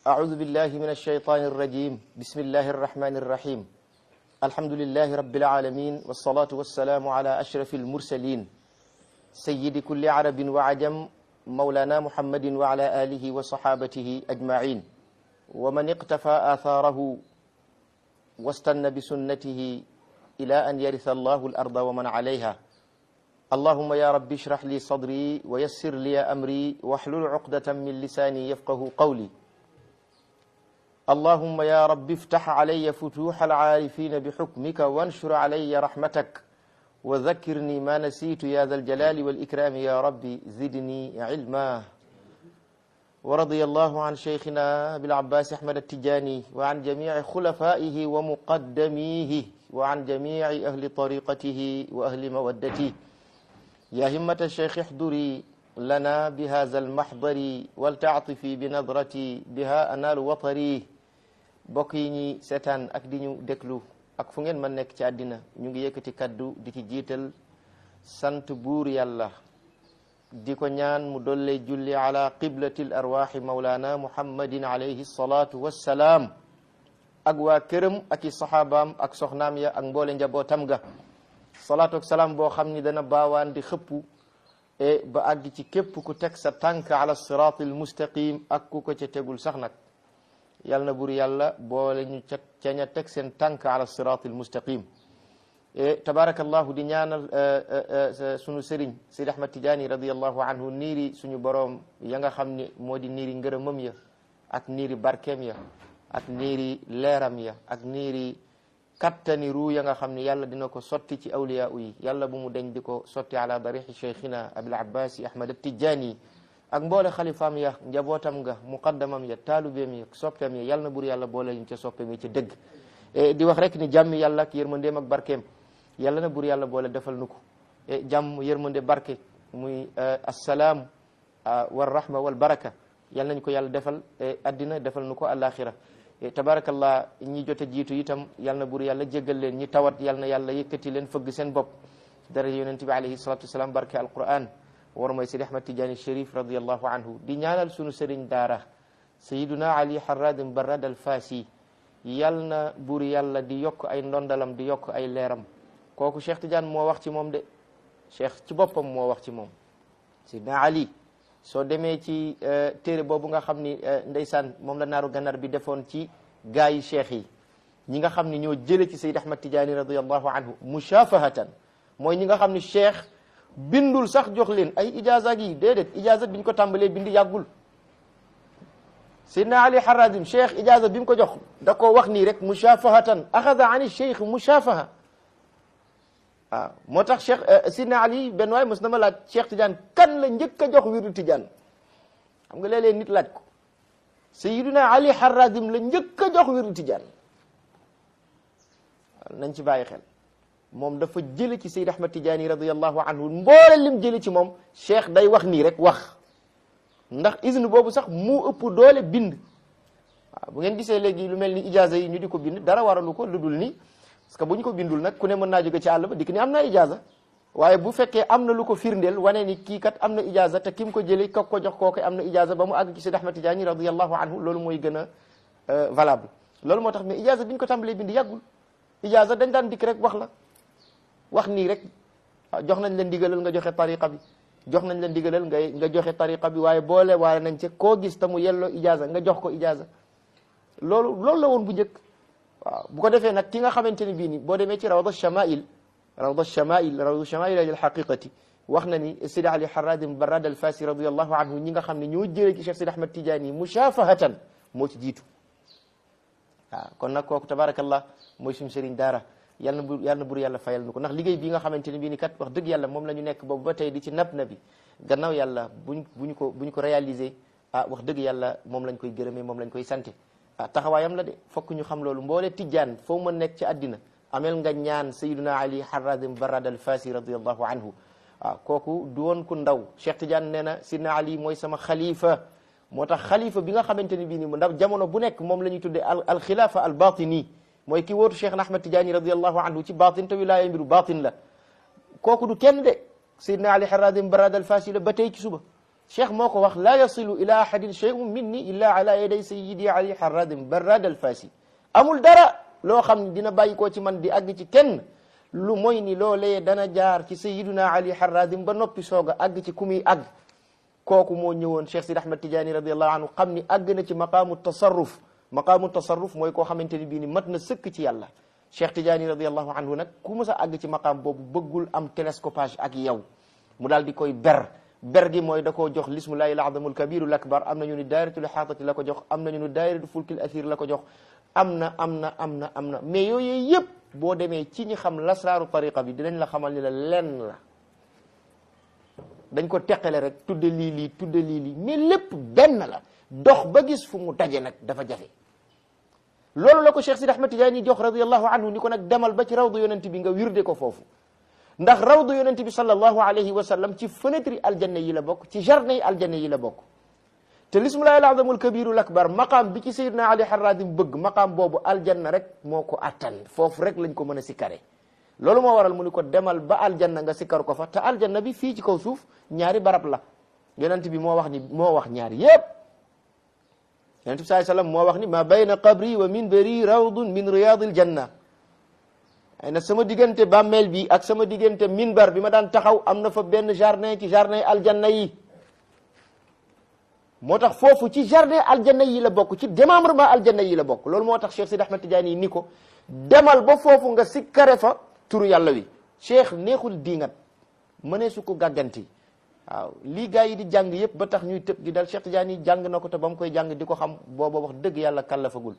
أعوذ بالله من الشيطان الرجيم بسم الله الرحمن الرحيم الحمد لله رب العالمين والصلاة والسلام على أشرف المرسلين سيد كل عرب وعجم مولانا محمد وعلى آله وصحابته أجمعين ومن اقتفى آثاره واستنى بسنته إلى أن يرث الله الأرض ومن عليها اللهم يا رب اشرح لي صدري ويسر لي أمري واحلل عقدة من لساني يفقه قولي اللهم يا رب افتح علي فتوح العارفين بحكمك وانشر علي رحمتك وذكرني ما نسيت يا ذا الجلال والإكرام يا ربي زدني علما ورضي الله عن شيخنا أبي العباس أحمد التجاني وعن جميع خلفائه ومقدميه وعن جميع أهل طريقته وأهل مودته يا همة الشيخ احضري لنا بهذا المحضر ولتعطفي بنظرتي بها أنال وطري bokk yi ñi seetaan ak di ñu déglu ak fu ngeen mën nekk ci àddina ñu ngi yëkkati kaddu di ci jiital sant buur yàlla di ko ñaan mu dolle julli ala qiblati l arwaxi maulana muhammadin alayhi salatu wassalaam ak waa këram ak i saxaabaam ak soxnaam ya ak mboole njabootam ga salaatu ak salaam boo xam ni dana baawaan di xëppu e ba àgg ci képp ku teg sa tànk ala siraati al mustaqim ak ku ko ca tegul sax nag yàlla na bur yàlla boole ñu ca ca ña teg seen tànk ala siraati al mustaqim e tabarakallahu di ñaanal sunu sëriñ Sidi Ahmad Tijaani radiallahu anhu niiri suñu boroom ya nga xam ni moo di niiri ngërëmam ya ak niiri barkeem ya ak niiri leeram ya ak niiri kattani ruu ya nga xam ne yàlla dina ko sotti ci awliya yi yàlla bu mu deñ di ko sotti ala darixi cheikhina abil abbasi ahmad tijani ak mboole xalifaam ya njabootam nga muqaddamam ya taalubeem ya soppeem ya yàlla na bur yàlla boole ñu ca soppeem yi ca dëgg di wax rek ni jàmm yàlla ak yërmandeem ak barkeem yàlla na bur yàlla boole defal nu ko jàmm yërmande barke muy assalaam wal rahma wal baraka yàlla nañ ko yàlla defal addina defal nu ko alaxira tabarakallah ñi jote jiitu itam yal na bur yàlla jéggal leen ñi tawat yal na yàlla yëkkati leen fëgg seen bopp daraja yonent bi alayhi salatu wasalaam barke alquran war mooy sidi ahmad tijaani sharif radiallahu anhu di ñaanal sunu sëriñ daara sayiduna ali harradim barad al fasi yal na bur yàlla di yokk ay ndondalam di yokk ay leeram kooku cheikh tidiane moo wax ci moom de cheikh ci boppam moo wax ci moom sayiduna ali soo demee ci téere boobu nga xam ni ndeysaan moom la naaru gannar bi defoon ci gaa yi cheikh yi ñi nga xam ni ñoo jële ci Sayyid Ahmad Tijaani radiallahu anhu mushafahatan mooy ñi nga xam ni cheikh bindul sax jox leen ay ijaaza yi déedéet ijaaza bi ñu ko tàmbalee bindi yàggul Sayyidina Ali Harazim cheikh ijaaza bi mu ko jox da koo wax nii rek mushafahatan axada ani cheikh mushafaha waaw moo tax cheikh sidna ali benn waay mos na ma laaj cheikh tidiane kan la njëkk a jox wirdu tidiane xam nga léeg-léeg nit laaj ko sayiduna ali harazim la njëkk a jox wirdu tidiane nañ ci bàyyi xel moom dafa jële ci sayid ahmad tidiane radiallahu anhu mboole lim jële ci moom cheikh day wax nii rek wax ndax izne boobu sax mu ëpp doole bind waaw bu ngeen gisee léegi lu mel ni ijaza yi ñu di ko bind dara waralu ko lu dul ni parce que bu ñu ko bindul nag ku ne mën naa jóge ci àll ba dikk ni am na ijaza waaye bu fekkee am na lu ko firndeel wane ni kii kat am na ijaza te kim ko jëlee kak ko jox kooku am na ijaza ba mu àgg ci Seydi Ahmad Tijaani radiyallahu anhu loolu mooy gën a valable loolu moo tax mais ijaza bi ñu ko tàmbalee bind yàggul ijaza dañ daan dikk rek wax la wax nii rek jox nañ la ndigalal nga joxe tariqa bi jox nañ la ndigalal nga nga joxe tariqa bi waaye boole waare nañ ci koo gis te mu yelloo ijaza nga jox ko ijaza loolu loolu la woon bu njëkk waaw bu ko defee nag ki nga xamante ne bii ni boo demee ci rawda shamail rawda shamail rawda shamail al haqiqati wax na ni Sidi Ali Haradim Barad al Fasi radiyallahu anhu ñi nga xam ne ñoo jëlee ci Cheikh Sidi Ahmad Tidiane mushafahatan moo ci jiitu waaw kon nag kooku tabarakallah mooy suñu sëriñ daara yal na bu yal na bur yàlla fayal nu ko ndax liggéey bi nga xamante ne bii ni kat wax dëgg yàlla moom la ñu nekk boobu ba tey di ci nab na bi gannaaw yàlla buñ buñ ko buñ ko réaliser ah wax dëgg yàlla moom lañ koy gërëmee moom lañ koy sante ah taxawaayam la de fokk ñu xam loolu mboole tijjaan foo mën nekk ci àddina amel nga ñaan sayiduna ali haradim barad al fasi radiallahu anhu waaw kooku du woon ku ndaw cheikh tidiane nee na sidna ali mooy sama xalifa moo tax xalifa bi nga xamante ne bii ni ndax jamono bu nekk moom la ñuy tuddee al al xilaafa al batini mooy ki wóotu cheikh ahmad tidiane radiallahu anhu ci batin te wilaaya mbiru batin la kooku du kenn de sayidna ali haradim barad al fasi la ba tey ci suba cheikh moo ko wax laa yasilu ila ahadin shay'un minni illa ala yaday sayyidi ali harradin barrad al fasi amul dara loo xam ne dina bàyyi koo ci man di àgg ci kenn lu mooy ni loolee dana jaar ci sayyiduna ali harradin ba noppi soog a àgg ci ku muy àgg kooku moo ñëwoon cheikh sid ahmad tidiani radiallahu anhu xam ni àgg na ci maqaamu tasarruf maqaamu tasarruf mooy koo xamante ni bii ni mat na sëkk ci yàlla cheikh tidiani radiallahu anhu nag ku mës a àgg ci maqaam boobu bëggul am télescopage ak yow mu daal di koy ber ber gi mooy da koo jox lismullahi al-azamul kabirul akbar am nañu ni daayiratul ihaatati la ko jox am nañu ni daayiratul fulkil athir la ko jox am na am na am na am na mais yooyu yëpp boo demee ci ñi xam lasraaru tariqa bi dinañ la xamal ni la lenn la dañ ko teqale rek tudde lii lii tudde lii lii mais lépp benn la dox ba gis fu mu daje nag dafa jafe loolu la ko Cheikh Sidi Ahmad Tijaani jox radiyallahu anhu ni ko nag demal ba ci rawdu yonent bi nga wirde ko foofu ndax rawdu yonent bi sallallahu alayhi wa sallam ci fenêtre aljanna yi la bokk ci jardin yi aljanna yi la bokk te lismullahi al-azamul kabirul akbar maqaam bi ci Seydina Ali Harradim bëgg maqaam boobu aljanna rek moo ko attan foofu rek lañ ko mën a sikkare loolu moo waral mu ni ko demal ba aljanna nga sikkar ko fa te aljanna bi fii ci kaw suuf ñaari barab la yonent bi moo wax ni moo wax ñaari yépp yonent bi sallallahu alayhi wasallam moo wax ni ma bayna qabri wa minbari rawdun min riyadil janna ay na sama diggante bàmmeel bi ak sama diggante minbar bi ma daan taxaw am na fa benn jardin ci jardin aljanna yi moo tax foofu ci jardin aljanna yi la bokk ci démembrement aljanna yi la bokk loolu moo tax Cheikh Sidi Ahmed Tidiane yi ni ko demal ba foofu nga sikkare fa turu yàlla wi Cheikh neexul diingat mënee su ko gàgganti waaw lii gaa yi di jàng yëpp ba tax ñuy tëb di dal Cheikh Tidiane yi jàng na ko te ba mu koy jàng di ko xam booba wax dëgg yàlla kallafagul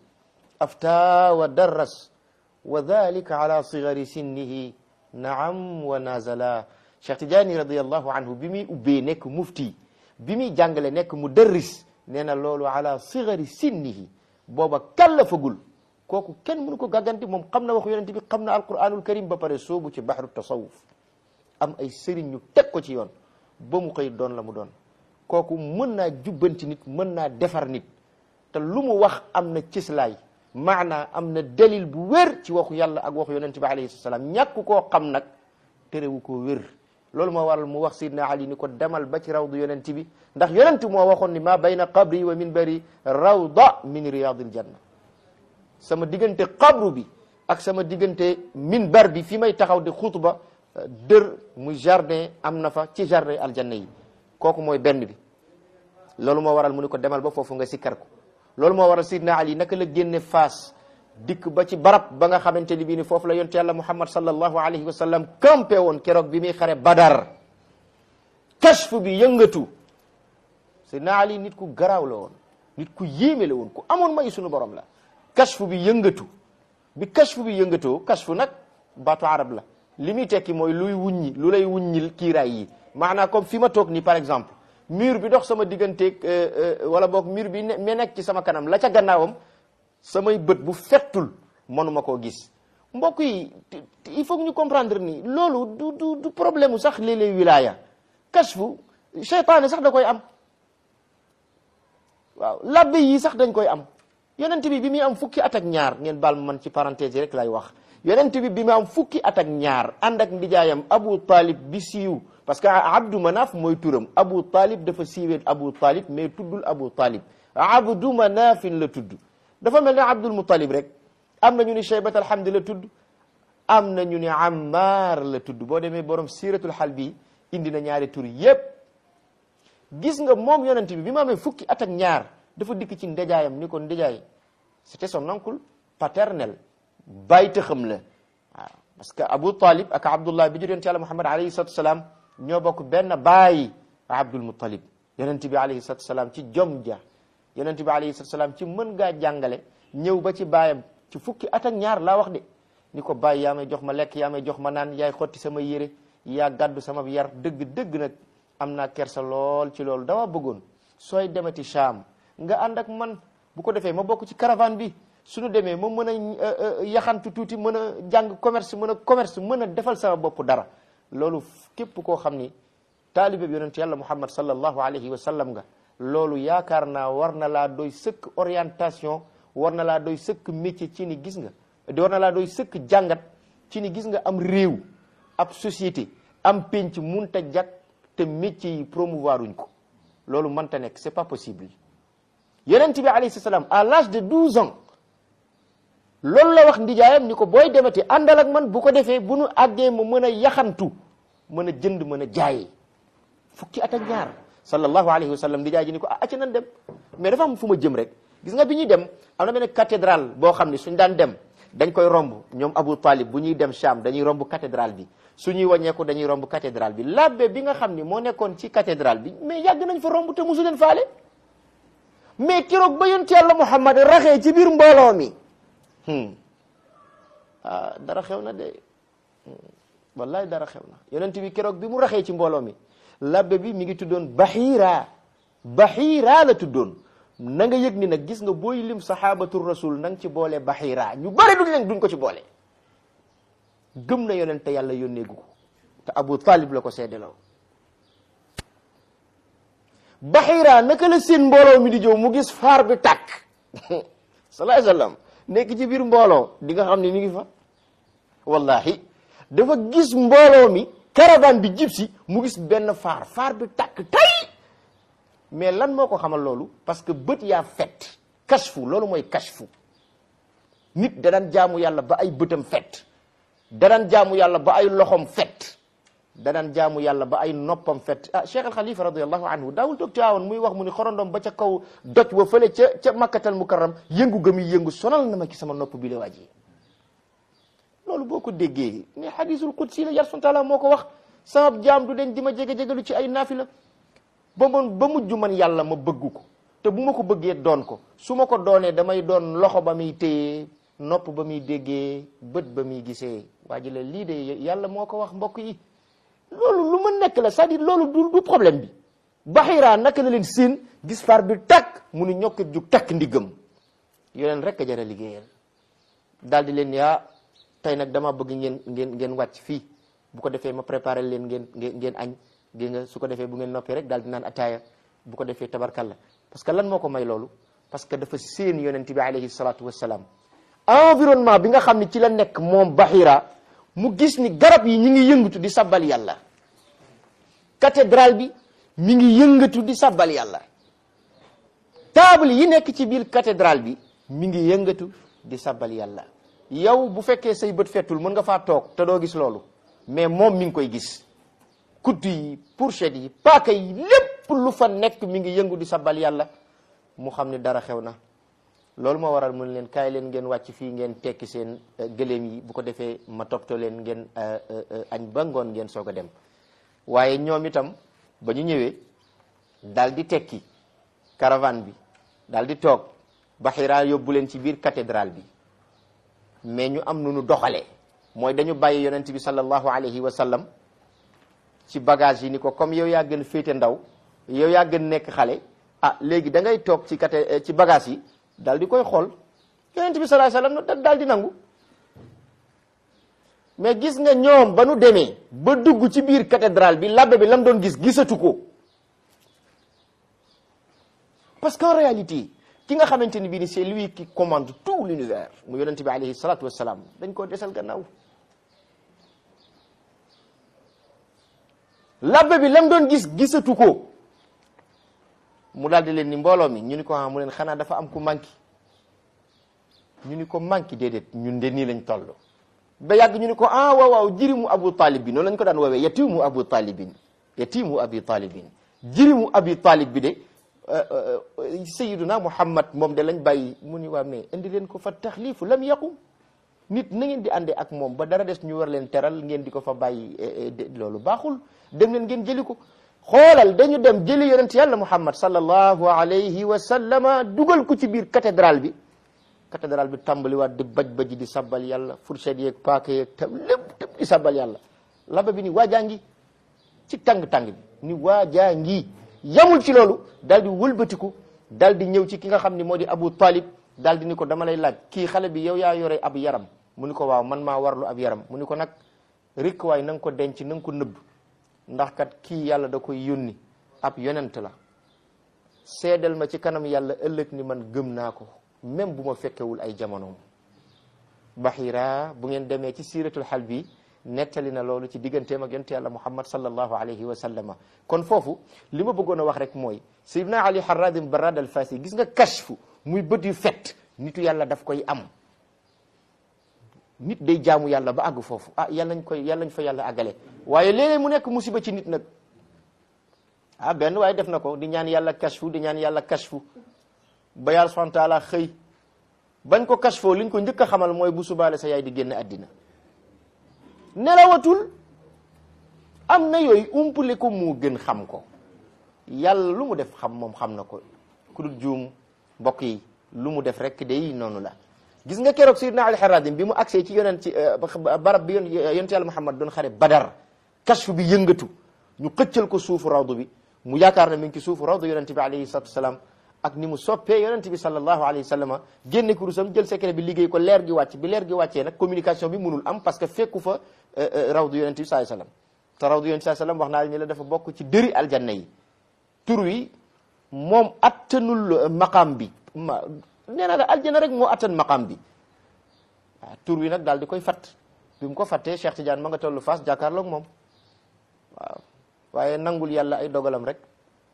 afta wa darras wa dhalika ala sigari sinnihi naam wa nazala Cheikh Tidiane radiallahu anhu bi muy ubbee nekk mufti bi muy jàngale nekk mu dërris nee na loolu ala sigari sinnihi booba kallafagul kooku kenn mënu ko gàgganti moom xam na waxu yonent bi xam na alquranul karim ba pare soobu ci bahru tasawuf am ay sëriñ ñu teg ko ci yoon ba mu xëy doon la mu doon kooku mën naa jubbanti nit mën naa defar nit te lu mu wax am na cëslaay maanaa am na dalil bu wér ci waxu yàlla ak waxu yonent bi alayhi salaam ñàkk koo xam nag terewu koo wér loolu moo waral mu wax sidna ali ni ko demal ba ci rawdu yonent bi ndax yonent moo waxoon ni ma bayna qabri wa minbari rawda min riyadil janna sama diggante qabru bi ak sama diggante minbar bi fi may taxaw di xutba dër muy jardin am na fa ci jardin aljanna yi kooku mooy benn bi loolu moo waral mu ni ko demal ba foofu nga sikkar ko loolu moo waral sidna ali naka la génne faas dikk ba ci barab ba nga xamante ni bii ni foofu la yonte yàlla muhammad sallallahu alayhi wa sallam campé woon keroog bi muy xare badar kashfu bi yëngatu sidna ali nit ku garaaw la woon nit ku yéeme la woon ku amoon may sunu borom la kashfu bi yëngatu bi kashfu bi yëngatoo kashfu nag baatu arab la li muy tekki mooy luy wuññi lu lay wuññil kiiraay yi maanaam comme fi ma toog nii par exemple mur bi dox sama digganteeg wala boog mur bi ne me nekk ci sama kanam la ca gannaawam samay bët bu fettul mënuma koo gis mbokk yi il faut que ñu comprendre ni loolu du du du problème mu sax léeg-léeg wilaya kashfu seytaane sax da koy am waaw labbe yi sax dañ koy am yonent bi bi muy am fukki at ak ñaar ngeen baal ma man ci parenthèse rek lay wax yonent bi bi mu am fukki at ak ñaar ànd ak ndijaayam Abu Talib bi siiw parce que Abdou Manaf mooy turam Abu Talib dafa siiwee Abu Talib mais tuddul Abu Talib Abdou Manafin la tudd dafa mel ne Abdul Muttalib rek am na ñu ni Shaybat alhamdi la tudd am na ñu ni Ammar la tudd boo demee borom siiratul Halbi indi na ñaari tur yépp gis nga moom yonent bi bi mu amee fukki at ak ñaar dafa dikk ci ndejaayam ni ko ndejaay c'était son oncle paternel bàyyi xam la waaw parce que Abu Talib ak Abdullah bi jur yonent yàlla Muhammad alayhi salatu salaam ñoo bokk benn baay Abdul Muttalib yonent bi alayhi salatu salaam ci jom ja yonent bi alayhi salatu salaam ci mën ngaa jàngale ñëw ba ci baayam ci fukki at ak ñaar laa wax de ni ko bàyyi yaa may jox ma lekk yaa may jox ma naan yaay xotti sama yére yaa gàddu sama yar dëgg dëgg nag am naa kersa lool ci loolu dama bëggoon sooy demati Sham nga ànd ak man bu ko defee ma bokk ci caravane bi suñu demee ma mën a yaxantu tuuti mën a jàng commerce mën a commerce mën a defal sama bopp dara loolu képp koo xam ni taalibe bi yonent yàlla muhammad sallallahu alayhi wa sallam nga loolu yaakaar naa war na laa doy sëkk orientation war na laa doy sëkk métier ci ni gis nga war na laa doy sëkk jàngat ci ni gis nga am réew ab société am penc munta jag te métier yi promouvoir uñ ko loolu mënta nekk c'est pas possible yonent bi alayhi salaam à l'âge de 12 ans loolu la wax ndijaayam ni ko booy demati àndal ak man bu ko defee bu nu àggee ma mën a yaxantu mën a jënd mën a jaayee fukki at ak ñaar sallallahu alayhi wa sallam ndijaay ji ni ko ah acca nan dem mais dafa am fu ma jëm rek gis nga bi ñuy dem am na benn cathédrale boo xam ne suñ daan dem dañ koy romb ñoom Abu Talib bu ñuy dem Cham dañuy romb cathédrale bi suñuy wàññeeku dañuy romb cathédrale bi labbe bi nga xam ni moo nekkoon ci cathédrale bi mais yàgg nañ fa romb te mosu leen faale mais keroog ba yonent yàlla Muhammad raxee ci biir mbooloo mi ah dara xew na de wallahi dara xew na yonent bi keroog bi mu raxee ci mbooloo mi labbe bi mi ngi tuddoon Bahira Bahira la tuddoon na nga yëg ni nag gis nga booy lim sahabatu rasul na nga ci boole Bahira ñu bëri duñ leen duñ ko ci boole gëm na yonent yàlla yónneegu ko te Abu Talib la ko seedeloo Bahira naka la seen mbooloo mi di jow mu gis faar bi tàkk salaay sallam nekk ci biir mbooloo di nga xam ne mi ngi fa wallahi dafa gis mbooloo mi caravane bi jib si mu gis benn faar faar bi tàkk tay mais lan moo ko xamal loolu parce que bët yaa fet kashfu loolu mooy kashfu nit da daan jaamu yàlla ba ay bëtam fet da daan jaamu yàlla ba ay loxom fet da daan jaamu yàlla ba ay noppam fet ah Cheikh al Khalifa radiallahu anhu daawul toog Tiwaawan muy wax mu ni xorondom ba ca kaw doj wa fële ca ca makkatal mukarram yëngu gëm yi yëngu sonal na ma ci sama nopp bi la waaj yi loolu boo ko déggee ne hadisul qudsi la yar sun taala moo ko wax sama jaam du den di ma jege-jegelu ci ay naafila ba man ba mujj man yàlla ma bëgg ko te bu ma ko bëggee doon ko su ma ko doonee damay doon loxo ba muy téyee nopp ba muy déggee bët ba muy gisee waa ji la lii de yàlla moo ko wax mbokk yi loolu lu ma nekk la c'est-à-dire loolu du du problème bi Bahira naka la leen seen gis far bi takk mu ni ñokk jug takk ndiggam yoneen rek a jara liggéeyal daal di leen yaa tey nag dama bëgg ngeen ngeen ngeen wàcc fii bu ko defee ma préparé leen ngeen ngeen ngeen añ gi nga su ko defee bu ngeen noppee rek daal di naan ataaya bu ko defee tabarkalla parce que lan moo ko may loolu parce que dafa seen yonent bi alayhi salatu wassalam environnement bi nga xam ne ci la nekk moom Bahira mu gis ni garab yi ñi ngi yëngatu di sabbal yàlla cathédrale bi mi ngi yëngatu di sabbal yàlla table yi nekk ci biir cathédrale bi mi ngi yëngatu di sabbal yàlla yow bu fekkee say bët fettul mën nga faa toog te doo gis loolu mais moom mi ngi koy gis kudd yi fourchette yi paaka yi lépp lu fa nekk mi ngi yëngu di sabbal yàlla mu xam ne dara xew na loolu moo waral mun leen kaay leen ngeen wàcc fii ngeen tekki seen gëléem yi bu ko defee ma toppatoo leen ngeen añ ba ngoon ngeen soog a dem waaye ñoom itam ba ñu ñëwee daal di tekki caravane bi daal di toog Bahira yóbbu leen ci biir cathédrale bi mais ñu am nu nu doxalee mooy dañu bàyyi yonent bi sallallahu alayhi wa sallam ci bagage yi ni ko comme yow yaa gën féete ndaw yow yaa gën nekk xale ah léegi da ngay toog ci caté ci bagage yi daal di koy xool yonent bi sallallahu alayhi wa sallam daal di nangu mais gis nga ñoom ba nu demee ba dugg ci biir cathédrale bi labbe bi lam doon gis gisatu ko parce qu'en réalité ki nga xamante ni bii ni c'est lui qui commande tout l'univers mu yonent bi alayhi salatu wassalam dañ koo desal gannaaw labbe bi lam doon gis gisatu ko mu daal di leen ni mbooloo mi ñu ni ko ah mu leen xanaa dafa am ku manqué ñu ni ko manqué déedéet ñun de nii lañ toll ba yàgg ñu ni ko ah waaw waaw jirimu abu talib bi noonu lañ ko daan woowee yatimu abu talibin yatimu abi talibin jirimu abi talib bi de sayiduna muhammad moom de lañ bàyyi mu ni waa mais indi leen ko fa taxlifu lam yaqum nit na ngeen di àndee ak moom ba dara des ñu war leen teral ngeen di ko fa bàyyi loolu baaxul dem leen ngeen jëli ko xoolal dañu dem jëli yonent yàlla muhammad sallallahu alayhi wa sallama dugal ko ci biir cathédrale bi cathédrale bi tàmbaliwaat di baj baji di sabbal yàlla fourchette yeeg paaka yeeg tam lépp lépp di sabbal yàlla laba bi ni waajaa ngi ci tàng-tàng bi ni waajaa ngi yamul ci loolu daal di wëlbatiku daal di ñëw ci ki nga xam ni moo di Abu Talib daal di ni ko dama lay laaj kii xale bi yow yaa yore ab yaram mu ni ko waaw man maa warlu ab yaram mu ni ko nag rikk waay na nga ko denc na nga ko nëbb ndax kat kii yàlla da koy yónni ab yonent la seedal ma ci kanam yàlla ëllëg ni man gëm naa ko même bu ma fekkewul ay jamonoom Bahira bu ngeen demee ci siiratul xal bi nettali na loolu ci digganteem ak yonent yàlla muhammad sallallahu alayhi wa sallama kon foofu li ma bëggoon a wax rek mooy sayyidina ali harradim barad al fasi gis nga kashfu muy bët yu fet nitu yàlla daf koy am nit day jaamu yàlla ba àgg foofu ah yàlla nañ koy yàlla nañ fa yàlla àggale waaye léeg-léeg mu nekk musiba ci nit nag ah benn waaye def na ko di ñaan yàlla kashfu di ñaan yàlla kashfu ba yàlla subhanahu wa taala xëy bañ ko kashfoo liñ ko njëkk a xamal mooy bu subaale sa yaay di génn àddina nelawatul am na yooyu umpale ko mu gën xam ko yàlla lu mu def xam moom xam na ko ku dul juum mbokk yi lu mu def rek day noonu la gis nga keroog sayyidina Ali Haradim bi mu agsee ci yonent ci barab bi yonent yàlla Muhammad doon xare Badar kashfu bi yëngatu ñu xëccal ko suufu rawdu bi mu yaakaar na mi ngi ci suufu rawdu yonent bi alayhi salatu wasalaam ak ni mu soppee yonent bi sallallahu alayhi wa sallam génne kurusam jël secret bi liggéey ko leer gi wàcc bi leer gi wàccee nag communication bi mënul am parce que fekku fa rawdu yonent bi sallallahu alayhi wa sallam te rawdu yonent sallallahu alayhi wa sallam wax naa ni la dafa bokk ci dëri aljanna yi tur wi moom attanul maqam bi ma nee naa la aljanna rek moo attan maqam bi waaw tur wi nag daal di koy fatt bi mu ko fattee Cheikh Tidiane ma nga tollu Fass jàkkaarloog moom waaw waaye nangul yàlla ay dogalam rek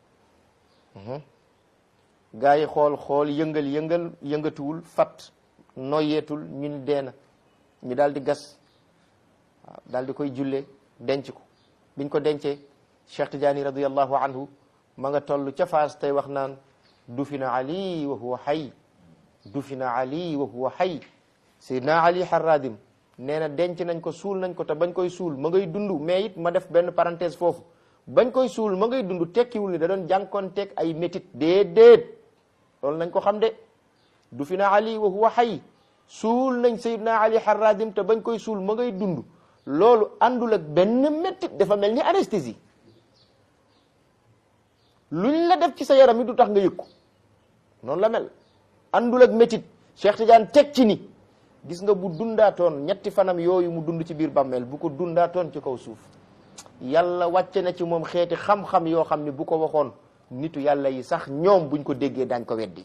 gaa yi xool xool yëngal yëngal yëngatuwul fat noyeetul ñu ni deena ñu daal di gas waaw daal di koy julle denc ko biñ ko dencee Cheikh Tidiane radiyallahu anhu ma nga toll ca Faas tey wax naan dufina ali wa huwa xay dufina ali wa huwa xay Seydina Ali Harradim nee na denc nañ ko suul nañ ko te bañ koy suul ma ngay dund mais it ma def benn parenthèse foofu bañ koy suul ma ngay dund tekkiwul ni da doon jànkoonteeg ay métit déedéet loolu nañ ko xam de du fi na ali wa huwa xay suul nañ Seydina Ali Harradim te bañ koy suul ma ngay dund loolu àndul ak benn métit dafa mel ni anesthésie luñ la def ci sa yaram yi du tax nga yëg ko noonu la mel àndul ak métit Cheikh Tidiane teg ci ni gis nga bu dundaatoon ñetti fanam yooyu mu dund ci biir bàmmeel bu ko dundaatoon ci kaw suuf yàlla wàcce na ci moom xeeti xam-xam yoo xam ni bu ko waxoon nitu yàlla yi sax ñoom buñ ko déggee daañ ko weddi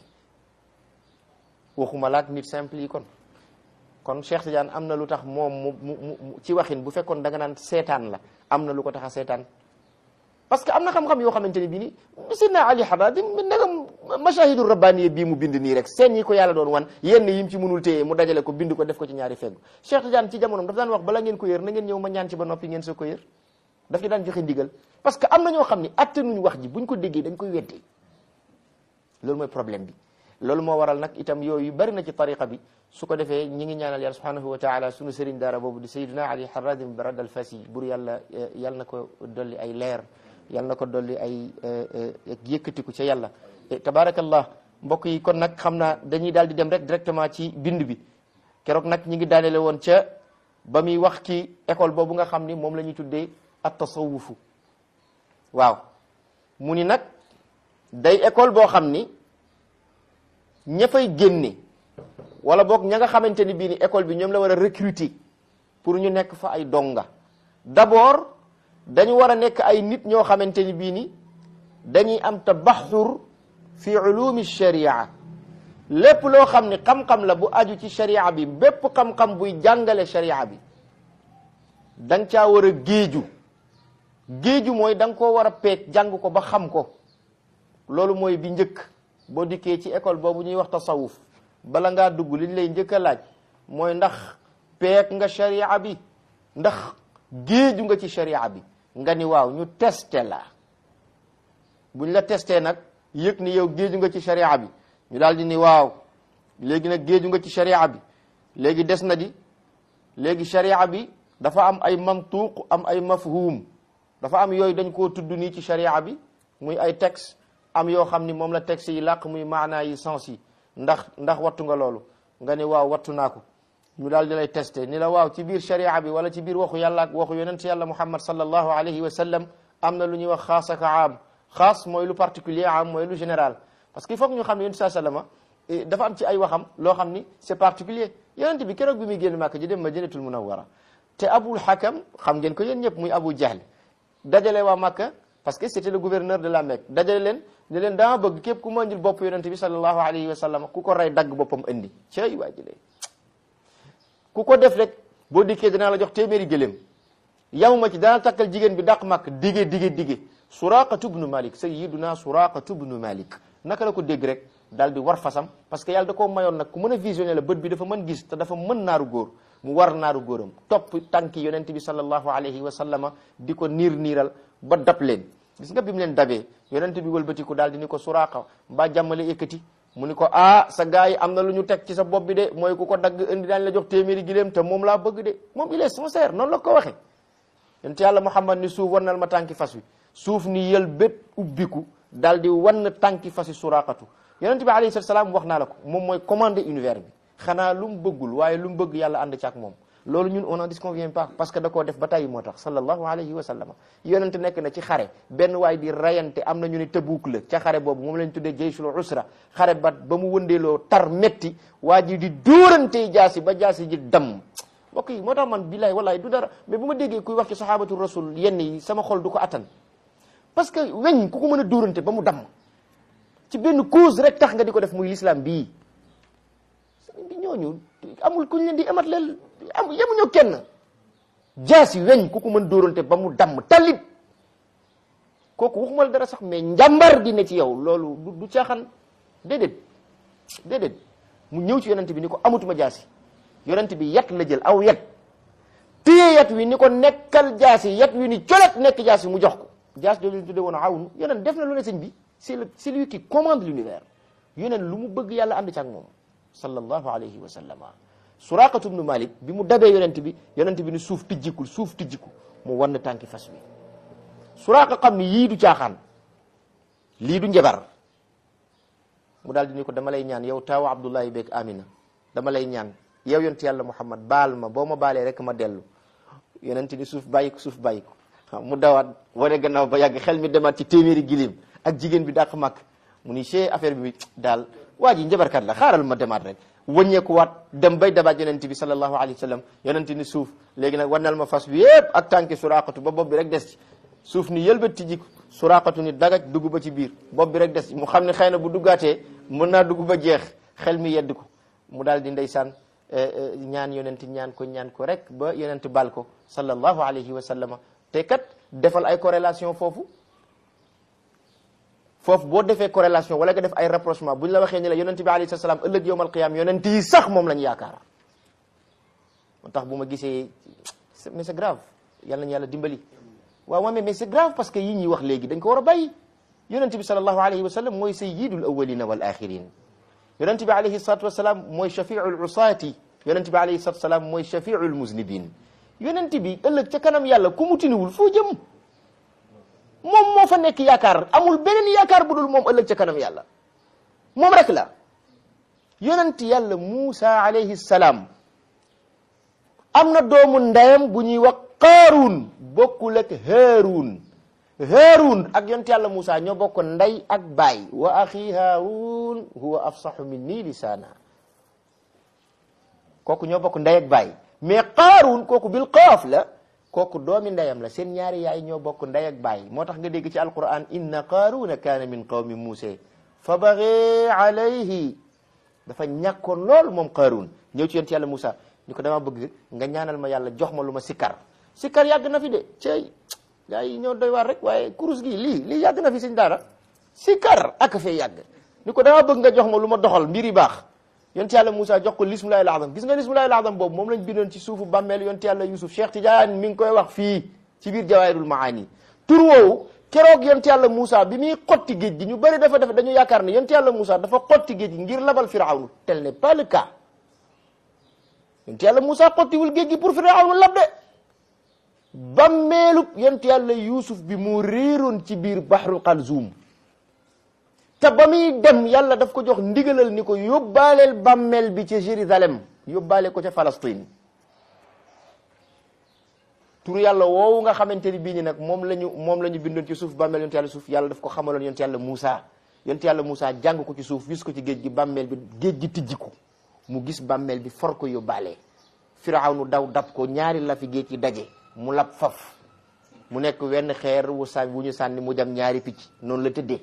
waxuma laak nit simple yi kon kon Cheikh Tidiane am na lu tax moom mu mu ci waxin bu fekkoon da nga naan seetaan la am na lu ko tax a seetaan parce que am na xam-xam yoo xamante ne bii ni Seydina Ali Harradim ndegam mashahidu rabbaniye bii mu bind nii rek seen yi ko yàlla doon wan yenn yim ci mënul téye mu dajale ko bind ko def ko ci ñaari feggu Cheikh Tidiane ci jamonoom daf daan wax bala ngeen ko yër na ngeen ñëw ma ñaan ci ba noppi ngeen soo ko yër daf ci daan joxe ndigal parce que am na ñoo xam ni attanuñ wax ji buñ ko déggee dañ koy weddi loolu mooy problème bi loolu moo waral nag itam yooyu bari na ci tariqa bi su ko defee ñi ngi ñaanal yàlla subhanahu wa taala sunu sëriñ daara boobu di sayyidina ali harradim barad al fasi bur yàlla yàlla na ko dolli ay leer yàlla na ko dolli ay yëkkatiku ca yàlla tabarakallah mbokk yi kon nag xam naa dañuy daal di dem rek directement ci bind bi keroog nag ñi ngi daanele woon ca ba muy wax ci école boobu nga xam ni moom la ñuy tuddee at tasawufu waaw mu ni nag day école boo xam ni ña fay génne wala boog ña nga xamante ni bii ni école bi ñoom la war a recruter pour ñu nekk fa ay donga d'abord dañu war a nekk ay nit ñoo xamante ni bii ni dañuy am tabaxur fi ulumi sharia lépp loo xam ni xam-xam la bu aju ci sharia bi bépp xam-xam buy jàngale sharia bi da nga caa war a géeju géeju mooy da nga koo war a peeg jàng ko ba xam ko loolu mooy bi njëkk boo dikkee ci école boobu ñuy wax tasawuf bala ngaa dugg liñ lay njëkk a laaj mooy ndax peeg nga sharia bi ndax géeju nga ci sharia bi nga ni waaw ñu testé la buñ la testé nag yëg ni yow géeju nga ci sharia bi ñu daal di ni waaw léegi nag géeju nga ci sharia bi léegi des na di léegi sharia bi dafa am ay mantuq am ay mafhum dafa am yooyu dañ koo tudd nii ci sharia bi muy ay texte am yoo xam ni moom la texte yi làq muy maanaa yi sens yi ndax ndax wattu nga loolu nga ni waaw wattu naa ko ñu daal di lay testé ni la waaw ci biir sharia bi wala ci biir waxu yàlla ak waxu yonent yàlla muhammad sallallahu alayhi wa sallam am na lu ñuy wax xaas ak am xaas mooy lu particulier am mooy lu général parce que il faut que ñu xam ne yonent saa sallama dafa am ci ay waxam loo xam ni c'est particulier yonent bi keroog bi muy génn màkk ji dem madinatul munawwara te abul hakam xam ngeen ko yéen ñëpp muy abu jahl dajale waa Makka parce que c'était le gouverneur de la Mecque dajale leen ne leen dama bëgg képp ku ma indil bopp yonent bi sallallahu alayhi wa sallam ku ko rey dagg boppam indi cey waa jëlee ku ko def rek boo dikkee dinaa la jox téeméeri gëléem yamuma ci dana takkal jigéen bi dàq màkk dige dige dige suraqatu bnu malik sayyiduna suraqatu bnu malik naka la ko dégg rek daal di war fasam parce que yàlla da koo mayoon nag ku mën a visionné la bët bi dafa mën gis te dafa mën naaru góor mu war naaru góoram topp tànki yonent bi sallallahu alayhi wa sallama di ko niir niiral ba dab leen gis nga bi mu leen dabee yonent bi wëlbatiku daal di ni ko suraqa mbaa jàmmale ekkati mu ni ko ah sa gars yi am na lu ñu teg ci sa bopp bi de mooy ku ko dagg indi daañ la jox téeméeri giléem te moom laa bëgg de moom il est sincère noonu la ko waxee yonent yàlla muhammad ni suuf wannal ma tànki fas wi suuf ni yël bét ubbiku daal di wan tànki fasi suraqatu yonent bi alayhi salaam wax naa la ko moom mooy commandé univers bi xanaa lu mu bëggul waaye lu mu bëgg yàlla ànd ci ak moom loolu ñun on n'en disconvient pas parce que da koo def ba tàyyi moo tax sallallahu alayhi wa sallam yonent nekk na ci xare benn waay di rayante am na ñu ne Tabuk la ca xare boobu moom lañ tuddee jayshul usra xare ba ba mu wëndeeloo tar metti waa ji di dóorante jaasi ba jaasi ji damm mbokk yi moo tax man billahi wallahi du dara mais bu ma déggee kuy wax ci sahabatu rasul yenn yi sama xol du ko attan parce que weñ ku ko mën a dóorante ba mu damm ci benn cause rek tax nga di ko def muy l'islam bii bi ñooñu amul kuñ leen di amat leel am yemuñu kenn jaasi weñ ku ko mën dóorante ba mu damm talit kooku waxuma la dara sax mais njàmbar di ne ci yow loolu du du caaxaan déedéet déedéet mu ñëw ci yonent bi ni ko amatuma jaasi yonent bi yat la jël aw yat téye yat wi ni ko nekkal jaasi yat wi ni colet nekk jaasi mu jox ko jaas jooju ñu tuddee woon awnu yonent def na lu ne sëñ bi c'est le c'est lui qui commande l'univers yonent lu mu bëgg yàlla ànd ci ak moom sallallahu alayhi wa sallama suraqatu bnu malik bi mu dabee yonent bi yonent bi ni suuf tijjikul suuf tijjiku mu wann tànki fas wi suraqa xam ni yii du caaxaan lii du njabar mu daal di ni ko dama lay ñaan yow taawu abdullahi beeg amina dama lay ñaan yow yonent yàlla muhammad baal ma boo ma baalee rek ma dellu yonent ni suuf bàyyi ko suuf bàyyi ko mu dawaat wane gannaaw ba yàgg xel mi demaat ci téeméeri gilim ak jigéen bi dàq màkk mu ni chee affaire bi daal waa ji njabarkat la xaaral ma demaat rek wëññeekuwaat dem bay dabaat yonent bi sallallahu alayhi wa sallam yonent ni suuf léegi nag wanal ma fas bi yëpp ak tànki suraqatu ba bopp bi rek des ci suuf ni yëlbat tijji suraqatu ni dagaj dugg ba ci biir bopp bi rek des ci mu xam ne xëy na bu duggaatee mën naa dugg ba jeex xel mi yedd ko mu daal di ndeysaan ñaan yonent ñaan ko ñaan ko rek ba yonent bal ko sallallahu alayhi wa sallam te kat defal ay corrélation foofu foofu boo defee corrélation wala nga def ay rapprochement bu ñu la waxee ni la yonent bi alayhi salaam ëllëg yowmal qiyaam yonent yi sax moom lañ yaakaar moo tax bu ma gisee mais c'est grave yal nañu yàlla dimbali waaw moom mais c'est grave parce que yi ñuy wax léegi dañ ko war a bàyyi yonent bi sallallahu alayhi wa sallam mooy sayyidul awwalina wal axirin yonent bi alayhi salatu wasalaam mooy shafiul usaati yonent bi alayhi salatu wasalaam mooy shafiul muznibin yonent bi ëllëg ca kanam yàlla ku mu tiniwul foo jëm moom moo fa nekk yaakaar amul beneen yaakaar bu dul moom ëllëg ca kanam yàlla moom rek la yonent yàlla Muusa alayhi salaam am na doomu ndeyam bu ñuy wax Qaaruun bokkul ak Haaruun Haaruun ak yonent yàlla Muusa ñoo bokk ndey ak baay wa axi Haaruun huwa afsaxu minni lisaana kooku ñoo bokk ndey ak baay mais Qaaruun kooku bil qaaf la kooku doomi ndeyam la seen ñaari yaay ñoo bokk ndey ak baay moo tax nga dégg ci alquran inna qaaruna kaana min qawmi muusa fa bagee alayhi dafa ñàkkoon lool moom qaarun ñëw ci yonent yàlla Moussa ni ko dama bëgg nga ñaanal ma yàlla jox ma lu ma sikkar sikkar yàgg na fi de cey gaa yi ñoo doy waar rek waaye kurus gi lii lii yàgg na fi sëñ daara sikkar ak fee yàgg ni ko dama bëgg nga jox ma lu ma doxal mbir yi baax yonent yàlla Moussa jox ko lismulahi al-azam gis nga lismulahi al-azam boobu moom lañ bindoon ci suufu bàmmeel yonent yàlla Yusuf Cheikh Tidiane mi ngi koy wax fii ci biir jawaahirul maani tur woowu keroog yonent yàlla Moussa bi muy xotti géej gi ñu bëri dafa def dañu yaakaar ne yonent yàlla Moussa dafa xotti géej gi ngir labal firawnu tel n'est pas le cas yonent yàlla Moussa xottiwul géej gi pour firawnu lab de bàmmeelub yonent yàlla Yusuf bi mu réeroon ci biir bahru Qalzum te ba muy dem yàlla daf ko jox ndigalal ni ko yóbbaaleel bàmmeel bi ca Jérusalem yóbbaale ko ca Palestine turu yàlla woowu nga xamante ni bii ni nag moom la ñu moom la ñu bindoon ci suuf bàmmeel yonent yàlla suuf yàlla daf ko xamaloon yonent yàlla Moussa yonent yàlla Moussa jàng ko ci suuf gis ko ci géej gi bàmmeel bi géej gi tijji ko mu gis bàmmeel bi for ko yóbbaale Firawnu daw dab ko ñaari la fi géej gi daje mu lab faf mu nekk wenn xeer wu sànni wu ñu sànni mu dem ñaari picc noonu la tëddee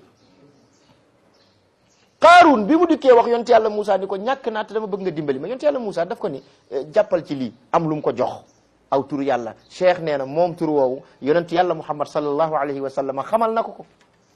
Qaaruun bi mu dikkee wax yonent yàlla Moussa ni ko ñàkk naa te dama bëgg nga dimbali ma yonent yàlla Moussa daf ko ni jàppal ci lii am lu mu ko jox aw tur yàlla cheikh nee na moom tur woowu yonent yàlla muhammad sallallahu alayhi wa sallam xamal na ko ko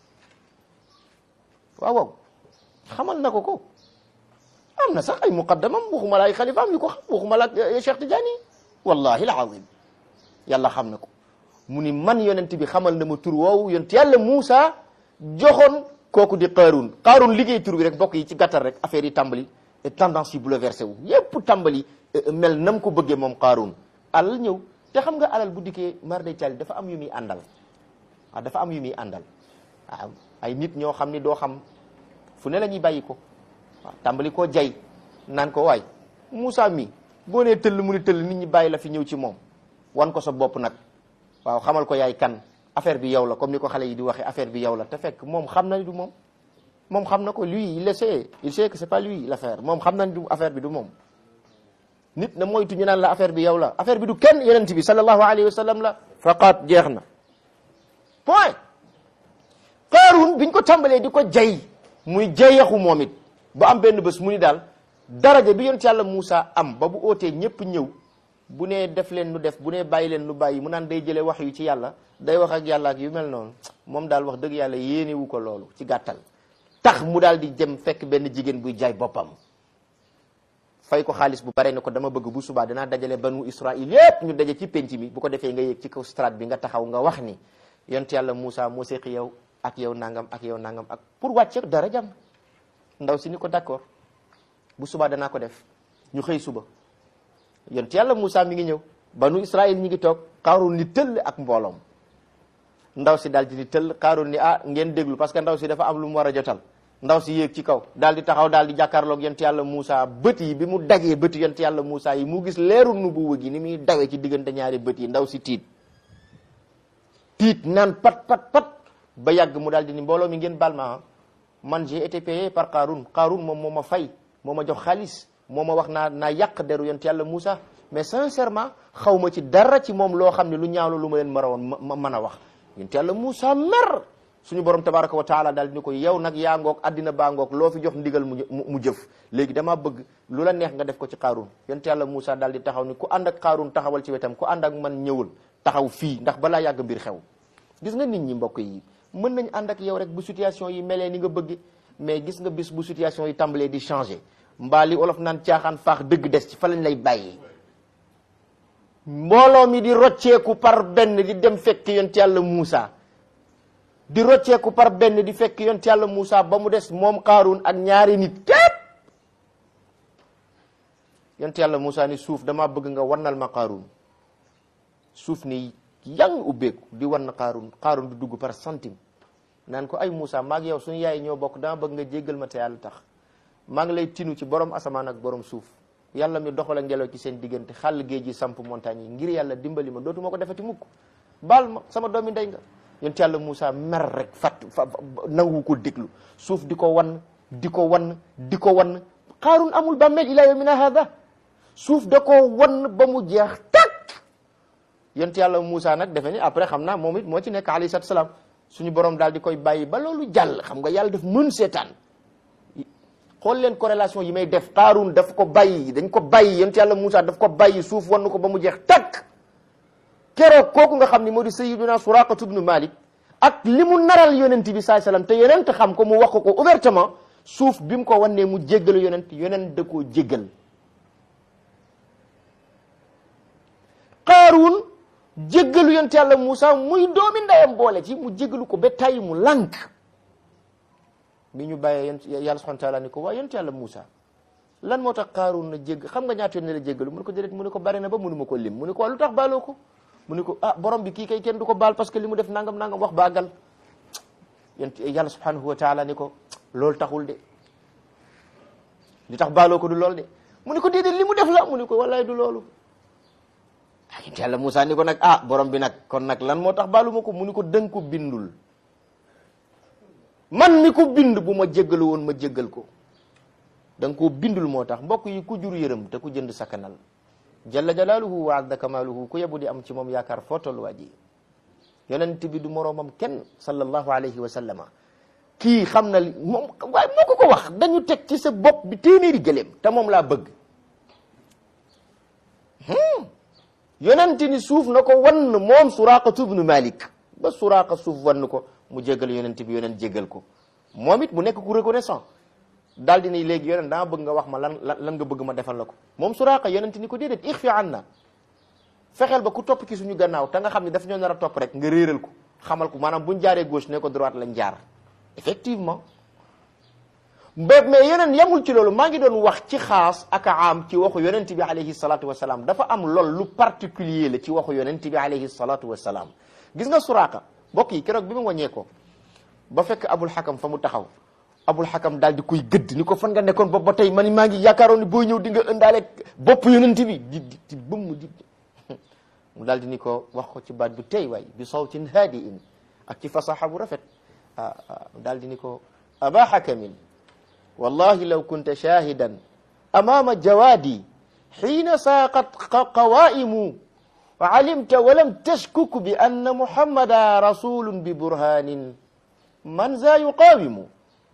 waaw waaw xamal na ko ko am na sax ay muqaddamam waxuma la ay xalifaam yu ko xam waxuma la ak cheikh Tidiane wallahi alazim yàlla xam na ko mu ni man yonent bi xamal na ma tur woowu yonent yàlla Muusa joxoon kooku di Qaaruun Qaaruun liggéey tur bi rek mbokk yi ci gàttal rek affaire yi tàmbali tendance yi bouleversé wu yépp tàmbali mel nam ko bëggee moom Qaaruun alal ñëw te xam nga alal bu dikkee mar day cali dafa am yu muy àndal waaw dafa am yu muy àndal waaw ay nit ñoo xam ni doo xam fu ne la ñuy bàyyi ko waaw tàmbali koo jay naan ko waay Moussa mi boo nee tëll mu ni tëll nit ñi bàyyi la fi ñëw ci moom wan ko sa bopp nag waaw xamal ko yaay kan affaire bi yow la comme ni ko xale yi di waxee affaire bi yow la te fekk moom xam na ni du moom moom xam na ko lui il le sait il sait que c'est pas lui l'affaire moom xam na ni du affaire bi du moom nit na moytu ñu naan la affaire bi yow la affaire bi du kenn yonent bi sallallahu alayhi wa sallam la faqat jeex na point Qaaruun biñ ko tàmbalee di ko jay muy jayaxu moom it ba am benn bés mu ni daal daraja bi yonent yàlla Moussa am ba bu ootee ñëpp ñëw bu nee def leen nu def bu nee bàyyi leen nu bàyyi mu naan day jëlee wax yu ci yàlla day wax ak yàlla ak yu mel noonu moom daal wax dëgg yàlla yéenewu ko loolu ci gàttal tax mu daal di jëm fekk benn jigéen buy jaay boppam fay ko xaalis bu bare ne ko dama bëgg bu subaa danaa dajale banu Israil yépp ñu daje ci penc mi bu ko defee nga yéeg ci kaw strate bi nga taxaw nga wax ni yonent yàlla Moussa moo seqi yow ak yow nangam ak yow nangam ak pour wàcce dara jam ndaw si ni ko d'accord bu subaa danaa ko def ñu xëy suba yonent yàlla Moussa mi ngi ñëw banu Israil ñi ngi toog Qaaruun ni tëll ak mbooloom ndaw si daal di ni tëll Qaaruun ni ah ngeen déglu parce que ndaw si dafa am lu mu war a jotal ndaw si yéeg ci kaw daal di taxaw daal di jàkkaarloog yonent yàlla Moussa bët yi bi mu dajee bët yonent yàlla Moussa yi mu gis leeru nubuwa gi ni muy dawee ci diggante ñaari bët yi ndaw si tiit tiit naan pat pat pat ba yàgg mu daal di ni mbooloo mi ngeen baal ma man j'ai été payé par Qaaruun Qaaruun moom moo ma fay moo ma jox xaalis moo ma wax naa naa yàq deru yonent yàlla Moussa mais sincèrement xaw ma ci dara ci moom loo xam ne lu ñaaw la lu ma leen marawoon ma mën a wax yonent yàlla Moussa mer suñu borom tabaraka wa taala daal ni ko yow nag yaa ngoog addina baa ngoog loo fi jox ndigal mu mu jëf léegi damaa bëgg lu la neex nga def ko ci Qaaruun yonent yàlla Moussa daal di taxaw ni ku ànd ak Qaaruun taxawal ci wetam ku ànd ak man ñëwul taxaw fii ndax balaa yàgg mbir xew gis nga nit ñi mbokk yi mën nañ ànd ak yow rek bu situation yi melee ni nga bëgg mais gis nga bis bu situation yi tàmbalee di changer mbaa li olof naan caaxaan faax dëgg des ci fa lañ lay bàyyi mbooloo mi di rocceeku par benn di dem fekk yonent yàlla Moussa di rocceeku par benn di fekk yonent yàlla Moussa ba mu des moom Qaaruun ak ñaari nit képp yonent yàlla Moussa ni suuf damaa bëgg nga wannal ma Qaaruun suuf ni yang ubbeeku di wan Qaaruun Qaaruun di dugg par centime naan ko ay Moussa maag yow suñu yaay ñoo bokk dama bëgg nga jéggal ma te yàlla tax maa ngi lay tinu ci borom asamaan ak borom suuf yàlla mi doxal ngelaw ci seen diggante xàll géej gi samp montagne yi ngir yàlla dimbali ma dootuma ko defati mukk baal ma sama doomi ndey nga yonent yàlla Moussa mer rek fat fa nangu ko déglu suuf di ko wan di ko wan di ko wan Qaaruun amul bàmmeel ila yawmina hada suuf da ko wan ba mu jeex tak yonent yàlla Moussa nag defe ni après xam naa moom it moo ci nekk alayhi salaatu salaam suñu borom daal di koy bàyyi ba loolu jàll xam nga yàlla daf mën seetaan xool leen corrélation yi may def Qaaruun daf ko bàyyi dañ ko bàyyi yonent yàlla Moussa daf ko bàyyi suuf wan ko ba mu jeex takk keroog kooku nga xam ni moo di sayyiduna Suraqatu ibnu Malik ak li mu naral yonent bi saai sallam te yonent xam ko mu wax ko ouvertement suuf bi mu ko wannee mu jéggalu yonent yonent da koo jéggal Qaaruun jéggalu yonent yàlla Moussa muy doomi ndeyam boole ci mu jéggalu ko ba tàyyi mu lànk bi ñu bàyyee yonent yàlla subhanahu wa taala ni ko waa yonent yàlla Moussa lan moo tax Qaaruun na jégg xam nga ñaata yoon ne la jéggalu mu ne ko déedéet mu ne ko bari na ba mënuma ko lim mu ne ko waa lu tax baaloo ko mu ne ko ah borom bi kii kay kenn du ko baal parce que li mu def nangam nangam wax baagal yonent yàlla subhanahu wa taala ni ko loolu taxul de li tax baaloo ko du lool de mu ne ko déedéet li mu def la mu ne ko wallaay du loolu ah yonent yàlla Moussa ni ko nag ah borom bi nag kon nag lan moo tax baalu ma ko mu ni ko dënk ko bindul man mi ko bind bu ma jéggalu woon ma jéggal ko da nga koo bindul moo tax mbokk yi ku jur yërëm te ku jënd sakkanal jalla jalaaluhu wa azza kamaaluhu ku yebu di am ci moom yaakaar foo toll waa ji yonent bi du moroomam kenn sallallahu alayhi wa sallama kii xam na li moom waaye moo ko ko wax dañu teg ci sa bopp bi téeméeri gëléem te moom laa bëgg yonent ni suuf na ko wann moom suraqatu ibnu malik ba suraqa suuf wann ko mu jégal yonent bi yonent jégal ko moom it mu nekk ku reconnaissant daal di ni léegi yonent dama bëgg nga wax ma lan lan nga bëgg ma defal la ko moom suraqa yonent ni ko déedéet ixfi an na fexeel ba ku topp ci suñu gannaaw te nga xam ne daf ñoo nar a topp rek nga réeral ko xamal ko maanaam buñ jaaree gauche ne ko droite lañ jaar effectivement ba mais yeneen yemul ci loolu maa ngi doon wax ci xaas ak am ci waxu yonent bi alayhi salatu wasalaam dafa am lool lu particulier la ci waxu yonent bi alayhi salatu wasalaam gis nga suraaka mbokk yi keroog bi mu wàññee ko ba fekk abul xakam fa mu taxaw abul xakam daal di koy gëdd ni ko fan nga nekkoon bopp ba tey man maa ngi yaakaaroon ni booy ñëw di nga ëndaale bopp yonent bi di di di bëmm di mu daal di ni ko wax ko ci baat bu tey waay bi sawtin haadi in ak ci fasaxa bu rafet ah daal di ni ko aba xakamin wallahi law kunta shahidan amama jawaadi xiina saaqat qawaimu wa alimta walam tashkuk bi anna muhammada rasulun bi burhanin man za yuqaawimu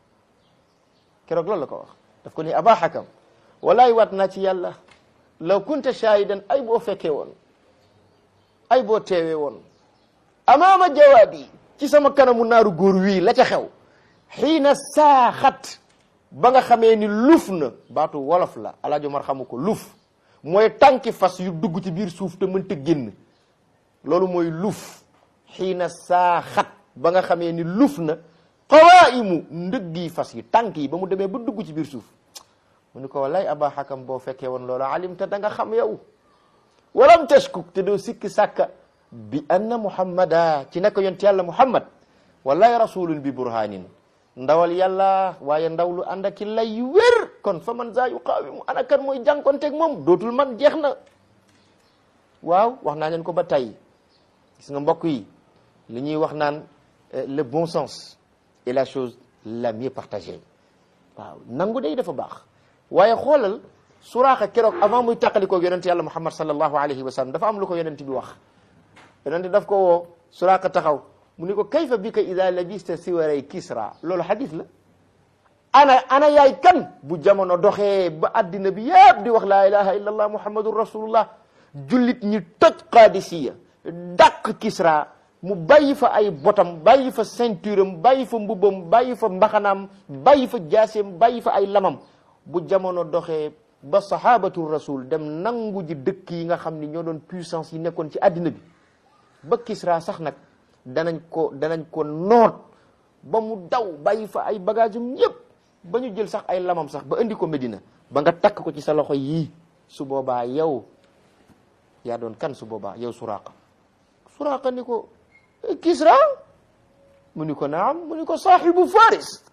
keroog loolu la ko wax daf ko ni aba xakam walaay wat naa ci yàlla law kunta shahidan ay boo fekkee woon ay boo teewee woon amaama jawaadi ci sama kanamu naaru góor wii la ca xew xiina saaxat ba nga xamee ni luf na baatu wolof la alaajo mar xamu ko luf mooy tànki fas yu dugg ci biir suuf te mënta génn loolu mooy luf xiina saaxat ba nga xamee ni luf na qawaimu ndëggi fas yi tànk yi ba mu demee ba dugg ci biir suuf mu ni ko wallaay aba xakam boo fekkee woon loolu alim te da nga xam yow walam tashkuk te doo sikki sàkka bi anna muhammada ci nekk yonent yàlla muhammad wallahi rasulun bi burhanin ndawal yàlla waaye ndaw lu ànd ak lay yu wér kon fa man za yuqaawimu ana kan mooy jànkonteeg moom dootul man jeex na waaw wax naa leen ko ba tey gis nga mbokk yi li ñuy wax naan le bon sens est la chose la mieux partagée waaw nangu day dafa baax waaye xoolal suraaxa keroog avant muy tàqalikoo yonent yàlla muhammad sallallahu alayhi wa sallam dafa am lu ko yonent bi wax yonent daf ko woo suraaxa taxaw mu ni ko kayfa bika ida labista siwaray kisra loolu xadis la ana ana yaay kan bu jamono doxee ba addina bi yëpp di wax laa ilaha illa allah muhammadun rasulullah jullit ñi toj qaadisiya dàq kisra mu bàyyi fa ay botam bàyyi fa ceinture am bàyyi fa mbubbam bàyyi fa mbaxanaam bàyyi fa jaaseem bàyyi fa ay lamam bu jamono doxee ba sahabatu rasul dem nangu ji dëkk yi nga xam ni ñoo doon puissance yi nekkoon ci àddina bi ba Kisra sax nag danañ ko danañ ko noot ba mu daw bàyyi fa ay bagage um yëpp ba ñu jël sax ay lamam sax ba indi ko Medina ba nga takk ko ci sa loxo yii su boobaa yow yaa doon kan su boobaa yow Suraqa Suraqa ni ko Kisra mu ni ko naam mu ni ko saaxibu Faris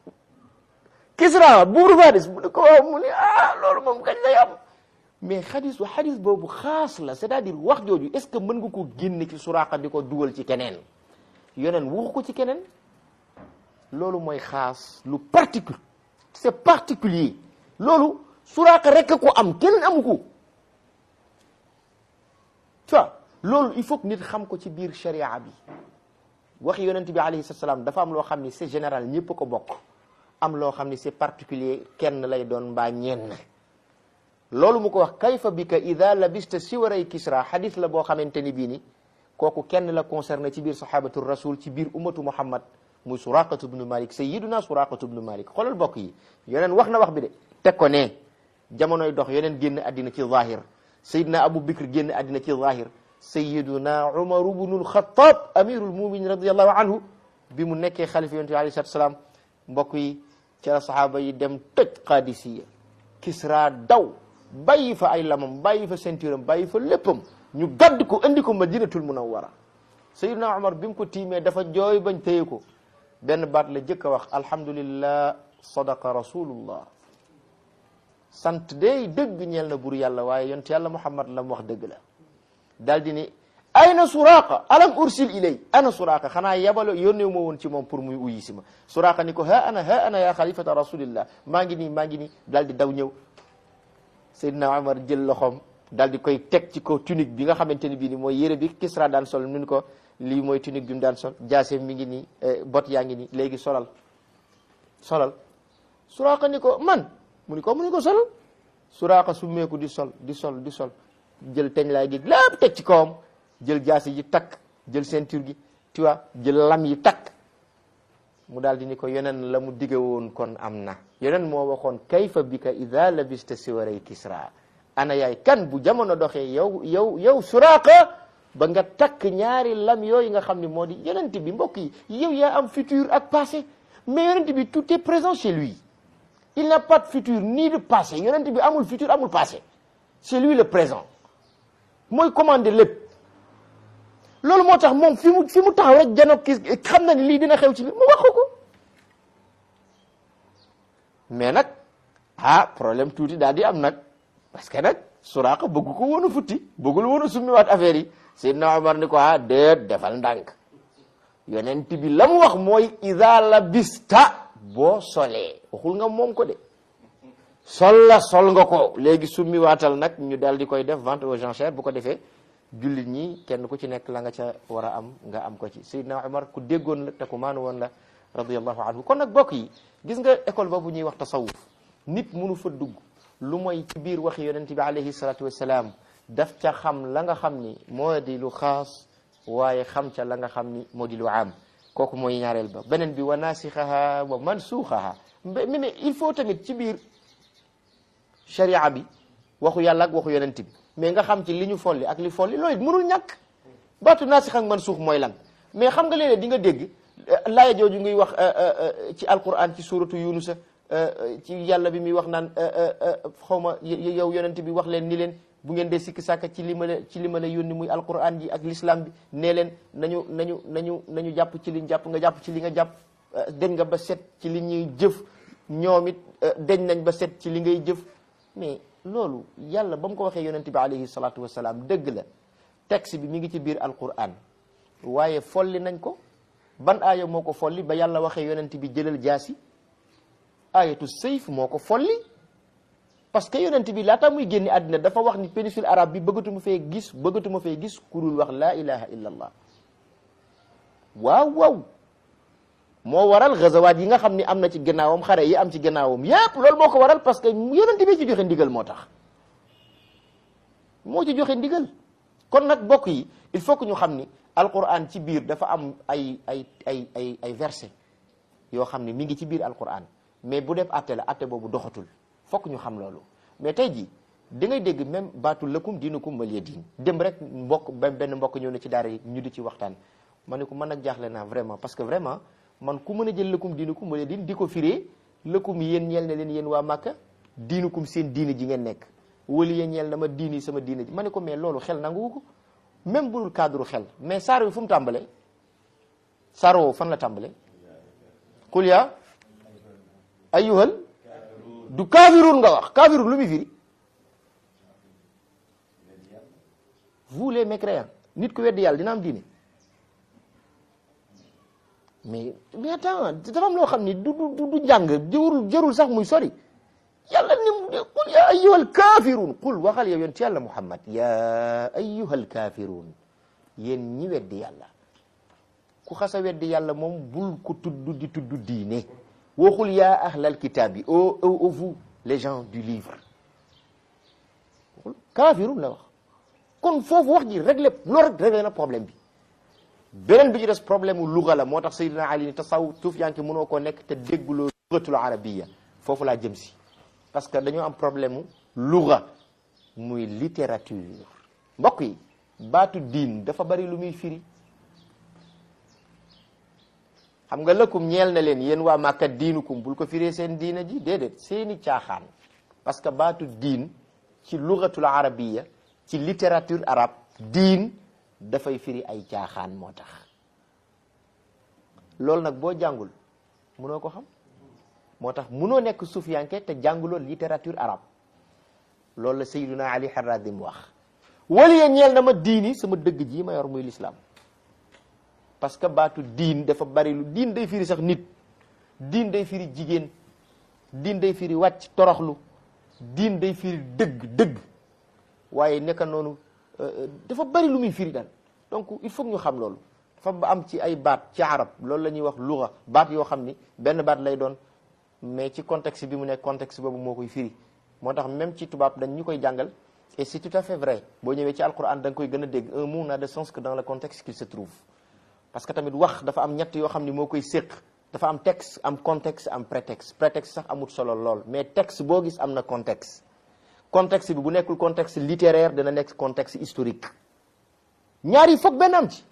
Kisra buuru Faris mu ni ko waaw mu ni ah loolu moom kañ lay am mais xadis wa xadis boobu xaas la c'est-à-dire wax jooju est-ce que mën nga ko génne ci Suraqa di ko dugal ci keneen yoneen waxu ko ci keneen loolu mooy xaas lu particulier c'est particulier loolu Suraqa rek ko am keneen amu ko tu vois loolu il faut que nit xam ko ci biir sharia bi waxi yonent bi alayhi salaam dafa am loo xam ni c'est général ñëpp ko bokk am loo xam ni c'est particulier kenn lay doon mbaa ñenn loolu mu ko wax kayfa bika ida labista siwaray kisra xadis la boo xamante ni bii ni kooku kenn la concerné ci biir sahabatu rasul ci biir ummatu muhammad muy suraqatu bnu malik sayyiduna suraqatu bnu malik xoolal bokk yi yeneen wax na wax bi de teg ko ne jamonoy dox yeneen génn àddina ci zahir sayidna abu bikr génn àddina ci zahir sayiduna umar bnul xatab amirul muminin radiallahu anhu bi mu nekkee xalifa yonent bi alayhi salatu salaam mbokk yi ci la sahaaba yi dem tëj qadisiya kisra daw bàyyi fa ay lamam bàyyi fa ceinture am bàyyi fa léppam ñu gadd ko andi ko madinatul munawwara sayidna umar bi mu ko tiimee dafa jooy bañ téye ko benn baat la jëkk a wax alhamdulillah sadaqa rasulullah sant day dëgg ñeel na bur yàlla waaye yont yàlla muhammad la mu wax dëgg la daal di ni ayna suraqa alam ursil ilay ana suraqa xanaa yabalo yónneewu ma woon ci moom pour muy uyi si ma suraqa ni ko ha ana ha ana ya xalifata rasulillah maa ngi nii maa ngi nii daal di daw ñëw Seydina Omar jël loxoom daal di koy teg ci kaw tunique bi nga xamante ni bii ni mooy yére bi Kisra daan sol mun ko lii mooy tunique bi mu daan sol jaase mi ngi nii bot yaa ngi nii léegi solal solal Suraaqa ni ko man mu ni ko mu ni ko solal Suraaqa summeeku di sol di sol di sol jël teñ laay gi lépp teg ci kawam jël jaasi ji takk jël ceinture gi tu vois jël lam yi takk mu daal di ni ko yeneen la mu dige woon kon am na yeneen moo waxoon kayfa bika ida labista siwaray kisra ana yaay kan bu jamono doxee yow yow yow suraaqa ba nga takk ñaari lam yooyu nga xam ne moo di yonent bi mbokk yi yow yaa am futur ak passé mais yonent bi tout est présent chez lui il n'a pas de futur ni de passé yonent bi amul futur amul passé c'est lui le présent mooy commandé lépp loolu moo tax moom fi mu fi mu taxaw rek janoog kii xam na ni lii dina xew ci bi mu wax ko mais nag ah problème tuuti daal di am nag parce que nag Suraaqa bëgg ko woon a futti bëggul woon a summiwaat affaire yi Seydina Omar ni ko ah déet defal ndànk yonent bi la mu wax mooy ida labista boo solee waxul nga moom ko de sol la sol nga ko léegi summi waatal nag ñu daal di koy def vente aux enchères bu ko defee jullit ñi kenn ku ci nekk la nga ca war a am nga am ko ci Seydina Omar ku déggoon la te ku maanu woon la radiyallahu anhu kon nag bokk yi gis nga école boobu ñuy wax tasawuf nit munu fa dugg lu mooy ci biir waxi yonent bi alayhi salatu wasalaam daf ca xam la nga xam ni moo di lu xaas waaye xam ca la nga xam ni moo di lu am kooku mooy ñaareel ba beneen bi wa naasixaha wa mansuuxaha mais mais il faut tamit ci biir sharia bi waxu yàlla ak waxu yonent bi mais nga xam ci li ñu folli ak li folli loolu it mënul ñàkk baatu naasix ak mansuux mooy lan mais xam nga léeg-léeg di nga dégg laaya jooju ngay wax ci alquran ci suratu yunusa ci yàlla bi muy wax naan xawma yow yonent bi wax leen ni leen bu ngeen dee sikki sàkka ci li ma la ci li ma la yónni muy alquran ji ak l'islam bi nee leen nañu nañu nañu nañu jàpp ci liñ jàpp nga jàpp ci li nga jàpp deñ nga ba set ci li ñuy jëf ñoom it deñ nañ ba set ci li ngay jëf mais loolu yàlla ba mu ko waxee yonent bi alayhi salatu wasalaam dëgg la texte bi mi ngi ci biir alquran waaye folli nañ ko ban aaya moo ko folli ba yàlla waxee yonent bi jëlal jaasi ayatu sayf moo ko folli parce que yonent bi laata muy génni àddina dafa wax ni péninsule arabe bi bëggatuma fee gis bëggatuma fee gis kurul wax laa ilaha illa allah waaw waaw moo waral gazawaat yi nga xam ni am na ci gannaawam xare yi am ci gannaawam yépp loolu moo ko waral parce que yonent bi ci joxe ndigal moo tax moo ci joxe ndigal kon nag bokk yi il faut que ñu xam ni alquran ci biir dafa am ay ay ay ay ay verset yoo xam ni mi ngi ci biir alquran mais bu def atte la atte boobu doxatul fokk ñu xam loolu mais tey jii da ngay dégg même baatu lëkkum diinukum waliya diin dem rek mbokk benn mbokk ñëw na ci daara yi ñu di ci waxtaan ma ne ko man nag jaaxle naa vraiment parce que vraiment man ku mën a jël lëkkum diinukum waliya diin di ko firee lëkkum yéen ñeel na leen yéen waa Màkka diinukum seen diine ji ngeen nekk waliya ñeel na ma diini sama diine ji ma ne ko mais loolu xel nanguwu ko même bu dul cadre xel mais saar wi fu mu tàmbalee saar woowu fan la tàmbalee qul yaa ayyuhal du kaafiruun nga wax kaafiruun lu muy firi vous les mécréants nit ku weddi yàlla dina am diine mais mais attends dafa am loo xam ni du du du jàng jërul jërul sax muy sori yàlla ni qul ya ayyuhal kaafiruun qul waxal yow yonent yàlla Muhammad ya ayyuhal kaafiruun yéen ñi weddi yàlla ku xasa weddi yàlla moom bul ko tudd di tudd diine waxul yaa ahlal kitaab yi ô ô vous les gens du livre waxul kaafiruun la wax kon foofu wax ji réglé loolu rek réglé na problème bi beneen bi ci des problème mu luga la moo tax Seydina Ali ni tasaw suufiyanke mënoo koo nekk te dégguloo lugatul arabiya foofu laa jëm si parce que dañoo am problème mu luga muy littérature mbokk yi baatu diin dafa bari lu muy firi xam nga lëkkum ñeel na leen yéen waa Màkka diinukum bul ko firee seen diina ji déedéet seeni caaxaan parce que baatu diin ci lugatul arabiya ci littérature arabe diin dafay firi ay caaxaan moo tax loolu nag boo jàngul munoo ko xam moo tax munoo nekk sufiyanke te jànguloo littérature arabe loolu la Sayyiduna Ali Harazim wax waliya ñeel na ma diini sama dëgg ji ma yor muy l'islam parce que baatu diin dafa bari lu diin day firi sax nit diin day firi jigéen diin day firi wàcc toroxlu diin day firi dëgg dëgg waaye nekka noonu dafa bari lu muy firi daal donc il faut que ñu xam loolu dafa ba am ci ay baat ci arab loolu la ñuy wax luga baat yoo xam ni benn baat lay doon mais ci contexte bi mu nekk contexte boobu moo koy firi moo tax même ci tubaab dañ ñu koy jàngal et c'est tout à fait vrai boo ñëwee ci alquran da nga koy gën a dégg un mot n'a de sens que dans le contexte qu'il se trouve parce que tamit wax dafa am ñett yoo xam ni moo koy séq dafa am texte am contexte am prétexte prétexte sax amut solo lool mais texte boo gis am na contexte contexte bi bu nekkul contexte littéraire dana nekk contexte historique ñaar yi foog benn am ci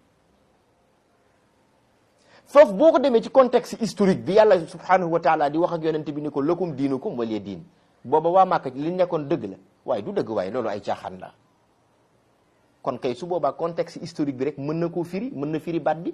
foofu boo ko demee ci contexte historique bi yàlla subhanahu wa taala di wax ak yonente bi ni ko lakum diinukum waliya diin booba waa Màkka li nekkoon dëgg la waaye du dëgg waaye loolu ay caaxaan la kon kay su boobaa contexte historique bi rek mën na koo firi mën na firi baat bi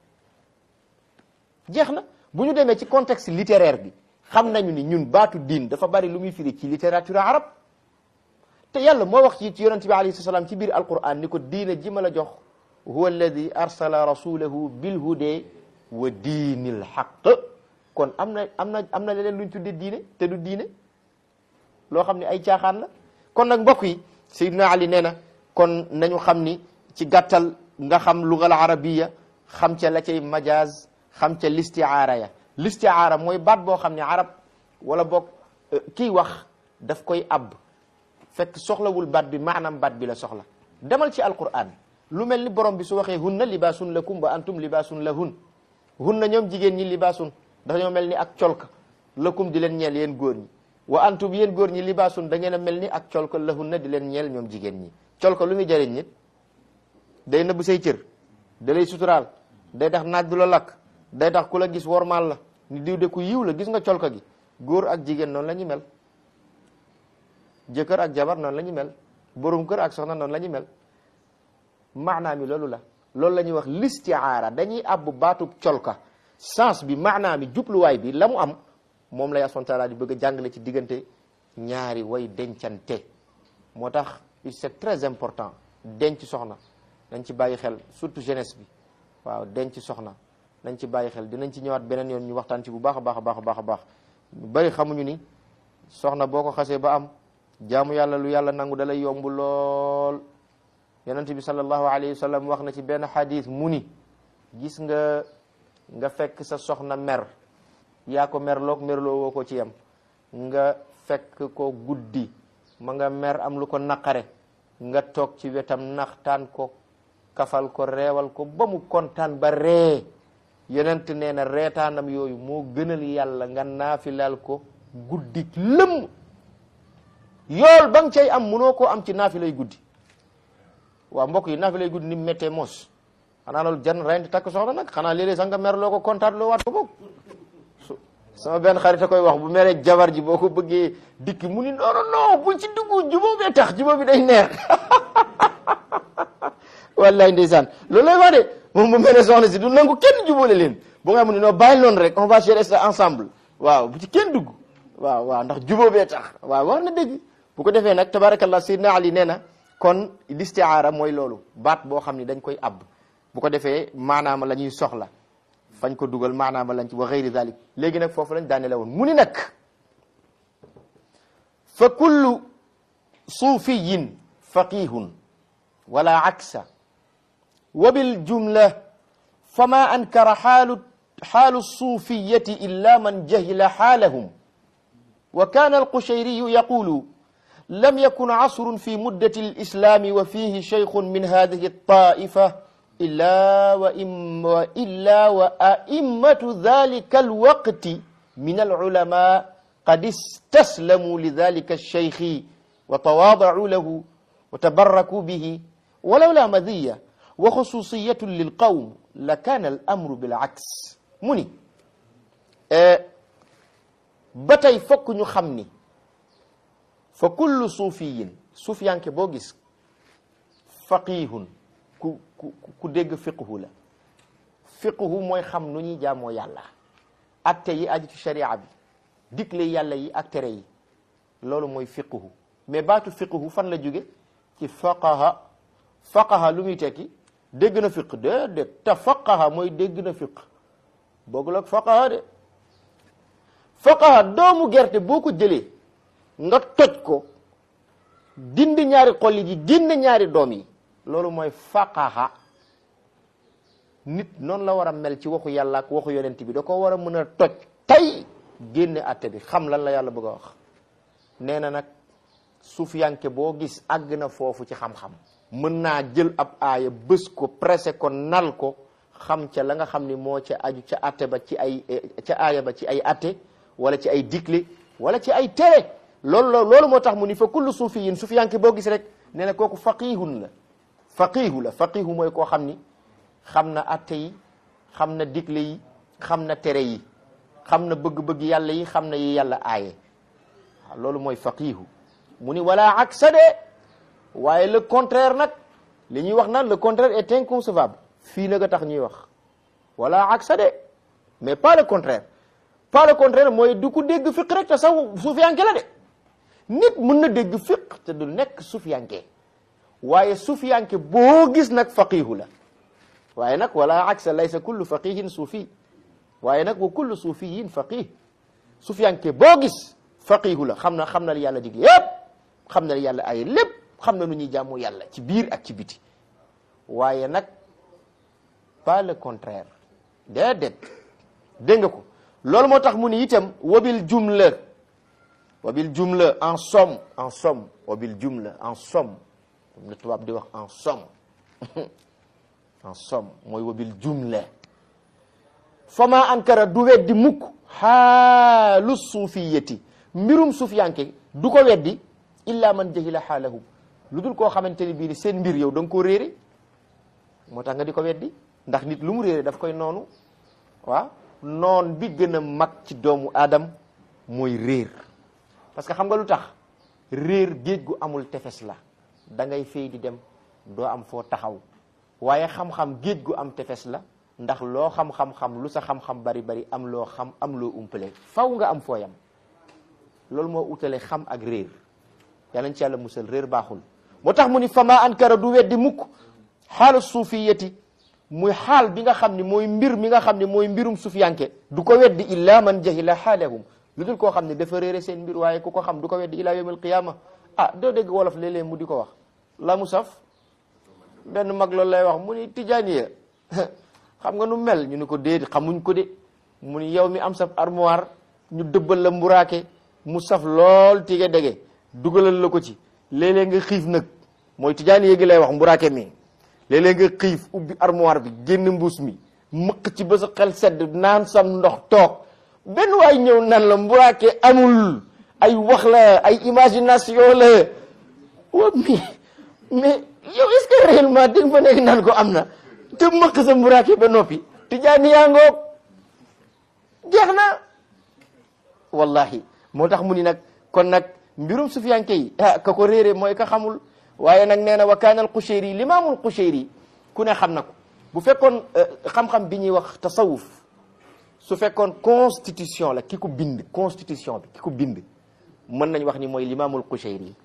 jeex na bu ñu demee ci contexte littéraire bi xam nañu ni ñun baatu diin dafa bari lu muy firi ci littérature arabe te yàlla moo wax ci ci yonente bi alayhi salaam ci biir alquran ni ko diina ji ma la jox huwa alladi arsala rasulahu bil hude wa diinil xaq kon am na am na am na leneen luñ tuddee diine te du diine loo xam ne ay caaxaan la kon nag mbokk yi Seydina Ali nee na kon nañu xam ni ci gàttal nga xam lugal arabiya xam ca la cay majaaz xam ca listiaara ya listiaara mooy baat boo xam ne arab wala boog kii wax daf koy ab fekk soxlawul baat bi maanaam baat bi la soxla demal ci alquran lu mel ni borom bi su waxee hunna libaasun lakum wa antum libaasun lahun hunna ñoom jigéen ñi libaasun dañoo mel ni ak colka lakum di leen ñeel yéen góor ñi wa antum yéen góor ñi libaasun da ngeen a mel ni ak colka lahunna di leen ñeel ñoom jigéen ñi colka lu muy jëriñ nit day nëbb say cër da lay suturaal day tax naaj du la lakk day tax ku la gis wormaal la ni diw de ku yiw la gis nga colka gi góor ak jigéen noonu la ñu mel jëkkër ak jabar noonu la ñu mel borom kër ak soxna noonu la ñu mel maanaa mi loolu la loolu la ñuy wax listiaara dañuy abbu baatub colka sens bi maanaa mi jubluwaay bi la mu am moom la yàlla taala di bëgg a jàngale ci diggante ñaari way dencante moo tax c'est très important denc soxna nañ ci bàyyi xel surtout jeunesse bi waaw denc soxna nañ ci bàyyi xel dinañ ci ñëwaat beneen yoon ñu waxtaan ci bu baax a baax a baax a baax a baax ñu bari xamuñu ni soxna boo ko xasee ba am jaamu yàlla lu yàlla nangu dalay yomb lool yonent bi sallallahu alayhi wa sallam wax na ci benn xadis mu ni gis nga nga fekk sa soxna mer yaa ko merloog merloo woo ko ci yam nga fekk ko guddi ma nga mer am lu ko naqare nga toog ci wetam naxtaan ko kafal ko reewal ko ba mu kontaan ba ree yonent nee na reetaanam yooyu moo gënal yàlla nga naafilal ko guddi lëmm yool ba nga cay am munoo koo am ci naafilay guddi waaw mbokk yi naafilay guddi ni mu méttee mos xanaa loolu jan rendi takk soxna nag xanaa léeg-léeg sax nga mer loo ko kontaan loo waat ko boog sama benn xarit a koy wax bu meree jabar ji boo ko bëggee dikki mu ni non non non bul ci dugg jubóo bee tax jubóo bi day neex wallaay ndeysaan loolu lay wax de moom bu meree soxna si du nangu kenn jubóole leen bu nga xam ne non bàyyi noonu rek on va gérer ça ensemble waaw bu ci kenn dugg waaw waaw ndax jubóo bee tax waaw wax na dëgg bu ko defee nag tabarakallah sayyidina ali nee na kon listiaara mooy loolu baat boo xam ne dañ koy abb bu ko defee maanaama la ñuy soxla fañ ko dugal maanaama lañ ci wa gayri dalik léegi nag foofu lañ daane la woon mu ni nag fa kullu suufiyin faqihun wala aksa wa bil jumla fama ankara xaalu xaalu suufiyati illa man jahila xaalahum wa kana alqushayriyu yaqulu لم يكن عصر في مدة الإسلام وفيه شيخ من هذه الطائفة إلا وإم وإلا وأئمة ذلك الوقت من العلماء قد استسلموا لذلك الشيخ وتواضعوا له وتبركوا به ولولا مذية وخصوصية للقوم لكان الأمر بالعكس مني أه بتي فك خمني fa kullu suufiyin suufiyanke boo gis faqihun ku ku ku dégg fiqhu la fiqhu mooy xam nu ñuy jaamoo yàlla atte yi aju ci sharia bi digle yàlla yi ak tere yi loolu mooy fiqhu mais baatu fiqhu fan la jóge ci faqaha faqaha lu muy tekki dégg na fiq déedéet te faqaha mooy dégg na fiq boogul ak faqaha de faqaha doomu gerte boo ko jëlee nga toj ko dindi ñaari xolli ji génne ñaari doom yi loolu mooy faqaha nit noonu la war a mel ci waxu yàlla ak waxu yonent bi da ko war a mën a toj tey génne atte bi xam lan la yàlla bëgg a wax nee na nag sufiyanke boo gis àgg na foofu ci xam-xam mën naa jël ab aaya bës ko pressé ko nal ko xam ca la nga xam ni moo ca aju ca atte ba ci ay ca aaya ba ci ay atte wala ci ay digle wala ci ay tere loolu loolu moo tax mu ni fa kullu suufiyin sufiyanke boo gis rek nee na kooku faqihun la faqihu la faqihu mooy koo xam ni xam na atte yi xam na digle yi xam na tere yi xam na bëgg-bëgg yàlla yi xam na yi yàlla aaye waaw loolu mooy faqihu mu ni wala aksa de waaye le contraire nag li ñuy wax naan le contraire est inconcevable fii nag a tax ñuy wax wala aksa de mais pas le contraire pas le contraire mooy du ko dégg fiq rek te sax suufiyanke la de nit mën na dégg fiq te du nekk suufiyanke waaye suufiyanke boo gis nag faqihu la waaye nag wala aksa laysa kullu faqihin suufi waaye nag wa kullu suufiyin faqih suufiyanke boo gis faqihu la xam na xam na li yàlla digle yépp xam na li yàlla ay lépp xam na nu ñuy jaamu yàlla ci biir ak ci biti waaye nag pas le contraire déedéet dégg nga ko loolu moo tax mu ni itam wabil jumla wabil jumla en somme en somme wabil jumla en somme comme le tubaab di wax en somme en somme mooy wabil jumla fama ankara du weddi mukk xaalu suufiyati mbirum suufiyanke du ko weddi illa man jahila xaalahu lu dul koo xamante ni bii ni seen mbir yow da nga koo réere moo tax nga di ko weddi ndax nit lu mu réere daf koy noonu waaw noon bi gën a mag ci doomu aadam mooy réer parce que xam nga lu tax réer géej gu amul tefes la da ngay fay di dem doo am foo taxaw waaye xam-xam géej gu am tefes la ndax loo xam-xam-xam lu sa xam-xam bari bari am loo xam am loo umpale faw nga am fooyam loolu moo utale xam ak réer yàlla nañ ci yàlla musal réer baaxul moo tax mu ni fama ankara du weddi mukk xaalu suufiyati muy xaal bi nga xam ni mooy mbir mi nga xam ne mooy mbirum sufiyanke du ko weddi illa man jahila xaalahum lu dul koo xam ne dafa réere seen mbir waaye ku ko xam du ko weddi ila yawm alqiyama ah doo dégg wolof léeg-léeg mu di ko wax la mu saf benn mag loolu lay wax mu ni tijaaniya xam nga nu mel ñu ni ko déet xamuñ ko de mu ni yow mi am saf armoire ñu dëbbal la mburaake mu saf lool tige dege dugalal la ko ci léeg-léeg nga xiif nag mooy tijaaniya gi lay wax mburaake mi léeg-léeg nga xiif ubbi armoire bi génn mbuus mi mëq ci ba sa xel sedd naan sam ndox toog benn waay ñëw nan la mburaake amul ay wax la ay imagination la wa mais mais yow est-ce que réellement di nga fa nekk naan ko am na te mëq sa mburaake ba noppi tijaani yaa ngoog jeex na wallahi moo tax mu ni nag kon nag mbirum sufiyanke yi ah ka ko réere mooy ka xamul waaye nag nee na wa kaana al Qushayri limaamul Qushayri ku ne xam na ko bu fekkoon xam-xam bi ñuy wax tasawuf su fekkoon constitution la ki ko bind constitution bi ki ko bind mën nañ wax ni mooy limaamul Qushayri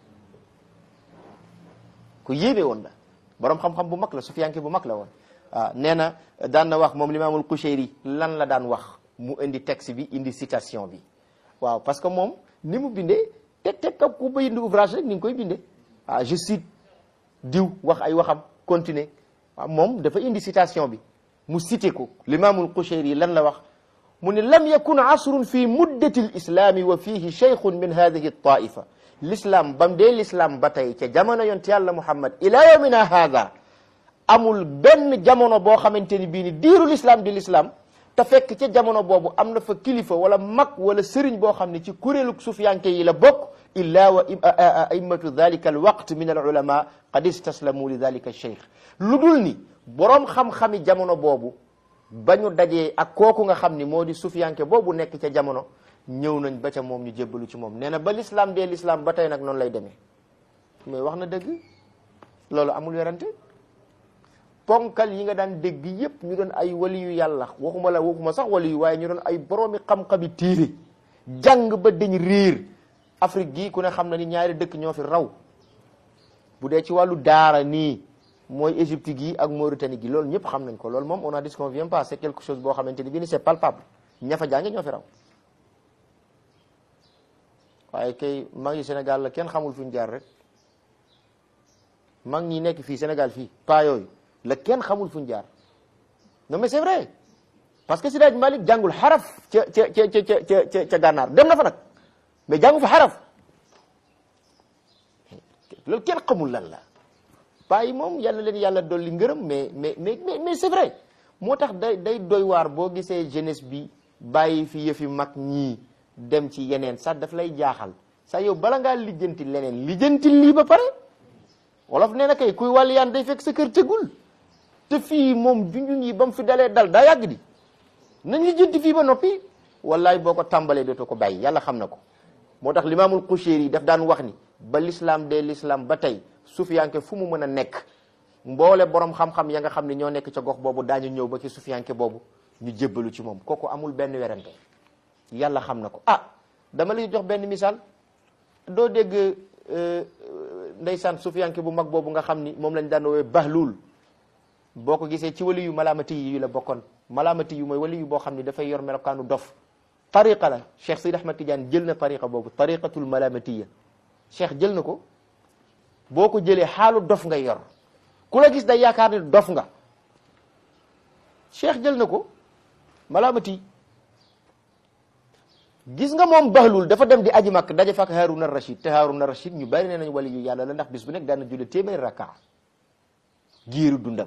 ku yéeme woon la borom xam-xam bu mag la sufiyanke bu mag la woon waaw nee na daan na wax moom limaamul Qushayri lan la daan wax mu indi texte bi indi citation bi waaw parce que moom ni mu bindee teg teg kap ku bind ouvrage rek ni nga koy bindee ah je cite diw wax ay waxam continuer waaw moom dafa indi citation bi mu cité ko limaamul Qushayri lan la wax mu ne lam yakun asrun fi muddati l islami wa fihi cheikhun min hadihi taifa l'islam bam dee l'islam ba tey ca jamono yonte yàlla muhammad ila yawmina hada amul benn jamono boo xamante ni bii ni diiru l'islam di l'islam te fekk ca jamono boobu am na fa kilifa wala mag wala sëriñ boo xam ne ci kuréelu sufiyanke yi la bokk illa wa a'immatu dhalika alwaqt min alulama qad istaslamu li dhalika alcheikh lu dul ni boroom xam-xami jamono boobu ba ñu dajee ak kooku nga xam ni moo di sufiyanke boobu nekk ca jamono ñëw nañ ba ca moom ñu jébbalu ci moom nee na ba l'islam dee l'islam ba tey nag noonu lay demee mais wax na dëgg loolu amul werante ponkal yi nga daan dégg yépp ñu doon ay wali yu yàlla waxuma la waxuma sax wali yu waaye ñu doon ay boroomi xam-xami téere jàng ba dañ réer Afrique gii ku ne xam na ni ñaari dëkk ñoo fi raw bu dee ci wàllu daara nii mooy Égypte gi ak Mauritanie gi loolu ñëpp xam nañ ko loolu moom on a dit qu'on vient pas c'est quelque chose boo xamante ni bii ni c'est palpable ña fa jànge ñoo fi raw waaye kay mag yi Sénégal la kenn xamul fu ñu jaar rek mag ñi nekk fii Sénégal fii pas yooyu la kenn xamul fu ñu jaar non mais c'est vrai parce que Seydi Malick jàngul xaraf ca ca ca ca ca ca gànnaar dem na fa nag mais jàngu fa xaraf loolu kenn xamul lan la bàyyi moom yàlla leen yàlla dolli ngërëm mais mais mais mais c'est vrai moo tax day day doy waar boo gisee jeunesse bi bàyyi fi yëfi mag ñii dem ci yeneen sax daf lay jaaxal sax yow bala ngaa lijjanti leneen lijjanti lii ba pare wolof nee na kay kuy wàll yaan day fekk sa kër tegul te fii moom junjun yi ba mu fi dalee dal daa yàgg di nañ lijjanti fii ba noppi wallaay boo ko tàmbalee dootoo ko bàyyi yàlla xam na ko moo tax limaamul Qushayri yi daf daan wax ni ba l'islam dee l'islam ba tey sufiyanke fu mu mën a nekk mboole borom xam-xam ya nga xam ne ñoo nekk ca gox boobu daañu ñëw ba ci sufiyanke boobu ñu jébbalu ci moom kooku amul benn werante yàlla xam na ko ah dama lay jox benn misaal doo dégg ndeysaan sufiyanke bu mag boobu nga xam ni moom lañ daan woowee bahlul boo ko gisee ci wali yu malaamati yi la bokkoon malaamati yu mooy wali yu boo xam ni dafay yor melokaanu dof tariqa la Cheikh Sidi Ahmad Tidiane jël na tariqa boobu tariqatul malaamatiya Cheikh jël na ko boo ko jëlee xaalu dof nga yor ku la gis day yaakaar ni dof nga Cheikh jël na ko malaamati gis nga moom bahlul dafa dem di aji makk daje fak Haruna Rashid te Haruna Rashid ñu bari nee nañ wali yu yàlla la ndax bis bu nekk daan na julli téeméeri rakka giiru dundam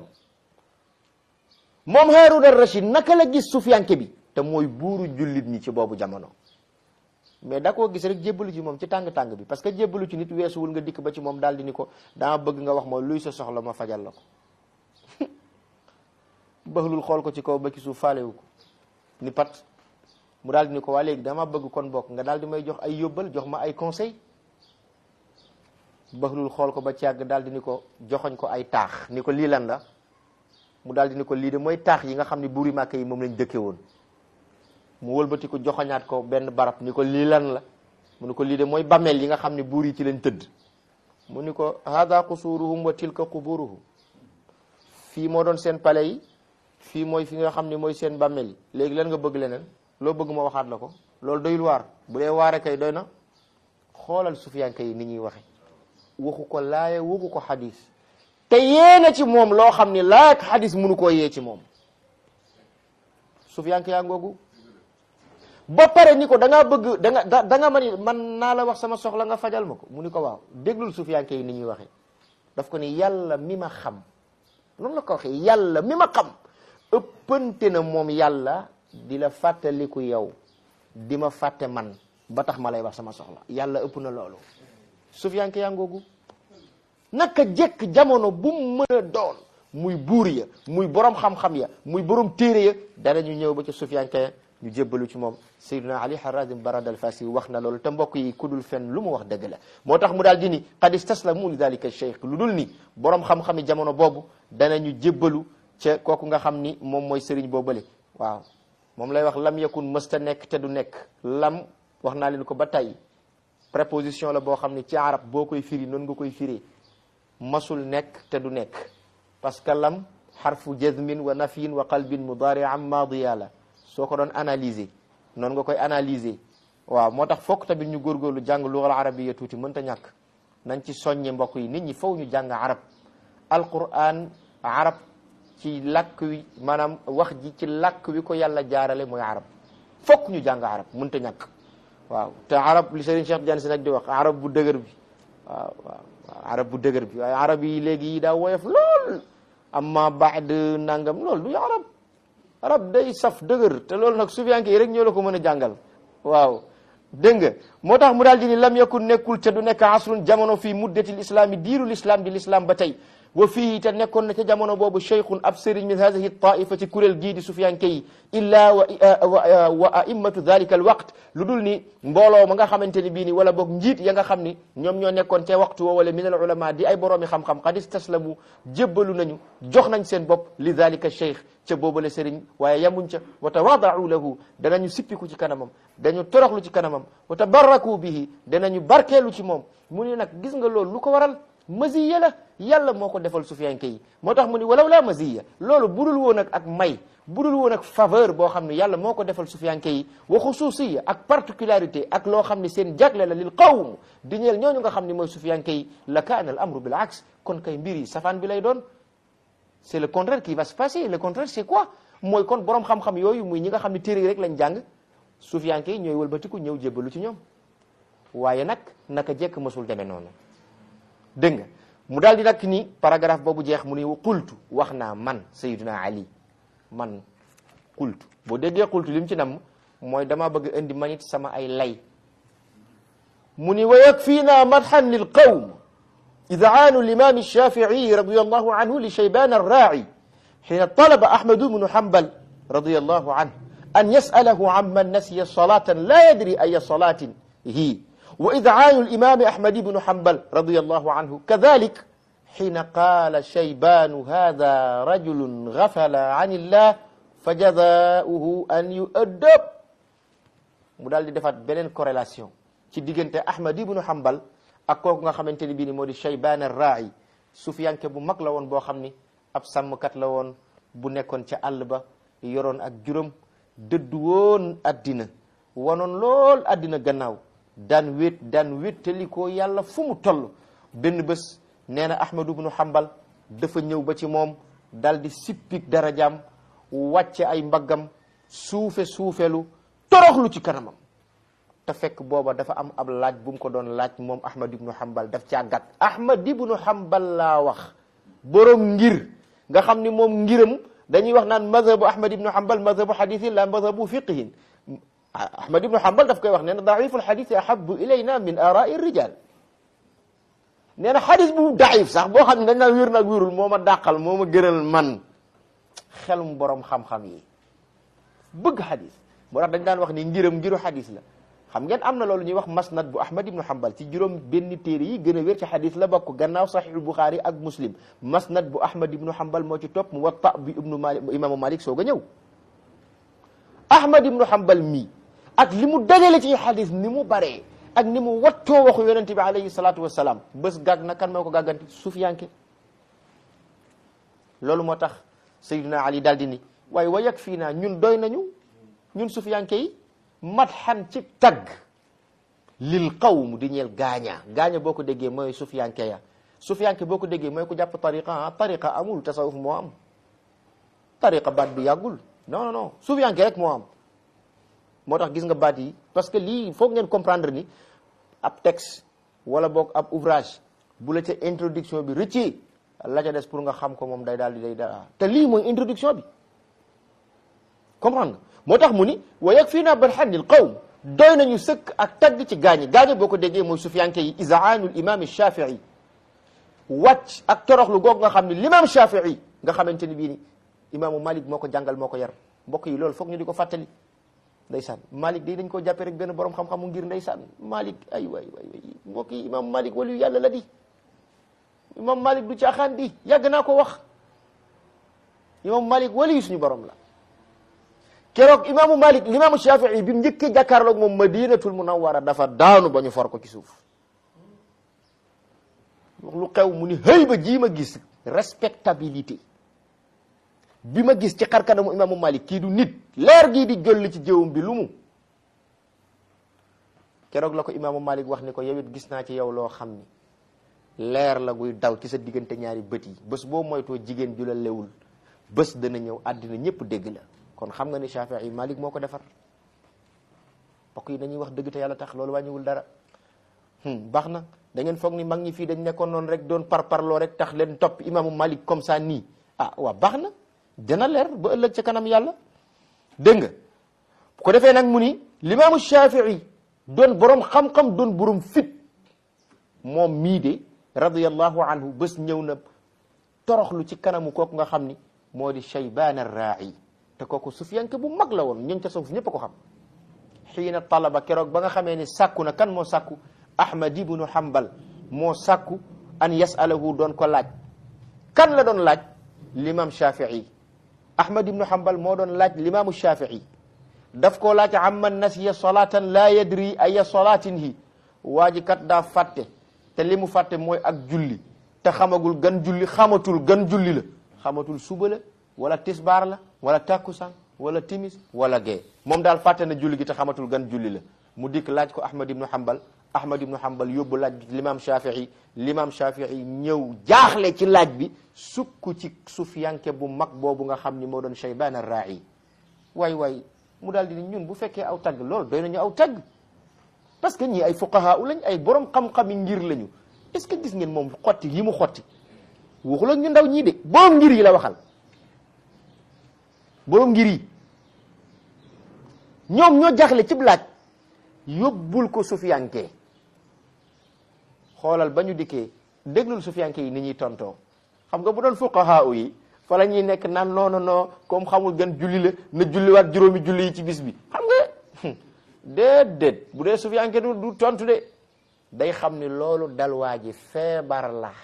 moom Haruna Rashid naka la gis sufiyanke bi te mooy buuru jullit ñi ci boobu jamono mais da koo gis rek jébbalu ci moom ci tàng-tàng bi parce que jébbalu ci nit weesuwul nga dikk ba ci moom daal di ni ko dama bëgg nga wax ma luy sa soxla ma fajal la ko baxlul xool ko ci kaw ba ci suuf faalewu ko ni pat mu daal di ni ko waa léegi dama bëgg kon bokk nga daal di may jox ay yóbbal jox ma ay conseil baxlul xool ko ba ci yàgg daal di ni ko joxoñ ko ay taax ni ko lii lan la mu daal di ni ko lii de mooy taax yi nga xam ne buuri màkk yi moom lañ dëkke woon mu wëlbati ko joxoñaat ko benn barab ni ko lii lan la mu ni ko lii de mooy bàmmeel yi nga xam ne buur yi ci lañ tëdd mu ni ko hada qusuruhum wa tilka quburuhum fii moo doon seen palais yi fii mooy fi nga xam ne mooy seen bàmmeel yi léegi lan nga bëgg leneen loo bëgg ma waxaat la ko loolu doyul waar bu dee waare kay doy na xoolal sufiyanke yi ni ñuy waxe waxu ko laaya waxu ko xadis te yéena ci moom loo xam ni laaya ak xadis mënu koo yee ci moom sufiyanke yaa ngoogu ba pare ni ko da ngaa bëgg da nga da nga man man naa la wax sama soxla nga fajal ma ko mu ni ko waaw déglul sufiyanke yi ni ñuy waxe daf ko ni yàlla mi ma xam noonu la ko waxee yàlla mi ma xam ëppante na moom yàlla di la fàttaliku yow di ma fàtte man ba tax ma lay wax sama soxla yàlla ëpp na loolu sufiyanke yaa ngoogu naka jekk jamono bu mu mën a doon muy buur ya muy borom xam-xam ya muy borom téere ya danañu ñëw ba ci sufiyanke ya ñu jébbalu ci moom sayyiduna ali harazim barad al fasi wax na loolu te mbokk yi ku dul fen lu mu wax dëgg la moo tax mu daal di ni qad istaslamu li dalika cheikh lu dul ni borom xam-xami jamono boobu danañu jébbalu ca kooku nga xam ni moom mooy sëriñ boobale waaw moom lay wax lam yakun mësta nekk te du nekk lam wax naa leen ko ba tey préposition la boo xam ne ci arab boo koy firi noonu nga koy firee masul nekk te du nekk parce que lam xarfu jazmin wa nafyin wa qalbin mudaari am maadiya la soo ko doon analyser noonu nga koy analyser waaw moo tax fokk tamit ñu góorgóorlu jàng lugal arabiya tuuti mënta ñàkk nañ ci soññe mbokk yi nit ñi faw ñu jàng arab alquran arab ci làkk wi maanaam wax ji ci làkk wi ko yàlla jaarale mooy arab fokk ñu jàng arab mënta ñàkk waaw te arab li Serigne Cheikh Tidiane Sy nag di wax arab bu dëgër bi waaw waaw arab bu dëgër bi waaye arab yi léegi yi daa woyof lool amma baad nangam loolu du arab arab day saf dëgër te loolu nag sufiyanke yi rek ñoo la ko mën a jàngal waaw dégg nga moo tax mu daal di ni lam yakun nekkul te du nekk asrun jamono fii muddatil islami diiru l'islam di l'islam ba tey wa fii te nekkoon na ca jamono boobu cheikhun ab sëriñ min hadihi taifa ci kuréel gii di sufiyanke yi illa wa wa aimmatu dhalika al waqt lu dul ni mbooloo ma nga xamante ni bii ni wala boog njiit ya nga xam ni ñoom ñoo nekkoon ca waxtu woo wala min al ulama di ay boroomi xam-xam qad istaslamu jébbalu nañu jox nañ seen bopp li dhalika cheikh ca boobale sëriñ waaye yamuñ ca wa tawaadau lahu danañu sippiku ci kanamam dañu toroxlu ci kanamam wa tabarraku bihi danañu barkeelu ci moom mu ni nag gis nga loolu lu ko waral maziya la yàlla moo ko defal sufiyanke yi moo tax mu ni walaw la maziya loolu budul woon ak ak may budul woon ak faveur boo xam ne yàlla moo ko defal sufiyanke yi wa xususiya ak particularité ak loo xam ne seen jagle la lil qawm di ñeel ñooñu nga xam ne mooy sufiyanke yi la kaana al amru bil aks kon kay mbir yi safaan bi lay doon c'est le contraire qui va se passer le contraire c'est quoi mooy kon borom xam-xam yooyu muy ñi nga xam ne téere yi rek lañ jàng sufiyanke yi ñooy wëlbatiku ñëw jébbalu ci ñoom waaye nag naka jekk mësul demee noonu dégg nga mu daal di nag ni paragraphe boobu jeex mu ni qultu wax naa man sayyiduna ali man qultu boo déggee qultu li mu ci nam mooy dama bëgg indi manit sama ay lay mu ni wa yakfina madhan lil qawm id'aanu l'imam ash-shafi'i radiyallahu anhu li shayban ar-ra'i hina talaba ahmad ibn hanbal radiyallahu anhu an yas'alahu amman nasiya salatan la yadri ay salatin hi وإذعان الإمام أحمد بن حنبل رضي الله عنه كذلك حين قال شيبان هذا رجل غفل عن الله فجزاؤه أن يؤدب mu daal di defaat beneen corrélation ci diggante Ahmad ibnu Hanbal ak kooku nga xamante ni bii ni moo di Shaybaan ar-Raa'i sufiyanke bu mag la woon boo xam ni ab sàmmkat la woon bu nekkoon ca àll ba yoroon ak juróom dëddu woon addina wanoon lool addina gannaaw daan wét daan wéttali ko yàlla fu mu toll benn bés nee na Ahmad ibnu Hanbal dafa ñëw ba ci moom dal di sippik darajaam wàcce ay mbaggam suufe suufelu toroxlu ci kanamam te fekk booba dafa am ab laaj bu mu ko doon laaj moom Ahmad ibnu Hanbal daf caa gàtt Ahmad ibnu Hanbal laa wax borom ngir nga xam ni moom ngiram dañuy wax naan mazhabu Ahmad ibnu Hanbal mazhabu hadithin la mazhabu fiqhin Ahmad ibnu Hanbal daf koy wax nee na daiful hadith ahabu ilayna min arai rijal nee na xadis bu daif sax boo xam ne dañ naan wér nag wérul moo ma dàqal moo ma gënal man xelum borom xam-xam yi bëgg xadis moo tax dañ daan wax ni ngiram ngiru xadis la xam ngeen am na loolu ñuy wax masnad bu Ahmad ibnu Hanbal ci juróom benn téere yi gën a wér ci xadis la bokk gannaaw saxiixul Buxaari ak Muslim masnad bu Ahmad ibnu Hanbal moo ci topp Muwatta bi ibnu Malik imaamu Malik soog a ñëw Ahmad ibnu Hanbal mii ak li mu dajale ci xadis ni mu baree ak ni mu wattoo waxu yonente bi alayhi salaatu wasalaam bés gàgg na kan moo ko gàgganti sufiyanke loolu moo tax Sayyidina Ali daal di ni waaye wa yag fii naa ñun doy nañu ñun sufiyanke yi madxan ci tagg lil qawm di ñeel gaaña gaaña boo ko déggee mooy sufiyanke ya sufiyanke boo ko déggee mooy ku jàpp tariqa ah tariqa amul tasawuf moo am tariqa baat bi yàggul non non non sufiyanke rek moo am moo tax gis nga baat yi parce que lii foog ngeen comprendre ni ab texte wala boog ab ouvrage bu la ca introduction bi rëccee la ca des pour nga xam ko moom day daal di day daal te lii mooy introduction bi comprendre nga moo tax mu ni wa yakfiina barhanil qawm doy nañu sëkk ak tagg ci gaañi gaañi boo ko déggee mooy sufiyanke yi isaanul imam shafii wàcc ak toroxlu googu nga xam ne l'imam shafii nga xamante ni bii ni imaamu malik moo ko jàngal moo ko yar mbokk yi loolu foog ñu di ko fàttali ndeysaan Malik day dañ koo jàppee rek benn borom xam-xamu ngir ndeysaan Malik ay waay waay waay mbokk yi imam Malik waliyu yàlla la di imam Malik du caaxaan di yàgg naa ko wax imam Malik waliyu suñu borom la keroog imaamu Malik limaamu Shafii bi mu njëkkee jàkkaarloog moom Madinatul Munawwara dafa daanu ba ñu for ko ci suuf lu xew mu ni hëy ba jii ma gis respectabilité bi ma gis ci xarkanamu imaamu Malik kii du nit leer gii di jolli ci jëwum bi lu mu keroog la ko imaamu Malik wax ni ko yow it gis naa ci yow loo xam ni leer la guy daw ci sa diggante ñaari bët yi bés boo moytoo jigéen ju la lewul bés dana ñëw àddina ñëpp dégg la kon xam nga ni Shafii Malik moo ko defar mbokk yi dañuy wax dëgg te yàlla tax loolu wàññiwul dara baax na da ngeen foog ni mag ñi fii dañ nekkoon noonu rek doon parparloo rek tax leen topp imaamu Malik comme ça nii ah waa baax na dana leer ba ëllëg ca kanam yàlla dégg nga bu ko defee nag mu ni limaamu Shafii doon borom xam-xam doon borom fit moom mii de radiyallahu anhu bés ñëw na toroxlu ci kanamu kooku nga xam ni moo di Shaybaan ar-Raa'i te kooku sufiyanke bu mag la woon ñun ca suuf ñëpp a ko xam xiina talaba keroog ba nga xamee ni sàkku na kan moo sàkku Ahmad ibnu Hanbal moo sàkku an yasalahu doon ko laaj kan la doon laaj l'imam Shafii Ahmad ibnu Hanbal moo doon laaj l'imaamu Shafii daf koo laaj amman nasiya salatan la yadri aya salatin hi waa ji kat daa fàtte te li mu fàtte mooy ak julli te xamagul gan julli xamatul gan julli la xamatul suba la wala tisbaar la wala takkusaan wala timis wala gee moom daal fàtte na julli gi te xamatul gan julli la mu dikk laaj ko Ahmad ibnu Hanbal Ahmad ibnu Hanbal yóbbu laaj bi l'imam Shafii l'imam Shafii ñëw jaaxle ci laaj bi sukk ci sufiyanke bu mag boobu nga xam ni moo doon Shaybaan ar-Raa'i waay waay mu daal di ni ñun bu fekkee aw tagg loolu doy nañu aw tagg parce que ñii ay fuqahaa lañ ay borom xam-xami ngir lañu est-ce que gis ngeen moom xotti yi mu xotti waxul ak ñu ndaw ñii de borom ngir yi la waxal borom ngir yi ñoom ñoo jaxle cib laaj yóbbul ko sufiyanke xoolal ba ñu dikkee déglul sufiyanke yi ni ñuy tontoo xam nga bu doon fuqahaa yi fa la ñuy nekk naan non non non comme xamul gën julli la na julliwaat juróomi julli yi ci bis bi xam nga déedéet bu dee sufiyanke du du tontu de day xam ni loolu dal waa ji feebar la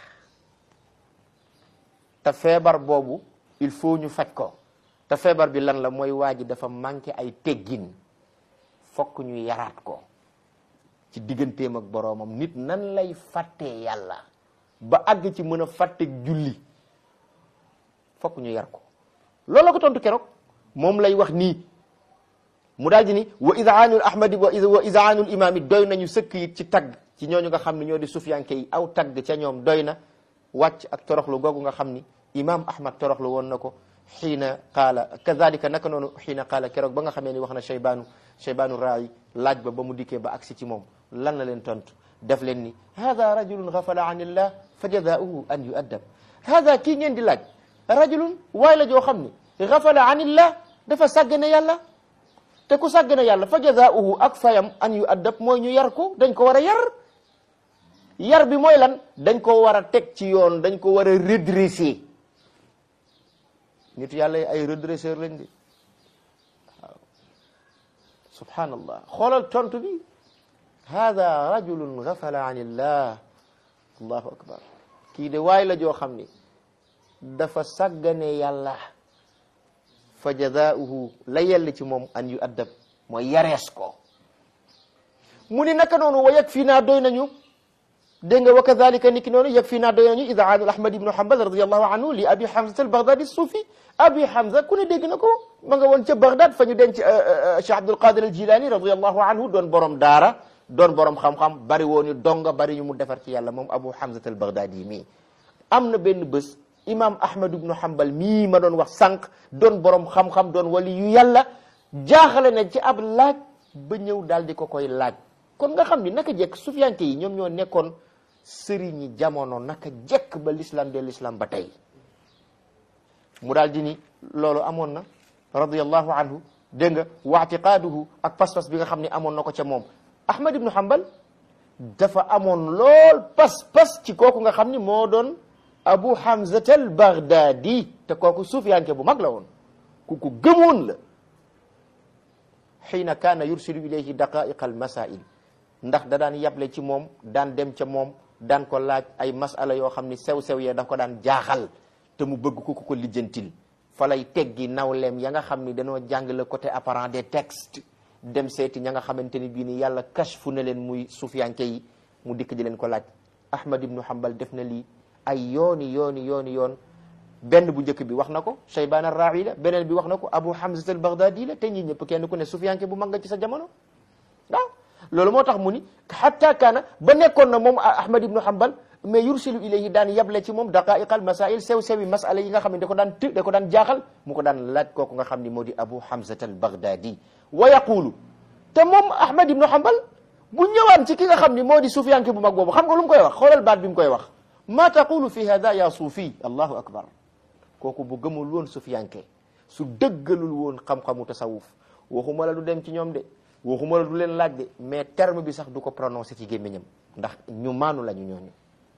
te feebar boobu il faut ñu faj ko te feebar bi lan la mooy waa ji dafa manqué ay teggin fokk ñu yaraat ko ci digganteem ak boroomam nit nan lay fàttee yàlla ba àgg ci mën a fàtteeg julli fokk ñu yar ko loolu la ko tontu keroog moom lay wax nii mu daal di ni wa izaanul ahmadi wa izaanul imaami doy nañu sëkk it ci tagg ci ñooñu nga xam ne ñoo di sufiyanke yi aw tagg ca ñoom doy na wàcc ak toroxlu googu nga xam ni imam ahmad toroxlu woon na ko xiina qaala kazalika naka noonu xiina qaala keroog ba nga xamee ni wax na cheybaanu cheybaanu raayi laaj ba ba mu dikkee ba agsi ci moom lan la leen tontu def leen ni hada rajulun gafala an illah fa jazaauhu an yuaddab hada kii ngeen di laaj rajulun waay la joo xam ni gafala an illah dafa sàggane yàlla te ku sàggane yàlla fa jazaauhu ak fayam an yuaddab mooy ñu yar ko dañ ko war a yar yar bi mooy lan dañ ko war a teg ci yoon dañ ko war a redresser nit yàlla yi ay redresseur lañ de waaw subhanallah xoolal tontu bi hada rajulun gafala an illah allahu akbar kii de waay la joo xam ni dafa sàggane yàlla fa jazaauhu la yell ci moom an yu addab mooy yarees ko mu ni naka noonu wa yag fii naa doy nañu dégg nga wa kadalika niki noonu yag fii naa doy nañu idaanu ahmad ibnu hanbal radiallahu anhu li abi hamza al baghdadi suufi abi hamza ku ne dégg na ko ma nga woon ca baghdad fa ñu denc cheikh abdul qadir al jilani radiallahu anhu doon borom daara doon borom xam-xam bari woon donga bari ñu mu defar ci yàlla moom abu hamza al baghdadi mii am na benn bés imam ahmad ibnu hanbal mii ma doon wax sànq doon borom xam-xam doon wali yu yàlla jaaxale na ci ab laaj ba ñëw daal di ko koy laaj kon nga xam ni naka jekk sufiyanke yi ñoom ñoo nekkoon sëriñi jamono naka jekk ba l'islam de l'islam ba tey mu daal di ni loolu amoon na radiallahu anhu dégg nga wa atiqaaduhu ak pas-pas bi nga xam ne amoon na ko ca moom ahmad ibnu hanbal dafa amoon lool pas-pas ci kooku nga xam ni moo doon abu hamzat al baghdadi te kooku sufiyanke bu mag la woon ku ko gëmoon la xiina kaana yursilu ilayhi daqaiqa al masail ndax da daan yable ci moom daan dem ca moom daan ko laaj ay masala yoo xam ni sew-sew yee daf ko daan jaaxal te mu bëgg ko ku ko lijjantil fa lay teggi nawleem ya nga xam ni dañoo jàng le côté apparent des textes dem seeti ña nga xamante ni bii ni yàlla kashfu na leen muy sufiyanke yi mu dikk di leen ko laaj ahmad ibnu hanbal def na lii ay yooni yooni yooni yoon benn bu njëkk bi wax na ko shaybaan ar-raawi la beneen bi wax na ko abu hamza al baghdadi la te ñi ñëpp kenn ku ne sufiyanke bu mag nga ci sa jamono waaw loolu moo tax mu ni hatta kaana ba nekkoon na moom ahmad ibnu hanbal mais yursilu ilayhi daan yable ci moom daqaiq al masail sew sewi masala yi nga xam ne da ko daan të da ko daan jaaxal mu ko daan laaj kooku nga xam ni moo di abu hamza al baghdadi wa yaqulu te moom ahmad ibnu hanbal bu ñëwaan ci ki nga xam ni moo di sufiyanke bu mag boobu xam nga lu mu koy wax xoolal baat bi mu koy wax ma taqulu fi hada ya suufi allahu akbar kooku bu gëmul woon sufiyanke su dëggalul woon xam-xamu tasawuf waxuma la du dem ci ñoom de waxuma la du leen laaj de mais terme bi sax du ko prononcé ci gémmiñam ndax ñu maanu la ñu ñooñu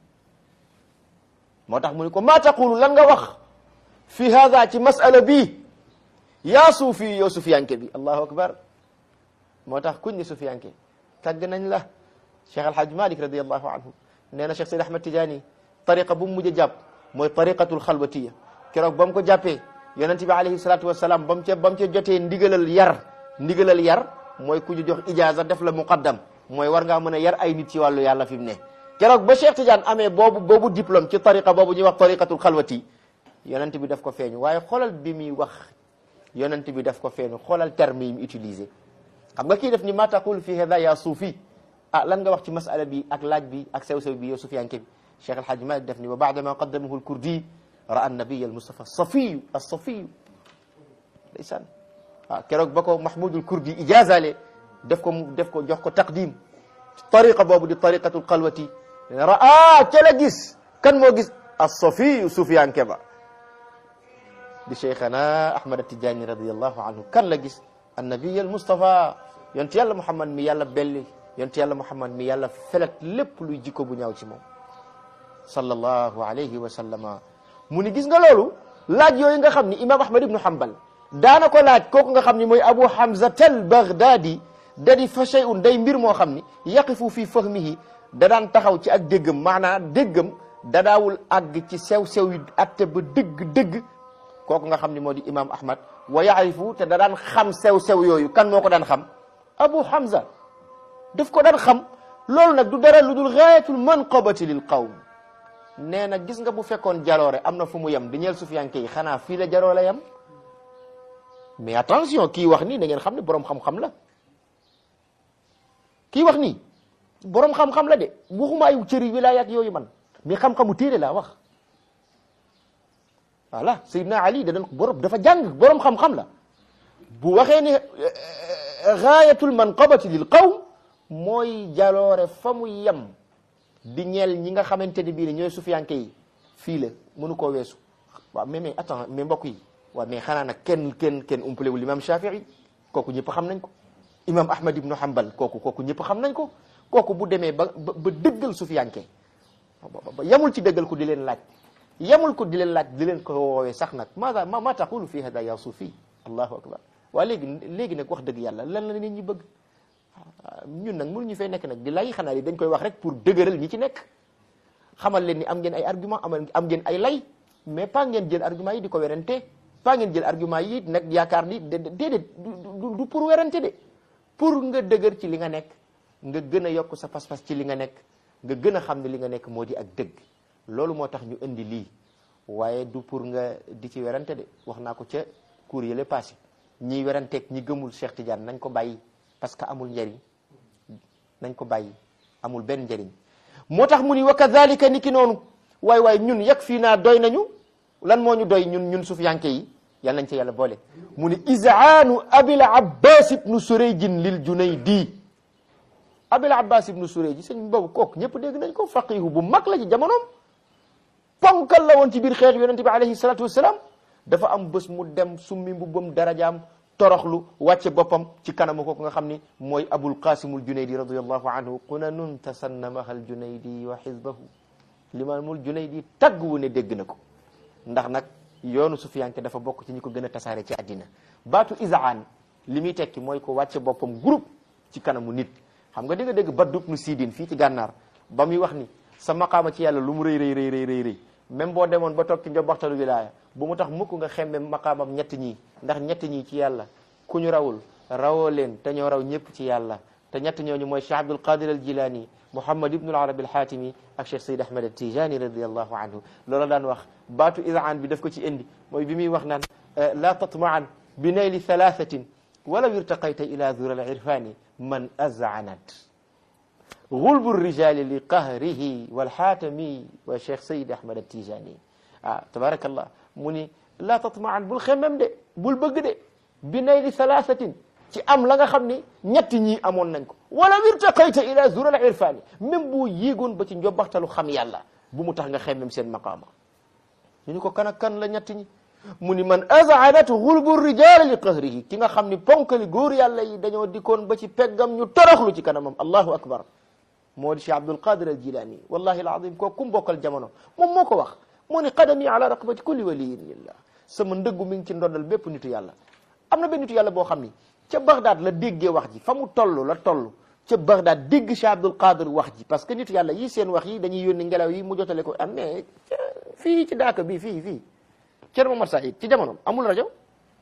moo tax mu ni ko ma taqulu lan nga wax fi hada ci masala bii yaa suufi yow sufiyanke bi allahu akbar moo tax kuñ ni sufiyanke tàgg nañ la cheikh alhaj malik radiallahu anhu nee na cheikh sayd ahmad tidiane tariqa bu mu mujj a jàpp mooy tariqatul xalwatiya keroog ba mu ko jàppee yonente bi alayhi salatu wasalaam ba mu ca ba mu ca jotee ndigalal yar ndigalal yar mooy ku ñu jox ijaza def la muqaddam mooy war ngaa mën a yar ay nit ci wàllu yàlla fi mu ne keroog ba cheikh tidiane amee boobu boobu diplôme ci tariqa boobu ñuy wax tariqatul xalwati yonente bi daf ko feeñu waaye xoolal bi muy wax yonente bi daf ko feeñu xoolal terme yi mu utilisé xam nga kii def ni ma taqul fi hada ya suufi ah lan nga wax ci masala bi ak laaj bi ak sew-sew bi yow sufiyanke bi cheikh alhaj malik def ni wa baada ma qaddamahu alkurdi ra'a nabiy almustafa safiyu alsafiyu ndeysaan waaw keroog ba ko mahmudul kurdi ijazale def ko def ko jox ko taqdim tariqa boobu di tariqatul xalwati raa ca la gis kan moo gis as-safiyu sufyanke ba di cheikhana ahmad atijani radiallahu anhu kan la gis annabiy al mustafa yonent yàlla muhammad mi yàlla belli yonent yàlla muhammad mi yàlla felet lépp luy jikko bu ñaaw ci moom sallallahu alayhi wa sallama mu ni gis nga loolu laaj yooyu nga xam ni imam ahmad ibnu hanbal daana ko laaj kooku nga xam ni mooy abu hamza tel baghdadi da di fa shay'un day mbir moo xam ni yaqifu fi fahmihi da daan taxaw ci ak déggam maanaam déggam da daawul àgg ci sew-sew yi atte ba dëgg-dëgg kooku nga xam ni moo di imam ahmad wa yaarifu te da daan xam sew-sew yooyu kan moo ko daan xam abu hamza daf ko daan xam loolu nag du dara lu dul gaayatul manqabati lil qawm nee na gis nga bu fekkoon jaloore am na fu mu yem di ñeel sufiyanke yi xanaa fii la jaloore yem mais attention kii wax nii da ngeen xam ne boroom xam-xam la kii wax nii boroom xam-xam la de waxuma ay cëri wilaaya ak yooyu man mais xam-xamu téere laa wax voilà Seydina Ali da doon borom dafa jàng boroom xam-xam la bu waxee ne gaayatul manqabati lil qawm mooy jaloore fa mu yem di ñeel ñi nga xamante ne bii ne ñooy sufiyanke yi fii la mënu koo weesu waaw mais mais attends mais mbokk yi waaw mais xanaa nag kenn kenn kenn umpalewul imam Shafii kooku ñëpp xam nañ ko imam Ahmad ibnu Hanbal kooku kooku ñëpp xam nañ ko kooku bu demee ba ba ba dëggal sufiyanke ba yamul ci dëggal ko di leen laaj yamul ko di leen laaj di leen ko woowee sax nag maada ma ma taqulu fi hada ya sufi allahu akbar waa léegi léegi nag wax dëgg yàlla lan la nit ñi bëgg ñun nag mënuñu fay nekk nag di lay xanaa li dañ koy wax rek pour dëgëral ñi ci nekk xamal leen ni am ngeen ay argument am am ngeen ay lay mais pas ngeen jël argument yi di ko werante pas ngeen jël argument yi nag yaakaar ni déedéet du pour werante de pour nga dëgër ci li nga nekk nga gën a yokk sa pas-pas ci li nga nekk nga gën a xam ne li nga nekk moo di ak dëgg loolu moo tax ñu indi lii waaye du pour nga di ci werante de wax naa ko ca cours yële passé ñiy weranteeg ñi gëmul Cheikh Tidiane nañ ko bàyyi parce que amul njariñ nañ ko bàyyi amul benn njariñ moo tax mu ni wa kadhalika ni ki noonu waay waay ñun yag fii naa doy nañu lan moo ñu doy ñun ñun sufiyanke yi yal nañ ca yàlla boole mu ni izaanu abil abbas ibnu surayjin lil junaydi abil abbas ibnu surayji sëñ boobu kooku ñëpp dégg nañ ko faqihu bu mag la ci jamonoom ponkal la woon ci biir xeex yonente bi alayhi salatu wassalam dafa am bés mu dem summi mbubbam darajaam toroxlu wàcce boppam ci kanamu kooku nga xam ni mooy abul qasimul junaydi radiallahu anhu qunanun tasannamahal junaydi wa xizbahu limaamul junaydi tagg wu ne dégg na ko ndax nag yoonu sufiyanke dafa bokk ci ñi ko gën a tasaare ci àddina baatu izaan li muy tekki mooy ko wàcce boppam groupe ci kanamu nit xam nga dégg dégg Baddu ibnu Sidin fii ci gànnaar ba muy wax ni sa maqaama ci yàlla lu mu rëy rëy rëy rëy rëy rëy même boo demoon ba toog ci njobbaxtalu wilaaya bu mu tax mukk nga xemme maqaamam ñett ñii ndax ñett ñii ci yàlla ku ñu rawul rawoo leen te ñoo raw ñëpp ci yàlla te ñett ñooñu mooy Cheikh Abdul Qadir al Jilani Muhammad ibnu al Arabi al Hatimi ak Cheikh Sayyid Ahmad al Tijani radiallahu anhu loola daan wax baatu izaan bi daf ko ci indi mooy bi muy wax naan la tatmaan bi nayli thalathatin walaw irtaqayta ila dhura al irfani man azanat gulbu rijali li qahrihi walxaatami wa cheikh sayid ahmad atijani ah tabarakallah mu ni laa tatmaan bul xemmem de bul bëgg de bi nayli thalathatin ci am la nga xam ni ñetti ñii amoon nañ ko wala irtaqayta ila zural irfani même boo yéegoon ba ci njobbaxtalu xam yàlla bu mu tax nga xemmem seen maqaama ñu ni ko kan ak kan la ñetti ñi mu ni man azanat gulbu rijali li qahrihi ki nga xam ni ponkali góor yàlla yi dañoo dikkoon ba ci peggam ñu toroxlu ci kanamam allahu akbar moo di Cheikh Abdul Qadir al Jilani wallahi alazim koo kum bokkal jamono moom moo ko wax moo ni qadami ala raqabati kulli waliyin lillah sama ndëggu mi ngi ci ndondal bépp nitu yàlla am na benn nitu yàlla boo xam ni ca Baghdad la déggee wax ji fa mu toll la toll ca Baghdad dégg Cheikh Abdul Qadir wax ji parce que nitu yàlla yi seen wax yi dañuy yónni ngelaw yi mu jotale ko am mais fii ci daaka bi fii fii Thierno Momar Saïd ci jamono amul rajo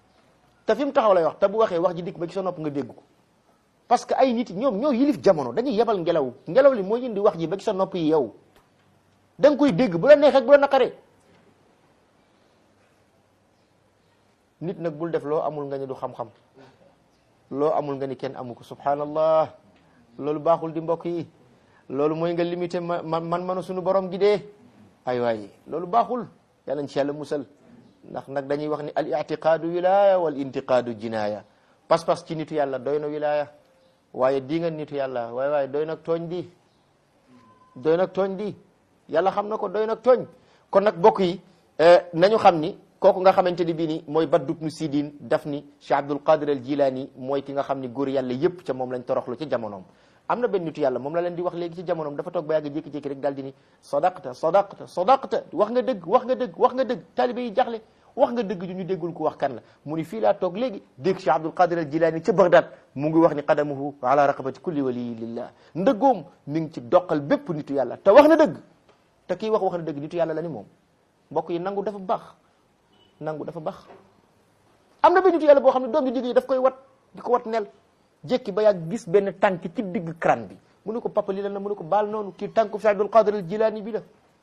te fi mu taxaw lay wax te bu waxee wax ji dikk ba ci sa nopp nga dégg ko parce que ay nit ñoom ñoo yilif jamono dañuy yebal ngelaw ngelaw li mooy indi wax ji ba ci sa nopp yi yow da nga koy dégg bu la neexee ak bu la naqaree nit nag bul def loo amul nga ni du xam-xam loo amul nga ni kenn amu ko subhanallah loolu baaxul di mbokk yi loolu mooy nga limité ma man manu suñu borom gi dee ay waay loolu baaxul yàlla ci yàlla musal ndax nag dañuy wax ni al i'tiqaadu wilaya wal intiqaadu jinaya pas-pas ci nitu yàlla doy na wilaya waaye di nga nitu yàlla waaye waaye doy nag tooñ di doy nag tooñ di yàlla xam na ko doy nag tooñ kon nag bokk yi nañu xam ni kooku nga xamante ni bii ni mooy Baddu ibnu Sidin daf ni Cheikh Abdul Qadir al Jilani mooy ki nga xam ni góor yàlla yépp ca moom lañ toroxlu ci jamonoom am na benn nitu yàlla moom la leen di wax léegi ci jamonoom dafa toog ba yàgg jékki-jékki rek daal di ni sadaqta sadaqta sadaqta wax nga dëgg wax nga dëgg wax nga dëgg taalibe yi jaxle wax nga dëgg ju ñu déggul ko wax kan la mu ni fii laa toog léegi dégg Cheikh Abdul Qadir al Jilani ca Baghdad mu ngi wax ni qadamuhu ala raqabati kulli waliyi lillah ndëggoom mi ngi ci doqal bépp nitu yàlla te wax na dëgg te kii wax wax na dëgg nitu yàlla la ni moom mbokk yi nangu dafa baax nangu dafa baax am na benn nitu yàlla boo xam ne doom ji digg yi daf koy wat di ko wat nel jékki ba yàgg gis benn tànk ci digg crâne bi mu ne ko papa lii la na mu ne ko baal noonu kii tànku Cheikh Abdul Qadir al Jilani bi la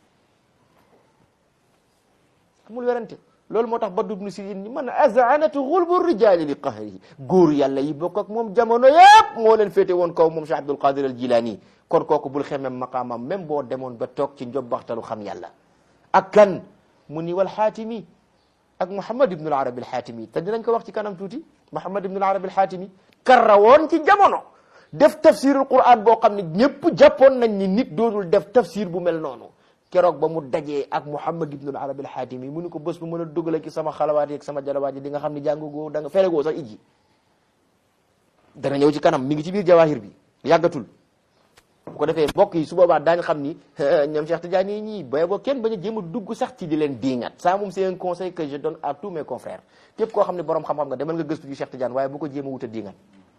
amul werante loolu moo tax Baddu ibnu Sidin ni man azanatu xulbu rijali li qahrihi góor yàlla yi bokk ak moom jamono yëpp moo leen féete woon kaw moom Cheikh Abdul Qadir al Jilani kon kooku bul xemem maqaamam même boo demoon ba toog ci njobbaxtalu xam yàlla ak kan mu ni wal xaatimi ak Muhammad ibn al Arabi al xaatimi te dinañ ko wax ci kanam tuuti Muhammad ibn al Arabi al xaatimi karra woon ci jamono def tafsirul Qur'an boo xam ne ñëpp jàppoon nañ ni nit doonul def tafsir bu mel noonu keroog ba mu dajee ak Muhammad ibn al Arabi al xaatimi mu ni ko bés bu mën a dugale ci sama xalawaat yi ak sama jalawaat yi di nga xam ne jàngugoo da nga felegoo sax ijji dana ñëw ci kanam mi ngi ci biir jawahir bi yàggatul bu ko defee mbokk yi su boobaa daañu xam ni ñoom Cheikh Tidiane yi ñii bay boo kenn bañ a jéem a dugg sax ci di leen diingat ça moom c'est un conseil que je donne à tous mes confrères képp koo xam ne borom xam-xam nga demal nga gëstu ci Cheikh Tidiane waaye bu ko jéem a wut a diingat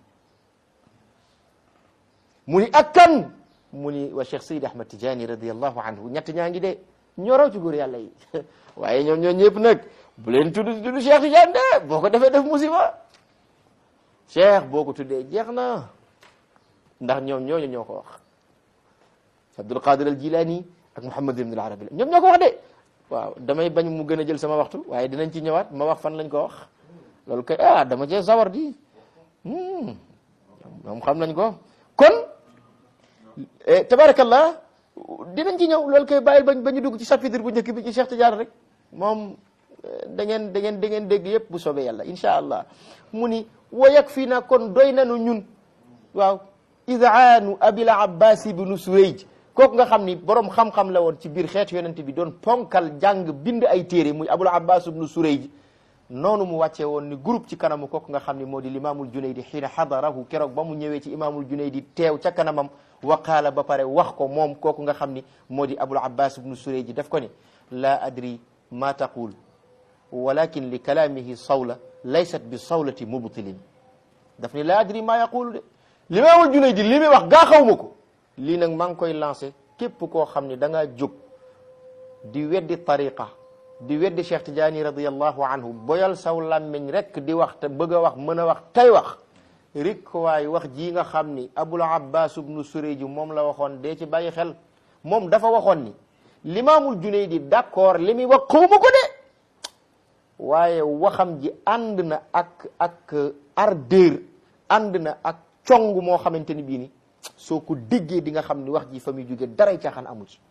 mu ni ak kan mu ni wa Cheikh Seydi Ahmad Tidiane radiallahu anhu ñett ñaa ngi de ñoroo ci góor yàlla yi waaye ñoom ñoo ñëpp nag bu leen tudd tudd Cheikh Tidiane de boo ko defee def musiba Cheikh boo ko tuddee jeex na ndax ñoom ñooñu ñoo ko wax Abdul Qadir al Jilani ak Muhammad ibn al Arabi ñoom ñoo ko wax de waaw damay bañ mu gën a jël sama waxtu waaye dinañ ci ñëwaat ma wax fan lañ ko wax loolu kay ah dama cee sawar di moom xam nañ ko kon tabarakallah dinañ ci ñëw loolu kay bàyyil bañ ba ñu dugg ci chapitre bu njëkk bi ci Cheikh Tidiane rek moom da ngeen da ngeen da ngeen dégg yëpp bu soobee yàlla insha allah mu ni wa yakfina kon doy nanu ñun waaw idaanu abil abbas ibnu suwayj kooku nga xam ni borom xam-xam la woon ci biir xeetu yonent bi doon ponkal jàng bind ay téere muy abul abbas ibnu surayj noonu mu wàccee woon ni groupe ci kanamu kooku nga xam ni moo di limaamul junaydi xiina xadarahu keroog ba mu ñëwee ci imaamul junaydi teew ca kanamam waqaala ba pare wax ko moom kooku nga xam ni moo di abul abbas ibnu surayj daf ko ni laa adri ma taqul walakin li kalaamihi sawla laysat bi sawlati mubtilin daf ni laa adri ma yaqulu de limaamul junaydi li muy wax gaa xaw ma ko lii nag maa ngi koy lancé képp koo xam ni da ngaa jóg di weddi tariqa di weddi Cheikh Tidiane radiallahu anhu boyal saw làmmiñ rek di wax te bëgg a wax mën a wax tey wax rik waay wax ji nga xam ni abul abbas ibnu surayji moom la waxoon dee ci bàyyi xel moom dafa waxoon ni limaamul junaydi d'accord li muy wax xawma ko de waaye waxam ji ànd na ak ak ardeur ànd na ak cong moo xamante ni bii ni soo ko déggee di nga xam ni wax ji fa muy jóge daray caaxaan amu ci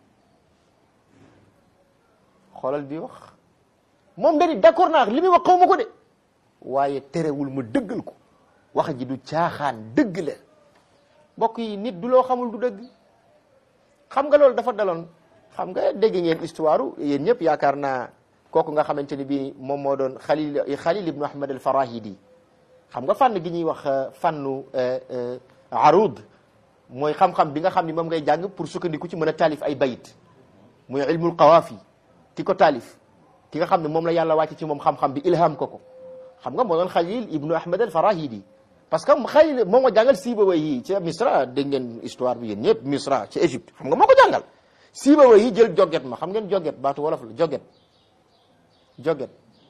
xoolal bi wax moom dani d'accord naa li muy wax xaw ma ko de waaye terewul ma dëggal ko wax ji du caaxaan dëgg la mbokk yi nit du loo xamul du dëgg xam nga loolu dafa daloon xam nga dégg ngeen histoire yéen ñëpp yaakaar naa kooku nga xamante ni bii moom moo doon Khalil Khalil ibnu Ahmad al Farahidi xam nga fànn gi ñuy wax fànnu arud mooy xam-xam bi nga xam ni moom ngay jàng pour sukkandiku ci mën a taalif ay bayit muy ilmul qawaafi ki ko taalif ki nga xam ne moom la yàlla wàcce ci moom xam-xam bi ilham ko ko xam nga moo doon Khalil ibnu Ahmad al Farahidi parce que Khalil moo ma jàngal Sibawayh yi ci Misra dégg ngeen histoire bi yéen ñëpp Misra ci Égypte xam nga moo ko jàngal Sibawayh yi jël joget ma xam ngeen joget baatu wolof la joget joget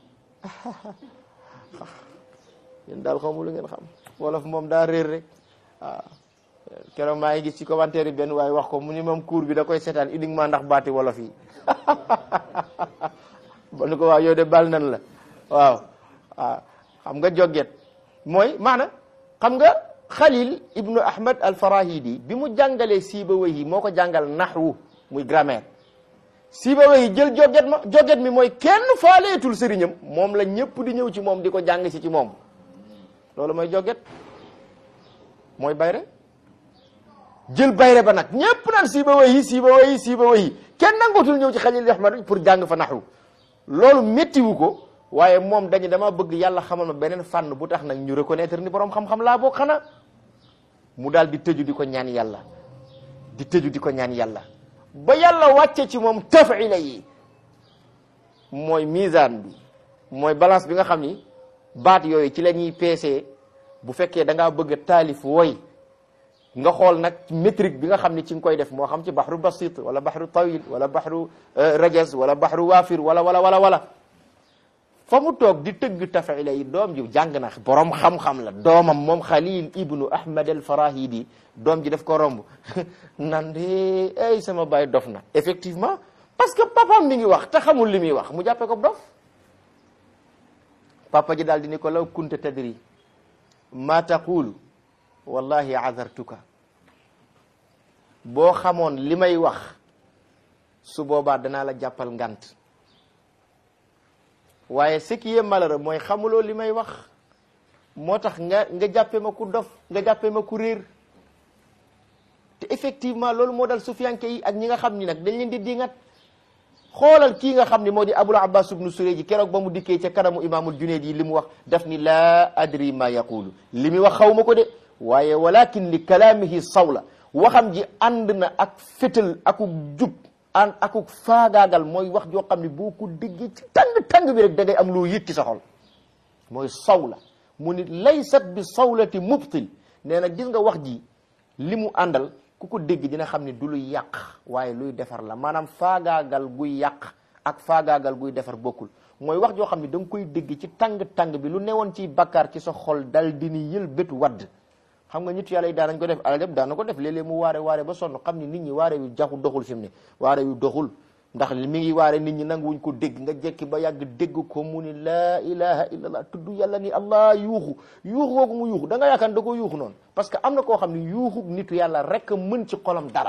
yéen daal xamu lu ngeen xam wolof moom daa réer rek waaw keroog maa ngi gis ci commentaire yi benn waaye wax ko mu ni moom cours bi da koy seetaan uniquement ndax baati wolof yi ba nu ko waaw yow de bal nan la waaw waaw xam nga joget mooy maana xam nga Khalil ibnu Ahmad al Farahidi bi mu jàngalee Sibawayh yi moo ko jàngal naxwu muy grammaire Sibawayh yi jël joget ma joget mi mooy kenn faaleetul sëriñam moom la ñëpp di ñëw ci moom di ko jàng si ci moom loolu mooy joget mooy bayre jël bayre ba nag ñépp naan siiba wayi siiba wayi siiba wayi kenn nangootul ñëw ci xalil ahmad pour jàng fa naxwu loolu méttiwu ko waaye moom dañu dama bëgg yàlla xamal ma beneen fànn bu tax nag ñu reconnaître ni borom xam-xam laa boo xanaa mu daal di tëju di ko ñaan yàlla di tëju di ko ñaan yàlla ba yàlla wàcce ci moom tafila yi mooy misaan bi mooy balance bi nga xam ni baat yooyu ci la ñuy peesee bu fekkee da ngaa bëgg a taalif woy nga xool nag métrique bi nga xam ni ci nga koy def moo xam ci baxru basit wala baxru tawil wala baxru rajaz wala baxru waafir wala wala wala wala fa mu toog di tëgg tafila yi doom ji jàng na borom xam-xam la doomam moom Khalil ibnu Ahmad al Farahidi doom ji daf ko romb nan de ay sama baay dof na effectivement parce que papaam mi ngi wax te xamul li muy wax mu jàppee ko dof papa ji daal di ni ko law kunta tadri ma taqulu wallahi azartuka boo xamoon li may wax su boobaa danaa la jàppal ngant waaye ce qui est malheureux mooy xamuloo li may wax moo tax nga nga jàppee ma ku dof nga jàppee ma ku réer te effectivement loolu moo dal sufiyanke yi ak ñi nga xam ni nag dañ leen di dingat xoolal kii nga xam ni moo di abul abbas ibnu sureji keroog ba mu dikkee ca kanamu imaamul junayd yi li mu wax daf ni laa adri ma yaqulu li muy wax xaw ma ko de waaye walakin li kalaamihi sawla waxam ji ànd na ak fétal akuk jub an akuk faagaagal mooy wax joo xam ne boo ko déggee ci tàng-tàng bi rek da ngay am loo yëg ci sa xol mooy sawla mu ni laysat bi sawlati mubtil nee na gis nga wax ji li mu àndal ku ko dégg dina xam ne du luy yàq waaye luy defar la maanaam faagaagal guy yàq ak faagaagal guy defar bokkul mooy wax joo xam ne da nga koy dégg ci tàng-tàng bi lu newoon ci bakkaar ci sa xol dal di ni yël bët wadd xam nga nit yàlla yi daanañ ko def alajab daana ko def léeg-léeg mu waare waare ba sonn xam ni nit ñi waare yu jaxu doxul fi mu ne waare yu doxul ndax mi ngi waare nit ñi nanguwuñ ko dégg nga jekki ba yàgg dégg ko mu ni laa ilaha illallah tudd yàlla ni allah yuuxu yuuxu googu mu yuuxu da nga yaakaar da ko yuuxu noonu parce que am na koo xam ne yuuxu nitu yàlla rek mën ci xolam dara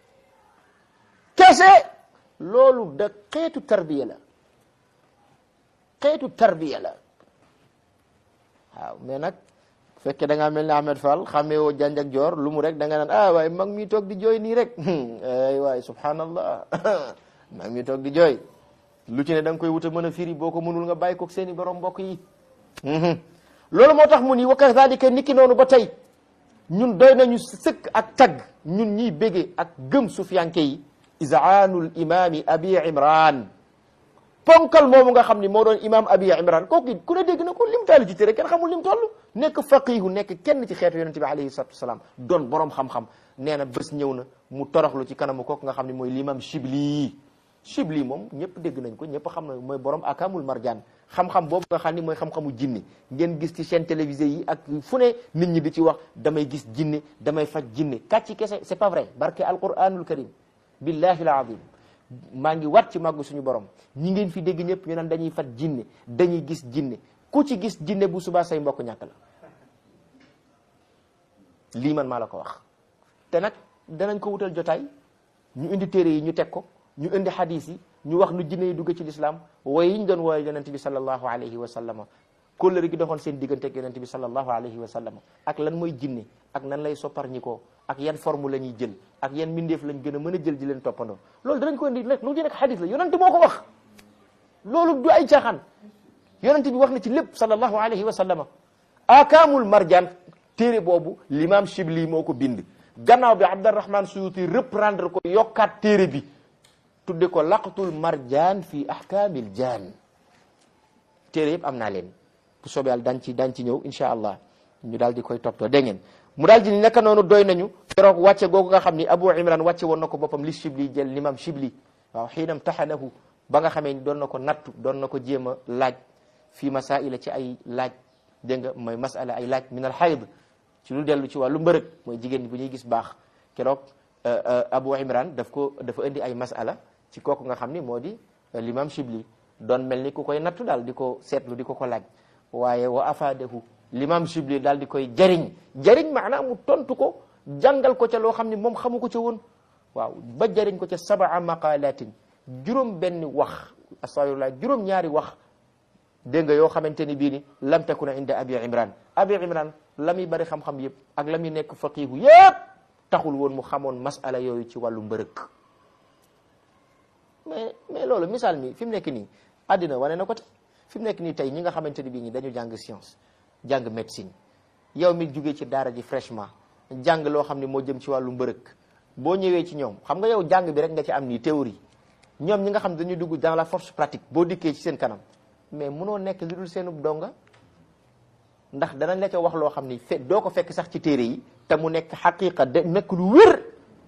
kese loolu da xeetu tarbiya la xeetu tarbiya la waaw mais nag bu fekkee da ngaa mel ni Ahmed Fall xamee woo janj ak joor lu mu rek da nga naan ah waaye mag mi toog di jooy nii rek ay waay subhanallah mag mi toog di jooy lu ci ne da nga koy wut a mën a firi boo ko mënul nga bàyyi ko seeni borom mbokk yi loolu moo tax mu ni wa kazalika niki noonu ba tey ñun doy nañu sëkk ak tagg ñun ñiy bége ak gëm sufiyanke yi isaanul imami abi imran ponkal moomu nga xam ni moo doon imam abi imran kooku ku ne dégg na ko lim taali ci tere kenn xamul lim toll nekk faqihu nekk kenn ci xeetu yonente bi alayhi salatu wasalaam doon borom xam-xam nee na bés ñëw na mu toroxlu ci kanamu kooku nga xam ne mooy l'imam shibli shibli moom ñëpp dégg nañ ko ñëpp xam na mooy borom akamul marjaan xam-xam boobu nga xam ni mooy xam-xamu jinne ngeen gis ci chaîne télévisée yi ak fu ne nit ñi di ci wax damay gis jinne damay faj jinne kàcci kese c'est pas vrai barke alquranul karim billahi alazim maa ngi wat ci màggu suñu borom ñi ngeen fi dégg ñëpp ñu naan dañuy fat jinne dañuy gis jinne ku ci gis jinne bu subaa say mbokk ñàkk la lii man maa la ko wax te nag danañ ko wutal jotaay ñu indi téere yi ñu teg ko ñu indi hadis yi ñu wax nu jinne yi dugg ci lislaam waaye yi ñu doon wooye yonent bi sallallahu alayhi wa sallama kóllëre gi doxoon seen diggante ak yonent bi sallallahu alayhi wa sallama ak lan mooy jinne ak nan lay soppar ñi ko ak yan forme la ñuy jël ak yan mbindeef lañ gën a mën a jël di leen toppandoo loolu danañ ko indi rek lu ci nekk hadis la yonent moo ko wax loolu du ay caaxaan yonent bi wax na ci lépp sallallahu alayhi wa sallama akaamul marjaan téere boobu l'imam Shibli moo ko bind gannaaw bi Abdurrahman Suyuti reprendre ko yokkaat téere bi tudde ko laqtul marjaan fi ahkaamil jaan téere yëpp am naa leen bu soobee yàlla daan ci daan ci ñëw incha allah ñu daal di koy toppatoo dégg ngeen mu daal di naka noonu doy nañu keroog wàcce googu nga xam ni Abu Imran wàcce woon na ko boppam li Shibli jël l'imam Shibli waaw xiinam taxanahu ba nga xamee ni doon na ko nattu doon na ko jéem a laaj fii masaila ci ay laaj dégg nga mooy masala ay laaj min al hayd ci lu dellu ci wàllu mbërëg mooy jigéen bu ñuy gis baax keroog Abu Imran daf ko dafa indi ay masala ci kooku nga xam ni moo di l'imam Shibli doon mel ni ku koy nattu daal di ko seetlu di ko ko laaj waaye wa afaadahu l'imam Shibli daal di koy jariñ jariñ maanaam mu tontu ko jàngal ko ca loo xam ni moom xamu ko ca woon waaw ba jariñ ko ca sabaa maqalatin juróom benn wax astafirullah juróom ñaari wax dégg nga yoo xamante ni bii ni lam takuna inda abi imran abi imran la muy bari xam-xam yëpp ak la muy nekk faqihu yëpp taxul woon mu xamoon masala yooyu ci wàllu mbërëk mais mais loolu misaal mi fi mu nekk nii àddina wane na ko te fi mu nekk nii tey ñi nga xamante ni bii ñi dañu jàng science jàng médecine yow mi jugee ci daara ji fraîchement jàng loo xam ne moo jëm ci wàllu mbërëk boo ñëwee ci ñoom xam nga yow jàng bi rek nga ci am nii théorie ñoom ñi nga xam dañuy dugg dans la force pratique boo dikkee ci seen kanam mais munoo nekk li dul seenub donga ndax danañ la ca wax loo xam ni fe doo ko fekk sax ci téere yi te mu nekk xaqiqa de nekk lu wér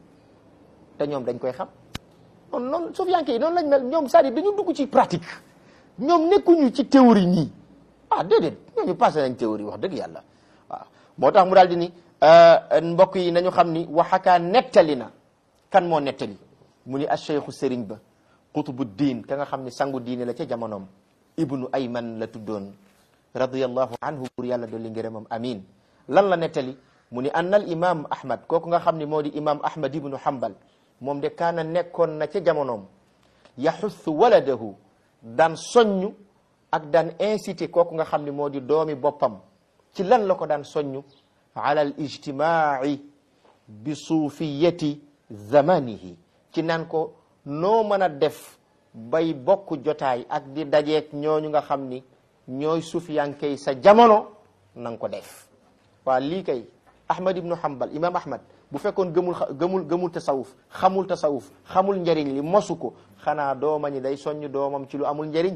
te ñoom dañ koy xam noonu noonu sofiyanke yi noonu lañ mel ñoom c'est-à-dire dañu dugg ci pratique ñoom nekkuñu ci théorie nii ah déedéet ñooñu passé nañ théorie wax dëgg yàlla waaw moo tax mu daal di ni mbokk yi nañu xam ni waxakaa nettali na kan moo nettali mu ni acheikhu sëriñ ba qutbu diin ka nga xam ni sangu diine la ca jamonoom ibnu ayman la tuddoon radiyallahu anhu pour yàlla dolli ngërëmam amin lan la nettali mu ni anna al imam ahmad kooku nga xam ni moo di imam ahmad ibnu hambal moom de kaana nekkoon na ca jamonoom yaxussu waladahu daan soññu ak daan incité kooku nga xam ni moo di doomi boppam ci lan la ko daan soññu ala al ijtimaai bi suufiyati zamanihi ci naan ko noo mën a def bay bokk jotaay ak di dajeek ñooñu nga xam ni ñooy sufiyankey sa jamono na nga ko def waa lii kay ahmad ibnu hambal imam ahmad bu fekkoon gëmul gëmul gëmul tasawuf xamul tasawuf xamul njariñ li mosu ko xanaa dooma ñi day soññ doomam ci lu amul njariñ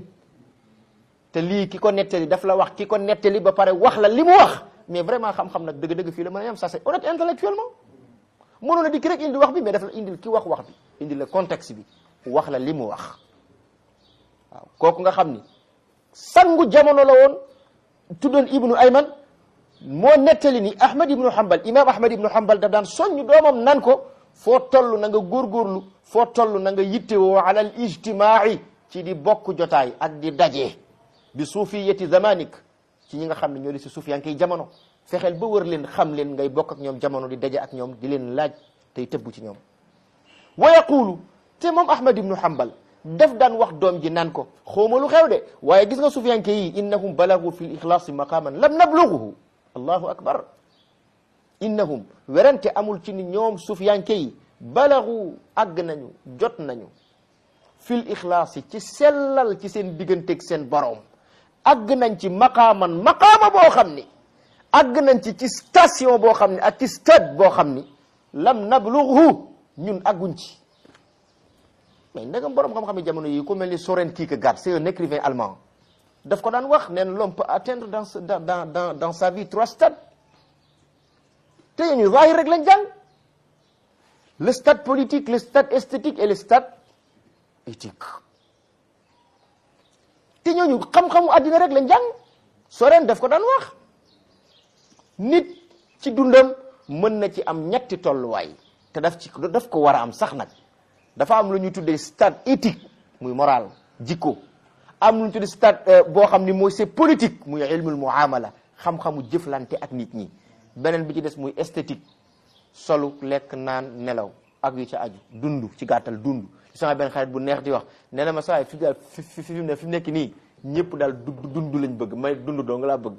te lii ki ko nettali daf la wax ki ko nettali ba pare wax la li mu wax mais vraiment xam-xam nag dëgg-dëgg fii la mën a yam ça c'est honnête intellectuellement mënoon a dikk rek indi wax bi mais daf la indil ki wax wax bi indil la contexte bi wax la li mu wax waaw kooku nga xam ni sangu jamono la woon tuddoon ibnu ayman moo nettali ni ahmad ibnu hambal imam ahmad ibnu hambal daf daan soññ doomam nan ko foo toll na nga góorgóorlu foo toll na nga yittewoo ala al ijtimaai ci di bokk jotaay ak di daje bi suufiyati zamanik ci ñi nga xam ne ñoo di si suuf yaa ngi koy jamono fexeel ba wër leen xam leen ngay bokk ak ñoom jamono di daje ak ñoom di leen laaj tey tëbbu ci ñoom wa yaqulu te moom ahmad ibnu hambal daf daan wax doom ji naan ko xawma lu xew de waaye gis nga sufiyanke yi innahum balagu fi l ixlaasi maqaman lam nabluguhu allahu akbar innahum werante amul ci ni ñoom sufiyanke yi balagu àgg nañu jot nañu fil ixlaasi ci sellal ci seen digganteeg seen boroom àgg nañ ci maqaaman maqaama boo xam ni àgg nañ ci ci station boo xam ne ak ci stade boo xam ni lam nablughu ñun àgguñ ci mais ndegam borom xam-xam yi jamono yi ku mel ni Soren Kierkegaard c'est un écrivain allemand daf ko daan wax neen l'homme peut atteindre dans dans dans dans sa vie trois stades te ñu zahir rek lañ jàng le stade politique le stade esthétique et le stade éthique te ñooñu xam-xamu àddina rek lañ jàng Soren daf ko daan wax nit ci dundam mën na ci am ñetti tolluwaay te daf ci daf ko war a am sax nag dafa am lu ñuy tuddee stade éthique muy moral jikko am lu ñu tuddee stade boo xam ni mooy c'est politique muy ilmul muamala xam-xamu jëflante ak nit ñi beneen bi ci des muy esthétique solu lekk naan nelaw ak yu ca aju dund ci gàttal dund sama benn xarit bu neex di wax nee na ma saa fi daal fi fi fi ne fi nekk nii ñëpp daal dund lañ bëgg may dund doo nga laa bëgg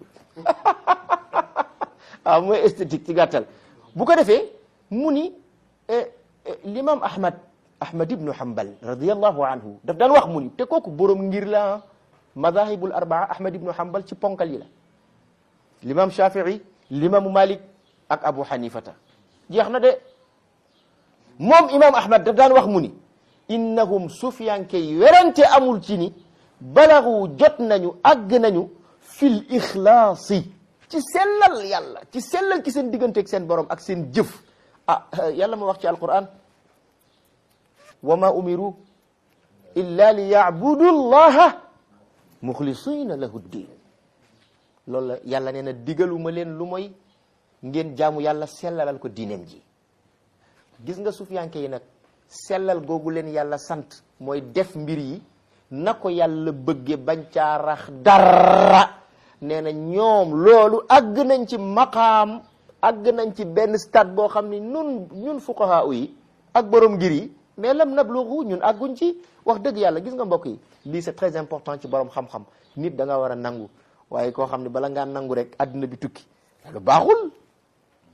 waaw mooy esthétique ci gàttal bu ko defee mu ni l'imam ahmad ahmad ibnu hambal radiallahu anhu daf daan wax mu ni te kooku borom ngir la madahibul arbaa ahmad ibnu hambal ci ponkal yi la l'imam shafii l'imam malik ak abu hanifata jeex na de moom imam ahmad daf daan wax mu ni innahum sufiyanke yi werante amul ci ni balagu jot nañu àgg nañu fil ixlaasi ci sellal yàlla ci sellal ci seen digganteeg seen borom ak seen jëf ah yàlla ma wax ci alquran wa ma umiru illa li yacbudu llaha muxlisina lahu ddin loolu la yàlla nee na digaluma leen lu mooy ngeen jaamu yàlla sellalal ko diineem ji gis nga sufiyanke yi nag sellal googu leen yàlla sant mooy def mbir yi na ko yàlla bëgge bañ caa rax dara nee na ñoom loolu àgg nañ ci maqaam àgg nañ ci benn stade boo xam ni ñun ñun fuqaha yi ak borom ngir yi mais lam nablughu ñun àgguñ ci wax dëgg yàlla gis nga mbokk yi lii c'est très important ci borom xam-xam nit da nga war a nangu waaye koo xam ne bala ngaa nangu rek adduna bi tukki lu baaxul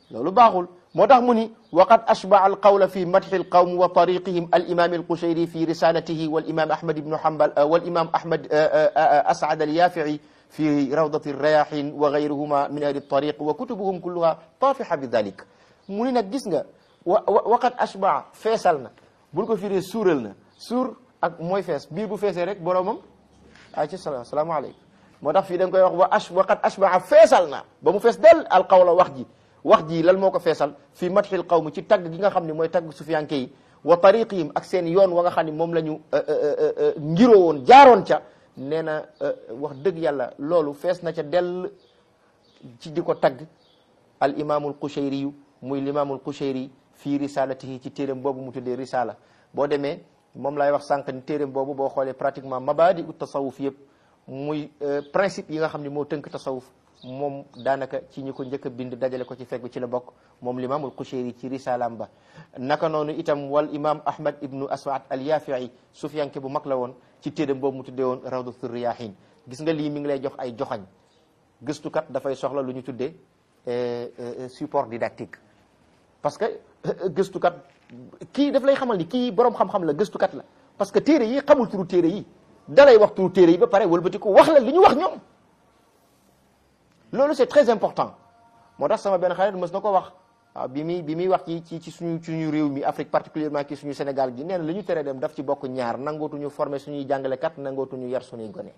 loolu baaxul moo tax mu ni waqad ashbaa alqawla fi madxi alqawm wa tariqihim alimam alqushayri fi risalatihi walimam ahmad ibnu hambal walimam ahmad asad alyafii fi rawdati alrayahin wa gayruhuma min ahli altariq wa kutubuhum kulluha tafiha bi dalik mu ni nag gis nga wa waqad ashbaa feesal na bul ko firee suural na suur ak mooy fees biir bu feesee rek boromam ay ci sala salaamaaleykum moo tax fii da nga koy wax wa ash waqad ashbaa feesal na ba mu fees del alqawla wax ji wax ji lan moo ko feesal fii madxil qawmi ci tagg gi nga xam ne mooy tagg sufiyanke yi wa tariqihim ak seen yoon wa nga xam ne moom la ñu ngiroo woon jaaroon ca nee na wax dëgg yàlla loolu fees na ca dell ci di ko tagg al imaamul qushayri yu muy limaamul qushayri fii risalatihi ci téeréem boobu mu tuddee risala boo demee moom laay wax sànq ni téeréem boobu boo xoolee pratiquement mabadi u tasawuf yëpp muy principe yi nga xam ne moo tënk tasawuf moom daanaka ci ñi ko njëkk a bind dajale ko ci fekk bi ci la bokk moom limaamul Qushayri ci risalaam ba naka noonu itam wal imam ahmad ibnu aswad al yafii sufiyanke bu mag la woon ci téeréem boobu mu tuddee woon rawdatu riyahin gis nga lii mi ngi lay jox ay joxañ gëstukat dafay soxla lu ñu tuddee support didactique parce que gëstukat kii daf lay xamal ni kii borom xam-xam la gëstukat la parce que téere yi xamul turu téere yi dalay wax turu téere yi ba pare wëlbati ko wax la li ñu wax ñoom loolu c'est très important moo tax sama benn xarit mës na ko wax waaw bi muy bi muy wax ci ci ci suñu suñu réew mi Afrique particulièrement ki suñu Sénégal gi nee na li ñu tere dem daf ci bokk ñaar nangootuñu former suñuy jàngalekat nangootuñu yar suñuy gone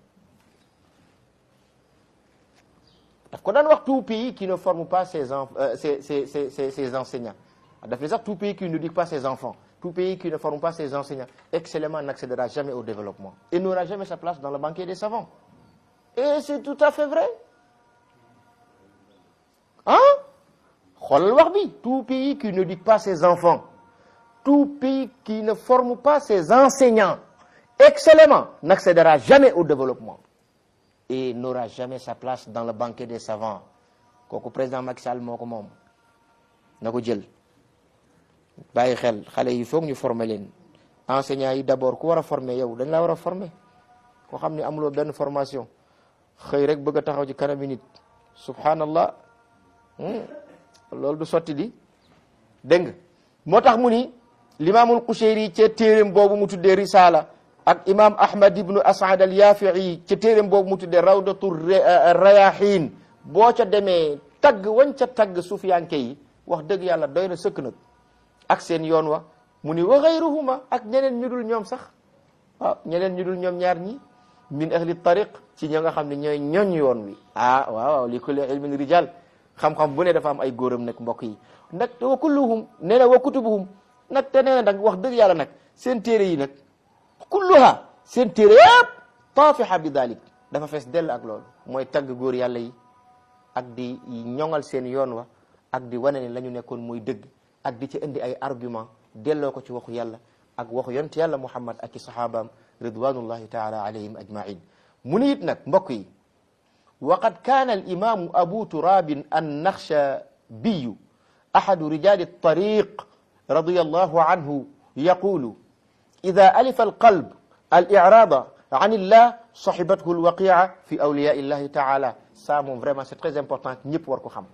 daf ko daan wax tout pays qui ne forme pas ses en ses ses ses ses enseignants daf ne sax tout pays qui n'éduque pas ses enfants tout pays qui ne forme pas ses enseignants excellemment n'accédera jamais au développement et n'aura jamais sa place dans le banquet des savants et c'est tout à fait vrai ah xoolal wax bi tout pays qui n'éduque pas ses enfants tout pays qui ne forme pas ses enseignants excellemment n'accédera jamais au développement et n'aura jamais sa place dans le banquet des savants kooku président Macky Sall moo ko moom na ko jël bàyyi xel xale yi foog ñu former leen enseignants yi d'abord ku war a former yow dañ laa war a former koo xam ne amuloo benn formation xëy rek bëgg a taxaw ci kanami nit subhanallah loolu du sotti di dégg nga moo tax mu ni limaamul Qushayri ca téeréem boobu mu tuddee risala ak imam ahmad ibnu asad al yafii ca téeréem boobu mu tuddee rawdatu rayahin boo ca demee tagg wañ ca tagg sufiyanke yi wax dëgg yàlla doy na sëkk nag ak seen yoon wa mu ni wa gayruhuma ak ñeneen ñu dul ñoom sax waaw ñeneen ñu dul ñoom ñaar ñi min ahli tariq ci ñi nga xam ne ñooy ñoñ yoon wi ah waaw waaw li kulli ilmin rijal xam-xam bu ne dafa am ay góoram nag mbokk yi nag wa kulluhum nee na wa kutubuhum nag te nee na nag wax dëgg yàlla nag seen téere yi nag kulluha seen téere yëpp taafiha bi dalik dafa fees dell ak loolu mooy tagg góor yàlla yi ak di ñoŋal seen yoon wa ak di wane ne la ñu nekkoon mooy dëgg ak di ci indi ay argument delloo ko ci waxu yàlla ak waxu yonent yàlla muhammad ak i sahabaam ridwanullahi taala alayhim ajmain mu ni it nag mbokk yi waqad kaana alimamu abu turabin annaxshabiyu ahadu rijali الطريق رضي الله عنه يقول إذا ألف القلب الإعراض عن الله صحبته الوقيعة في أولياء الله تعالى ça moom vraiment c'est très important ñëpp war ko xam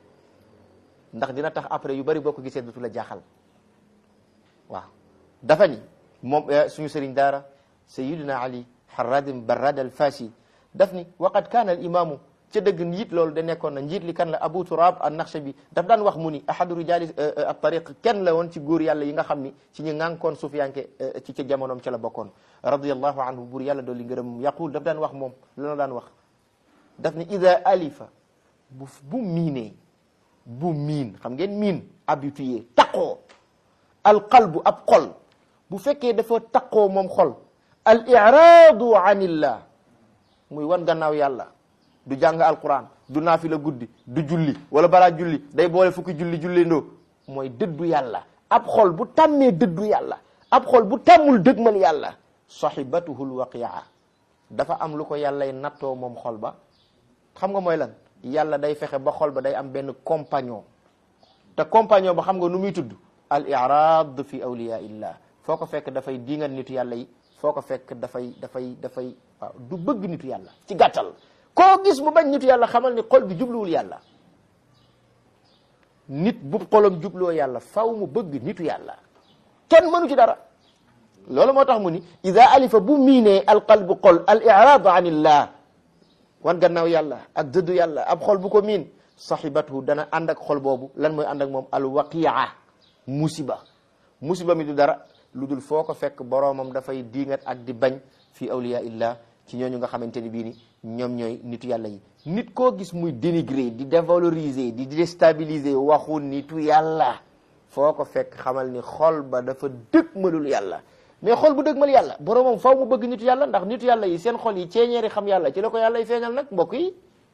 ndax dina tax après yu bari boo ko gisee dootu la jaaxal waaw dafa ni moom suñu sëriñ daara Sayyidina Ali Harradim Barrad al-Fasi daf ni waqad kaana al imamu ca dëgg njiit loolu da nekkoon na njiit li kan la Abu Turab an-Nakhshabi daf daan wax mu ni ahadu rijali at-tariq kenn la woon ci góor yàlla yi nga xam ni ci ñi ngànkoon sufiyanke ci ca jamonoom ca la bokkoon radiyallahu anhu buur yàlla dool li ngërëm yaqul daf daan wax moom lana daan wax daf ni ida alifa bu bu miinee bu miin xam ngeen miin habitué taqoo alqalbu ab xol bu fekkee dafa taqoo moom xol al iraadu anillah muy wan gannaaw yàlla du jàng alquran du naafila guddi du julli wala balaa julli day boole fukki julli julli ndoo mooy dëddu yàlla ab xol bu tàmmee dëddu yàlla ab xol bu tàmmul dëgmal yàlla sahibatuhu lwaqia dafa am lu ko yàllay nattoo moom xol ba xam nga mooy lan yàlla day fexe ba xol ba day am benn compagnon te compagnon ba xam nga nu muy tudd al irad fi awliya illah foo ko fekk dafay diingal nitu yàlla yi foo ko fekk dafay dafay dafay waaw du bëgg nitu yàlla ci gàttal koo gis mu bañ nitu yàlla xamal ni xol bi jubluwul yàlla nit bu xolam jubloo yàlla faw mu bëgg nitu yàlla kenn mënu ci dara loolu moo tax mu ni ida alifa bu miinee alqalbu xol al iraadu an illah wan gannaaw yàlla ak dëddu yàlla ab xol bu ko miin saxibathu dana ànd ak xol boobu lan mooy ànd ak moom al waqia musiba musiba mi du dara lu dul foo ko fekk boroomam dafay diingat ak di bañ fii awliya illah ci ñooñu nga xamante ni bii ni ñoom ñooy nitu yàlla yi nit koo gis muy dénigrer di dévaloriser di déstabiliser waxu nitu yàlla foo ko fekk xamal ni xol ba dafa dëgmalul yàlla mais xol bu dëgmal yàlla boroomam faw mu bëgg nitu yàlla ndax nitu yàlla yi seen xol yi ceeñeeri xam yàlla ci la ko yàlla yi feeñal nag mbokk yi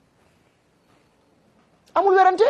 amul werante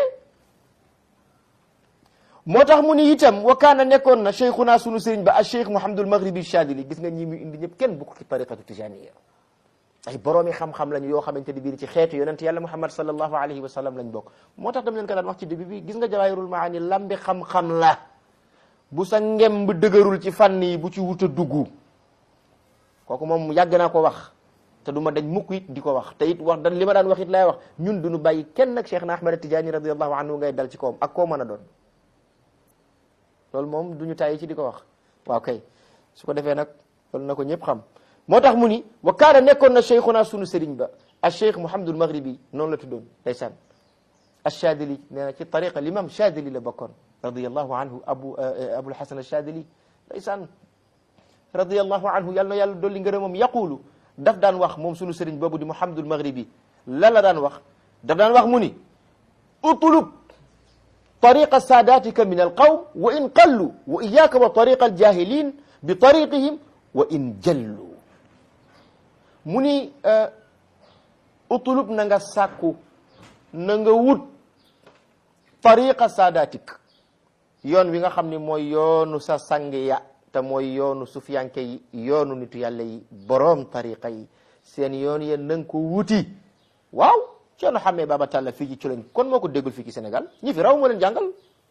moo tax mu ni itam wa kaana nekkoon na cheikhuna sunu sëriñ ba a cheikh Mouhamadul Maghribi Chadili gis nga ñi muy indi ñëpp kenn bokk ci tariqatu tijaniya ay boroomi xam-xam lañu yoo xamante ni biir ci xeetu yonent yàlla Muhammad sallallahu alayhi wa sallam lañ bokk moo tax dam leen ko daan wax ci début bi gis nga jawaahirul maani lambi xam-xam la bu sa ngem bu dëgërul ci fànn yi bu ci wut a dugg kooku moom yàgg naa ko wax te du ma dañ mukk it di ko wax te it wax dan li ma daan wax it laay wax ñun duñu bàyyi kenn nag cheikh na Ahmad Tijaani radiallahu anhu ngay dal ci kawam ak koo mën a doon loolu moom duñu tàyyi ci di ko wax waaw kay su ko defee nag loolu na ko ñëpp xam moo tax mu ni wa kaana nekkoon na cheikhuna sunu sëriñ ba a cheikh Mouhamadul Maghribi noonu la tuddoon ndeysaan achadili nee na ci tariqa l'imam chadili la bokkoon radiallahu anhu abu abul hasan achadili ndeysaan radiallahu anhu yàlla na yàlla dolli ngërëmam yaqulu daf daan wax moom sunu sëriñ boobu di Mouhamadul Maghribi la la daan wax daf daan wax mu ni utlub tariqa saadatika min alqawm wa in qallu wa iyaka wa tariqa aljahilin bi tariqihim wa in jallu mu ni utlub na nga sàkku na nga wut tariqa saadatik yoon wi nga xam ne mooy yoonu sa sang ya te mooy yoonu sufiyanke yi yoonu nitu yàlla yi boroom tariqa yi seen yoon ya na nga ko wuti waaw ceerno xammee Baba Talla fii ci Culen kon moo ko déggul fii ci Sénégal ñi fi raw moo leen jàngal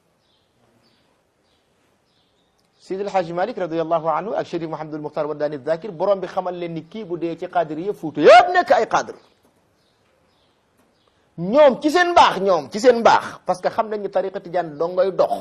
Sidi El Hadji Malick radiallahu anhu ak Chérif Mouhamadul Muxtar Waddaani Zakir borom bi xamal leen ni kii bu dee ci qaadir yëpp fuuta yëpp nekk ay qaadir ñoom ci seen mbaax ñoom ci seen mbaax parce que xam nañ ni tariqa tijaan dongoy dox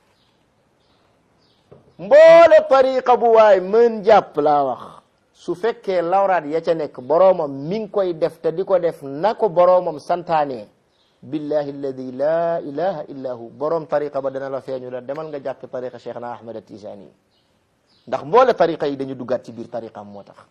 mboole tariqa bu waay mën jàpp laa wax su fekkee lawraat ya ca nekk boroomam mi ngi koy def te di ko def na ko boroomam santaane billahi alladi la ilaha illa hu boroom tariqa ba dana la feeñu la demal nga jàppi tariqa cheikh na ahmad atijani ndax mboole tariqa yi dañu duggaat ci biir tariqam moo tax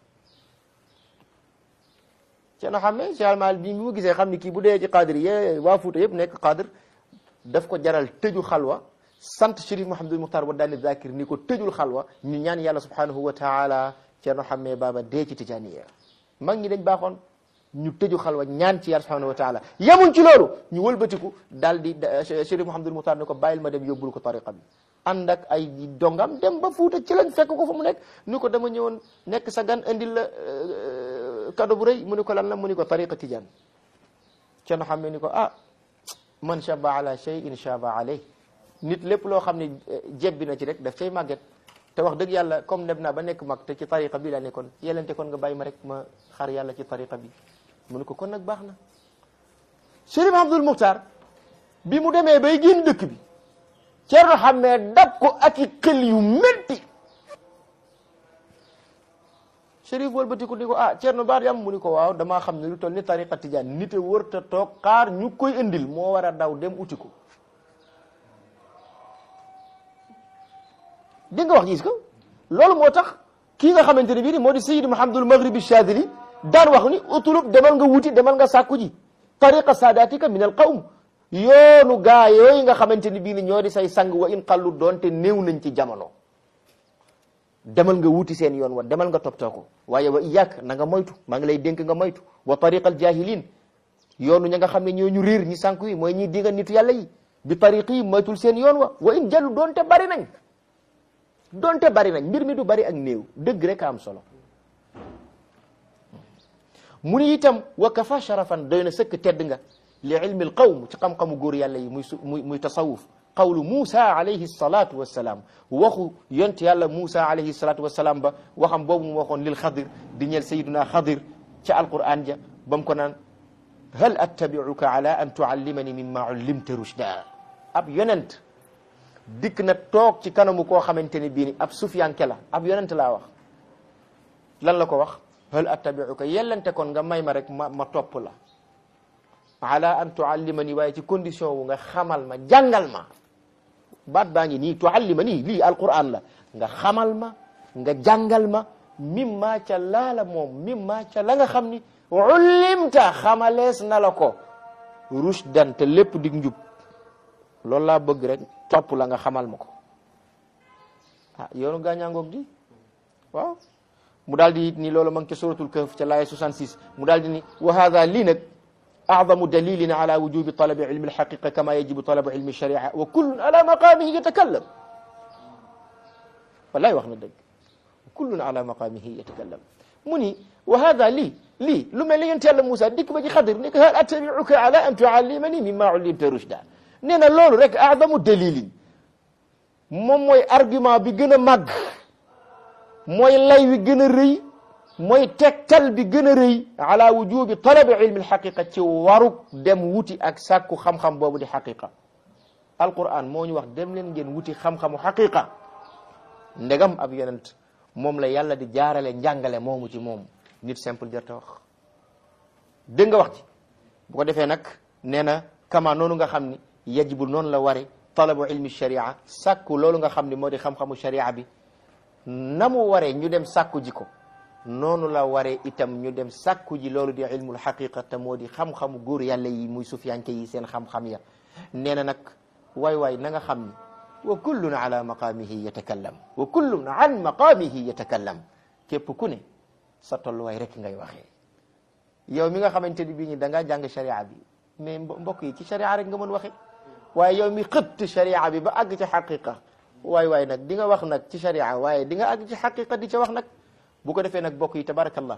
ceeno xam ne cheikh almaal bi mu gisee xam ni kii bu dee ci qadir ye waa Fuuta yëpp nekk qadir daf ko jaral tëju xalwa sant Chérif Mouhamadul Muxtar Waddaani Zakir ni ko tëjul xalwa ñu ñaan yàlla subhanahu wa taala ceerno xammee baaba dee ci tijaniya mag ñi dañ baaxoon ñu tëju xalwa ñaan ci yàlla subhanahu wa taala yemuñ ci loolu ñu wëlbatiku daal di Chérif Mouhamadul Muxtar ne ko bàyyil ma dem yóbbul ko tariqa bi ànd ak ay dongam dem ba Fuuta ci lañ fekk ko fa mu nekk ni ko dama ñëwoon nekk sa gan indil la kado bu rëy mu ni ko lan la mu ni ko tariqa tijaan ceerno xammee ni ko ah man shaba ala shay'in shaba alayh nit lépp loo xam ne jebbi na ci rek daf cay màgget te wax dëgg yàlla comme dem naa ba nekk mag te ci tariqa bi laa nekkoon yelente kon nga bàyyi ma rek ma xar yàlla ci tariqa bi mu ne ko kon nag baax na Chérif Abdul Muxtar bi mu demee bay génn dëkk bi Ceerno xammee dab ko ak i xel yu métti Chérif wëlbatiku ni ko ah Ceerno baat yam mu ni ko waaw damaa xam ne lu toll ni tariqa tijaan nite wër te toog xaar ñu koy indil moo war a daw dem uti ko di nga wax gis ko loolu moo tax kii nga xamante ne bii ni moo di Sayyid Muhammadul Maghribi Chadili daan wax ni utulub demal nga wuti demal nga sàkku ji tariqa saadatika min al qawm yoonu gaa yooyu nga xamante ni bii ni ñoo di say sang wa in qallu doonte néew nañ ci jamono demal nga wuti seen yoon wa demal nga toppatoo ko waaye wa iyaak na nga moytu maa ngi lay dénk nga moytu wa tariqal jahilin yoonu ña nga xam ne ñoo ñu réer ñi sànku yi mooy ñi dinga nitu yàlla yi bi tariqi yi moytul seen yoon wa wa in jallu doonte bari nañ doonte bari nañ mbir mi du bari ak néew dëgg rek a am solo mu ni itam wa kafa sharafan doy na sëkk tedd nga li ilmi al qawm ci xam-xamu góor yàlla yi muy muy muy tasawuf qawlu Moussa alayhi salatu wassalaam waxu yont yàlla Moussa alayhi salatu wassalaam ba waxam boobu mu waxoon lil xadir di ñeel sayiduna xadir ca alquran ja ba mu ko naan hal attabiuka ala an tuallimani mimma ullimta rushda ab yonent dikk na toog ci kanamu koo xamante ni bii ni ab sufiyanke la ab yonent laa wax lan la ko wax hal attabiuka yellante kon nga may ma rek ma ma topp la ala an tuallimani waaye ci condition wu nga xamal ma jàngal ma baat baa ngi nii tuallimani lii alquran la nga xamal ma nga jàngal ma mimma ca laala moom mimma ca la nga xam ni ullimta xamalees na la ko rushdan te lépp dig njub loolu laa bëgg rek topp la nga xamal ma ko ah yoonu gaañaangoog di waaw mu daal di it ni loolu ma ngi ca suratul kahf ca laaya 66 mu daal di ni wa hada lii nag أعظم دليل على وجوب طلب علم الحقيقة كما يجب طلب علم الشريعة وكل على مقامه يتكلم والله وخنا دق كل على مقامه يتكلم مني وهذا لي لي لما لي انت موسى ديك باجي خضر نيك هل اتبعك على ان تعلمني مما علمت رشدا نينا لولو رek اعظم دليل moom mooy argument bi gën a màgg mooy lay wi gën a rëy mooy tegtal bi gën a rëy ala wujubi talabi ilmi alxaqiqa ci waruk dem wuti ak sàkku xam-xam boobu di xaqiqa alquran moo ñu wax dem leen ngeen wuti xam-xamu xaqiqa ndegam ab yonent moom la yàlla di jaarale njàngale moomu ci moom nit simple jërta wax dégg nga wax ci bu ko defee nag nee na kama noonu nga xam ni yajibu noonu la ware talabu ilmi sharia sàkku loolu nga xam ni moo di xam-xamu sharia bi na mu waree ñu dem sàkku ji ko noonu la waree itam ñu dem sàkku ji loolu di ilmul xaqiqa te moo di xam-xamu góor yàlla yi muy sufiyanke yi seen xam-xam ya nee na nag waay waay na nga xam ni wa kullun ala maqaamihi yatakallam wa kullun an maqaamihi yatakallam képp ku ne sa tolluwaay rek ngay waxee yow mi nga xamante ni bii ñi da ngaa jàng sharia bi mais mbokk yi ci sharia rek nga mën waxee waaye yow mi xëtt sharia bi ba àgg ci xaqiqa waay waay nag di nga wax nag ci sharia waaye di nga àgg ci xaqiqa di ca wax nag bu ko defee nag bokk yi tabarakallah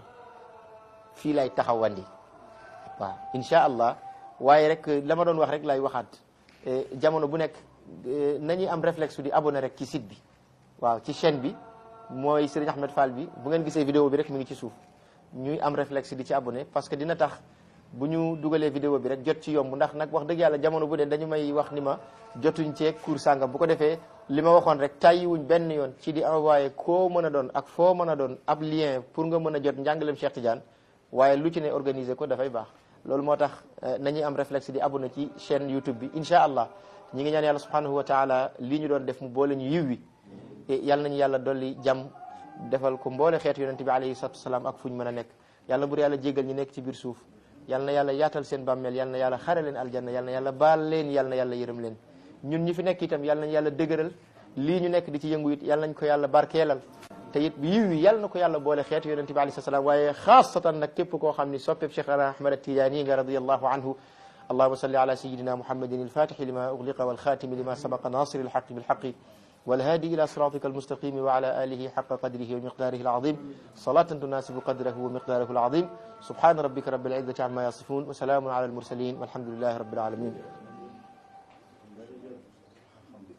fii lay taxawandi waaw insha allah waaye rek la ma doon wax rek lay waxaat jamono bu nekk nañuy am réflexe di abonné rek ci site bi waaw ci chaîne bi mooy Serigne Ahmed Fall bi bu ngeen gisee vidéo bi rek mi ngi ci suuf ñuy am réflexe di ci abonné parce que dina tax bu ñu dugalee vidéo bi rek jot ci yomb ndax nag wax dëgg yàlla jamono bu dee dañu may wax ni ma jotuñ ceeg cours sàngam bu ko defee li ma waxoon rek tàyyiwuñ benn yoon ci di envoyé koo mën a doon ak foo mën a doon ab lien pour nga mën a jot njàngaleem Cheikh Tidiane waaye lu ci ne organiser ko dafay baax loolu moo tax nañuy am réflexe di abonné ci chaîne YouTube bi incha allah ñi ngi ñaan yàlla subhanahu wa taala lii ñu doon def mu boole ñu yiw wi yàlla nañu yàlla dolli jàmm defal ko mboole xeetu yonente bi alayhi salatu wasalaam ak fu ñu mën a nekk yàlla bur yàlla jégal ñi nekk ci biir suuf yàlla na yàlla yaatal seen bàmmeel yàlla na yàlla xare leen aljanna yàlla na yàlla baal leen yàlla na yàlla yërëm leen ñun ñi fi nekk itam yàlla nañ yàlla dëgëral lii ñu nekk di ci yëngu it yàlla nañ ko yàlla barkeelal te it yiw yi yàlla na ko yàlla boole xeetu yonente bi alayhi salaam waaye xaasatan nag képp koo xam ni soppeeb Cheikh Ahmad Tijaani nga radiyallahu anhu اللهم صل على سيدنا محمد الفاتح لما أغلق والخاتم لما سبق ناصر الحق بالحق والهادي إلى صراطك المستقيم وعلى آله حق قدره ومقداره العظيم صلاة تناسب قدره ومقداره العظيم سبحان ربك رب العزة عما يصفون وسلام على المرسلين والحمد لله رب العالمين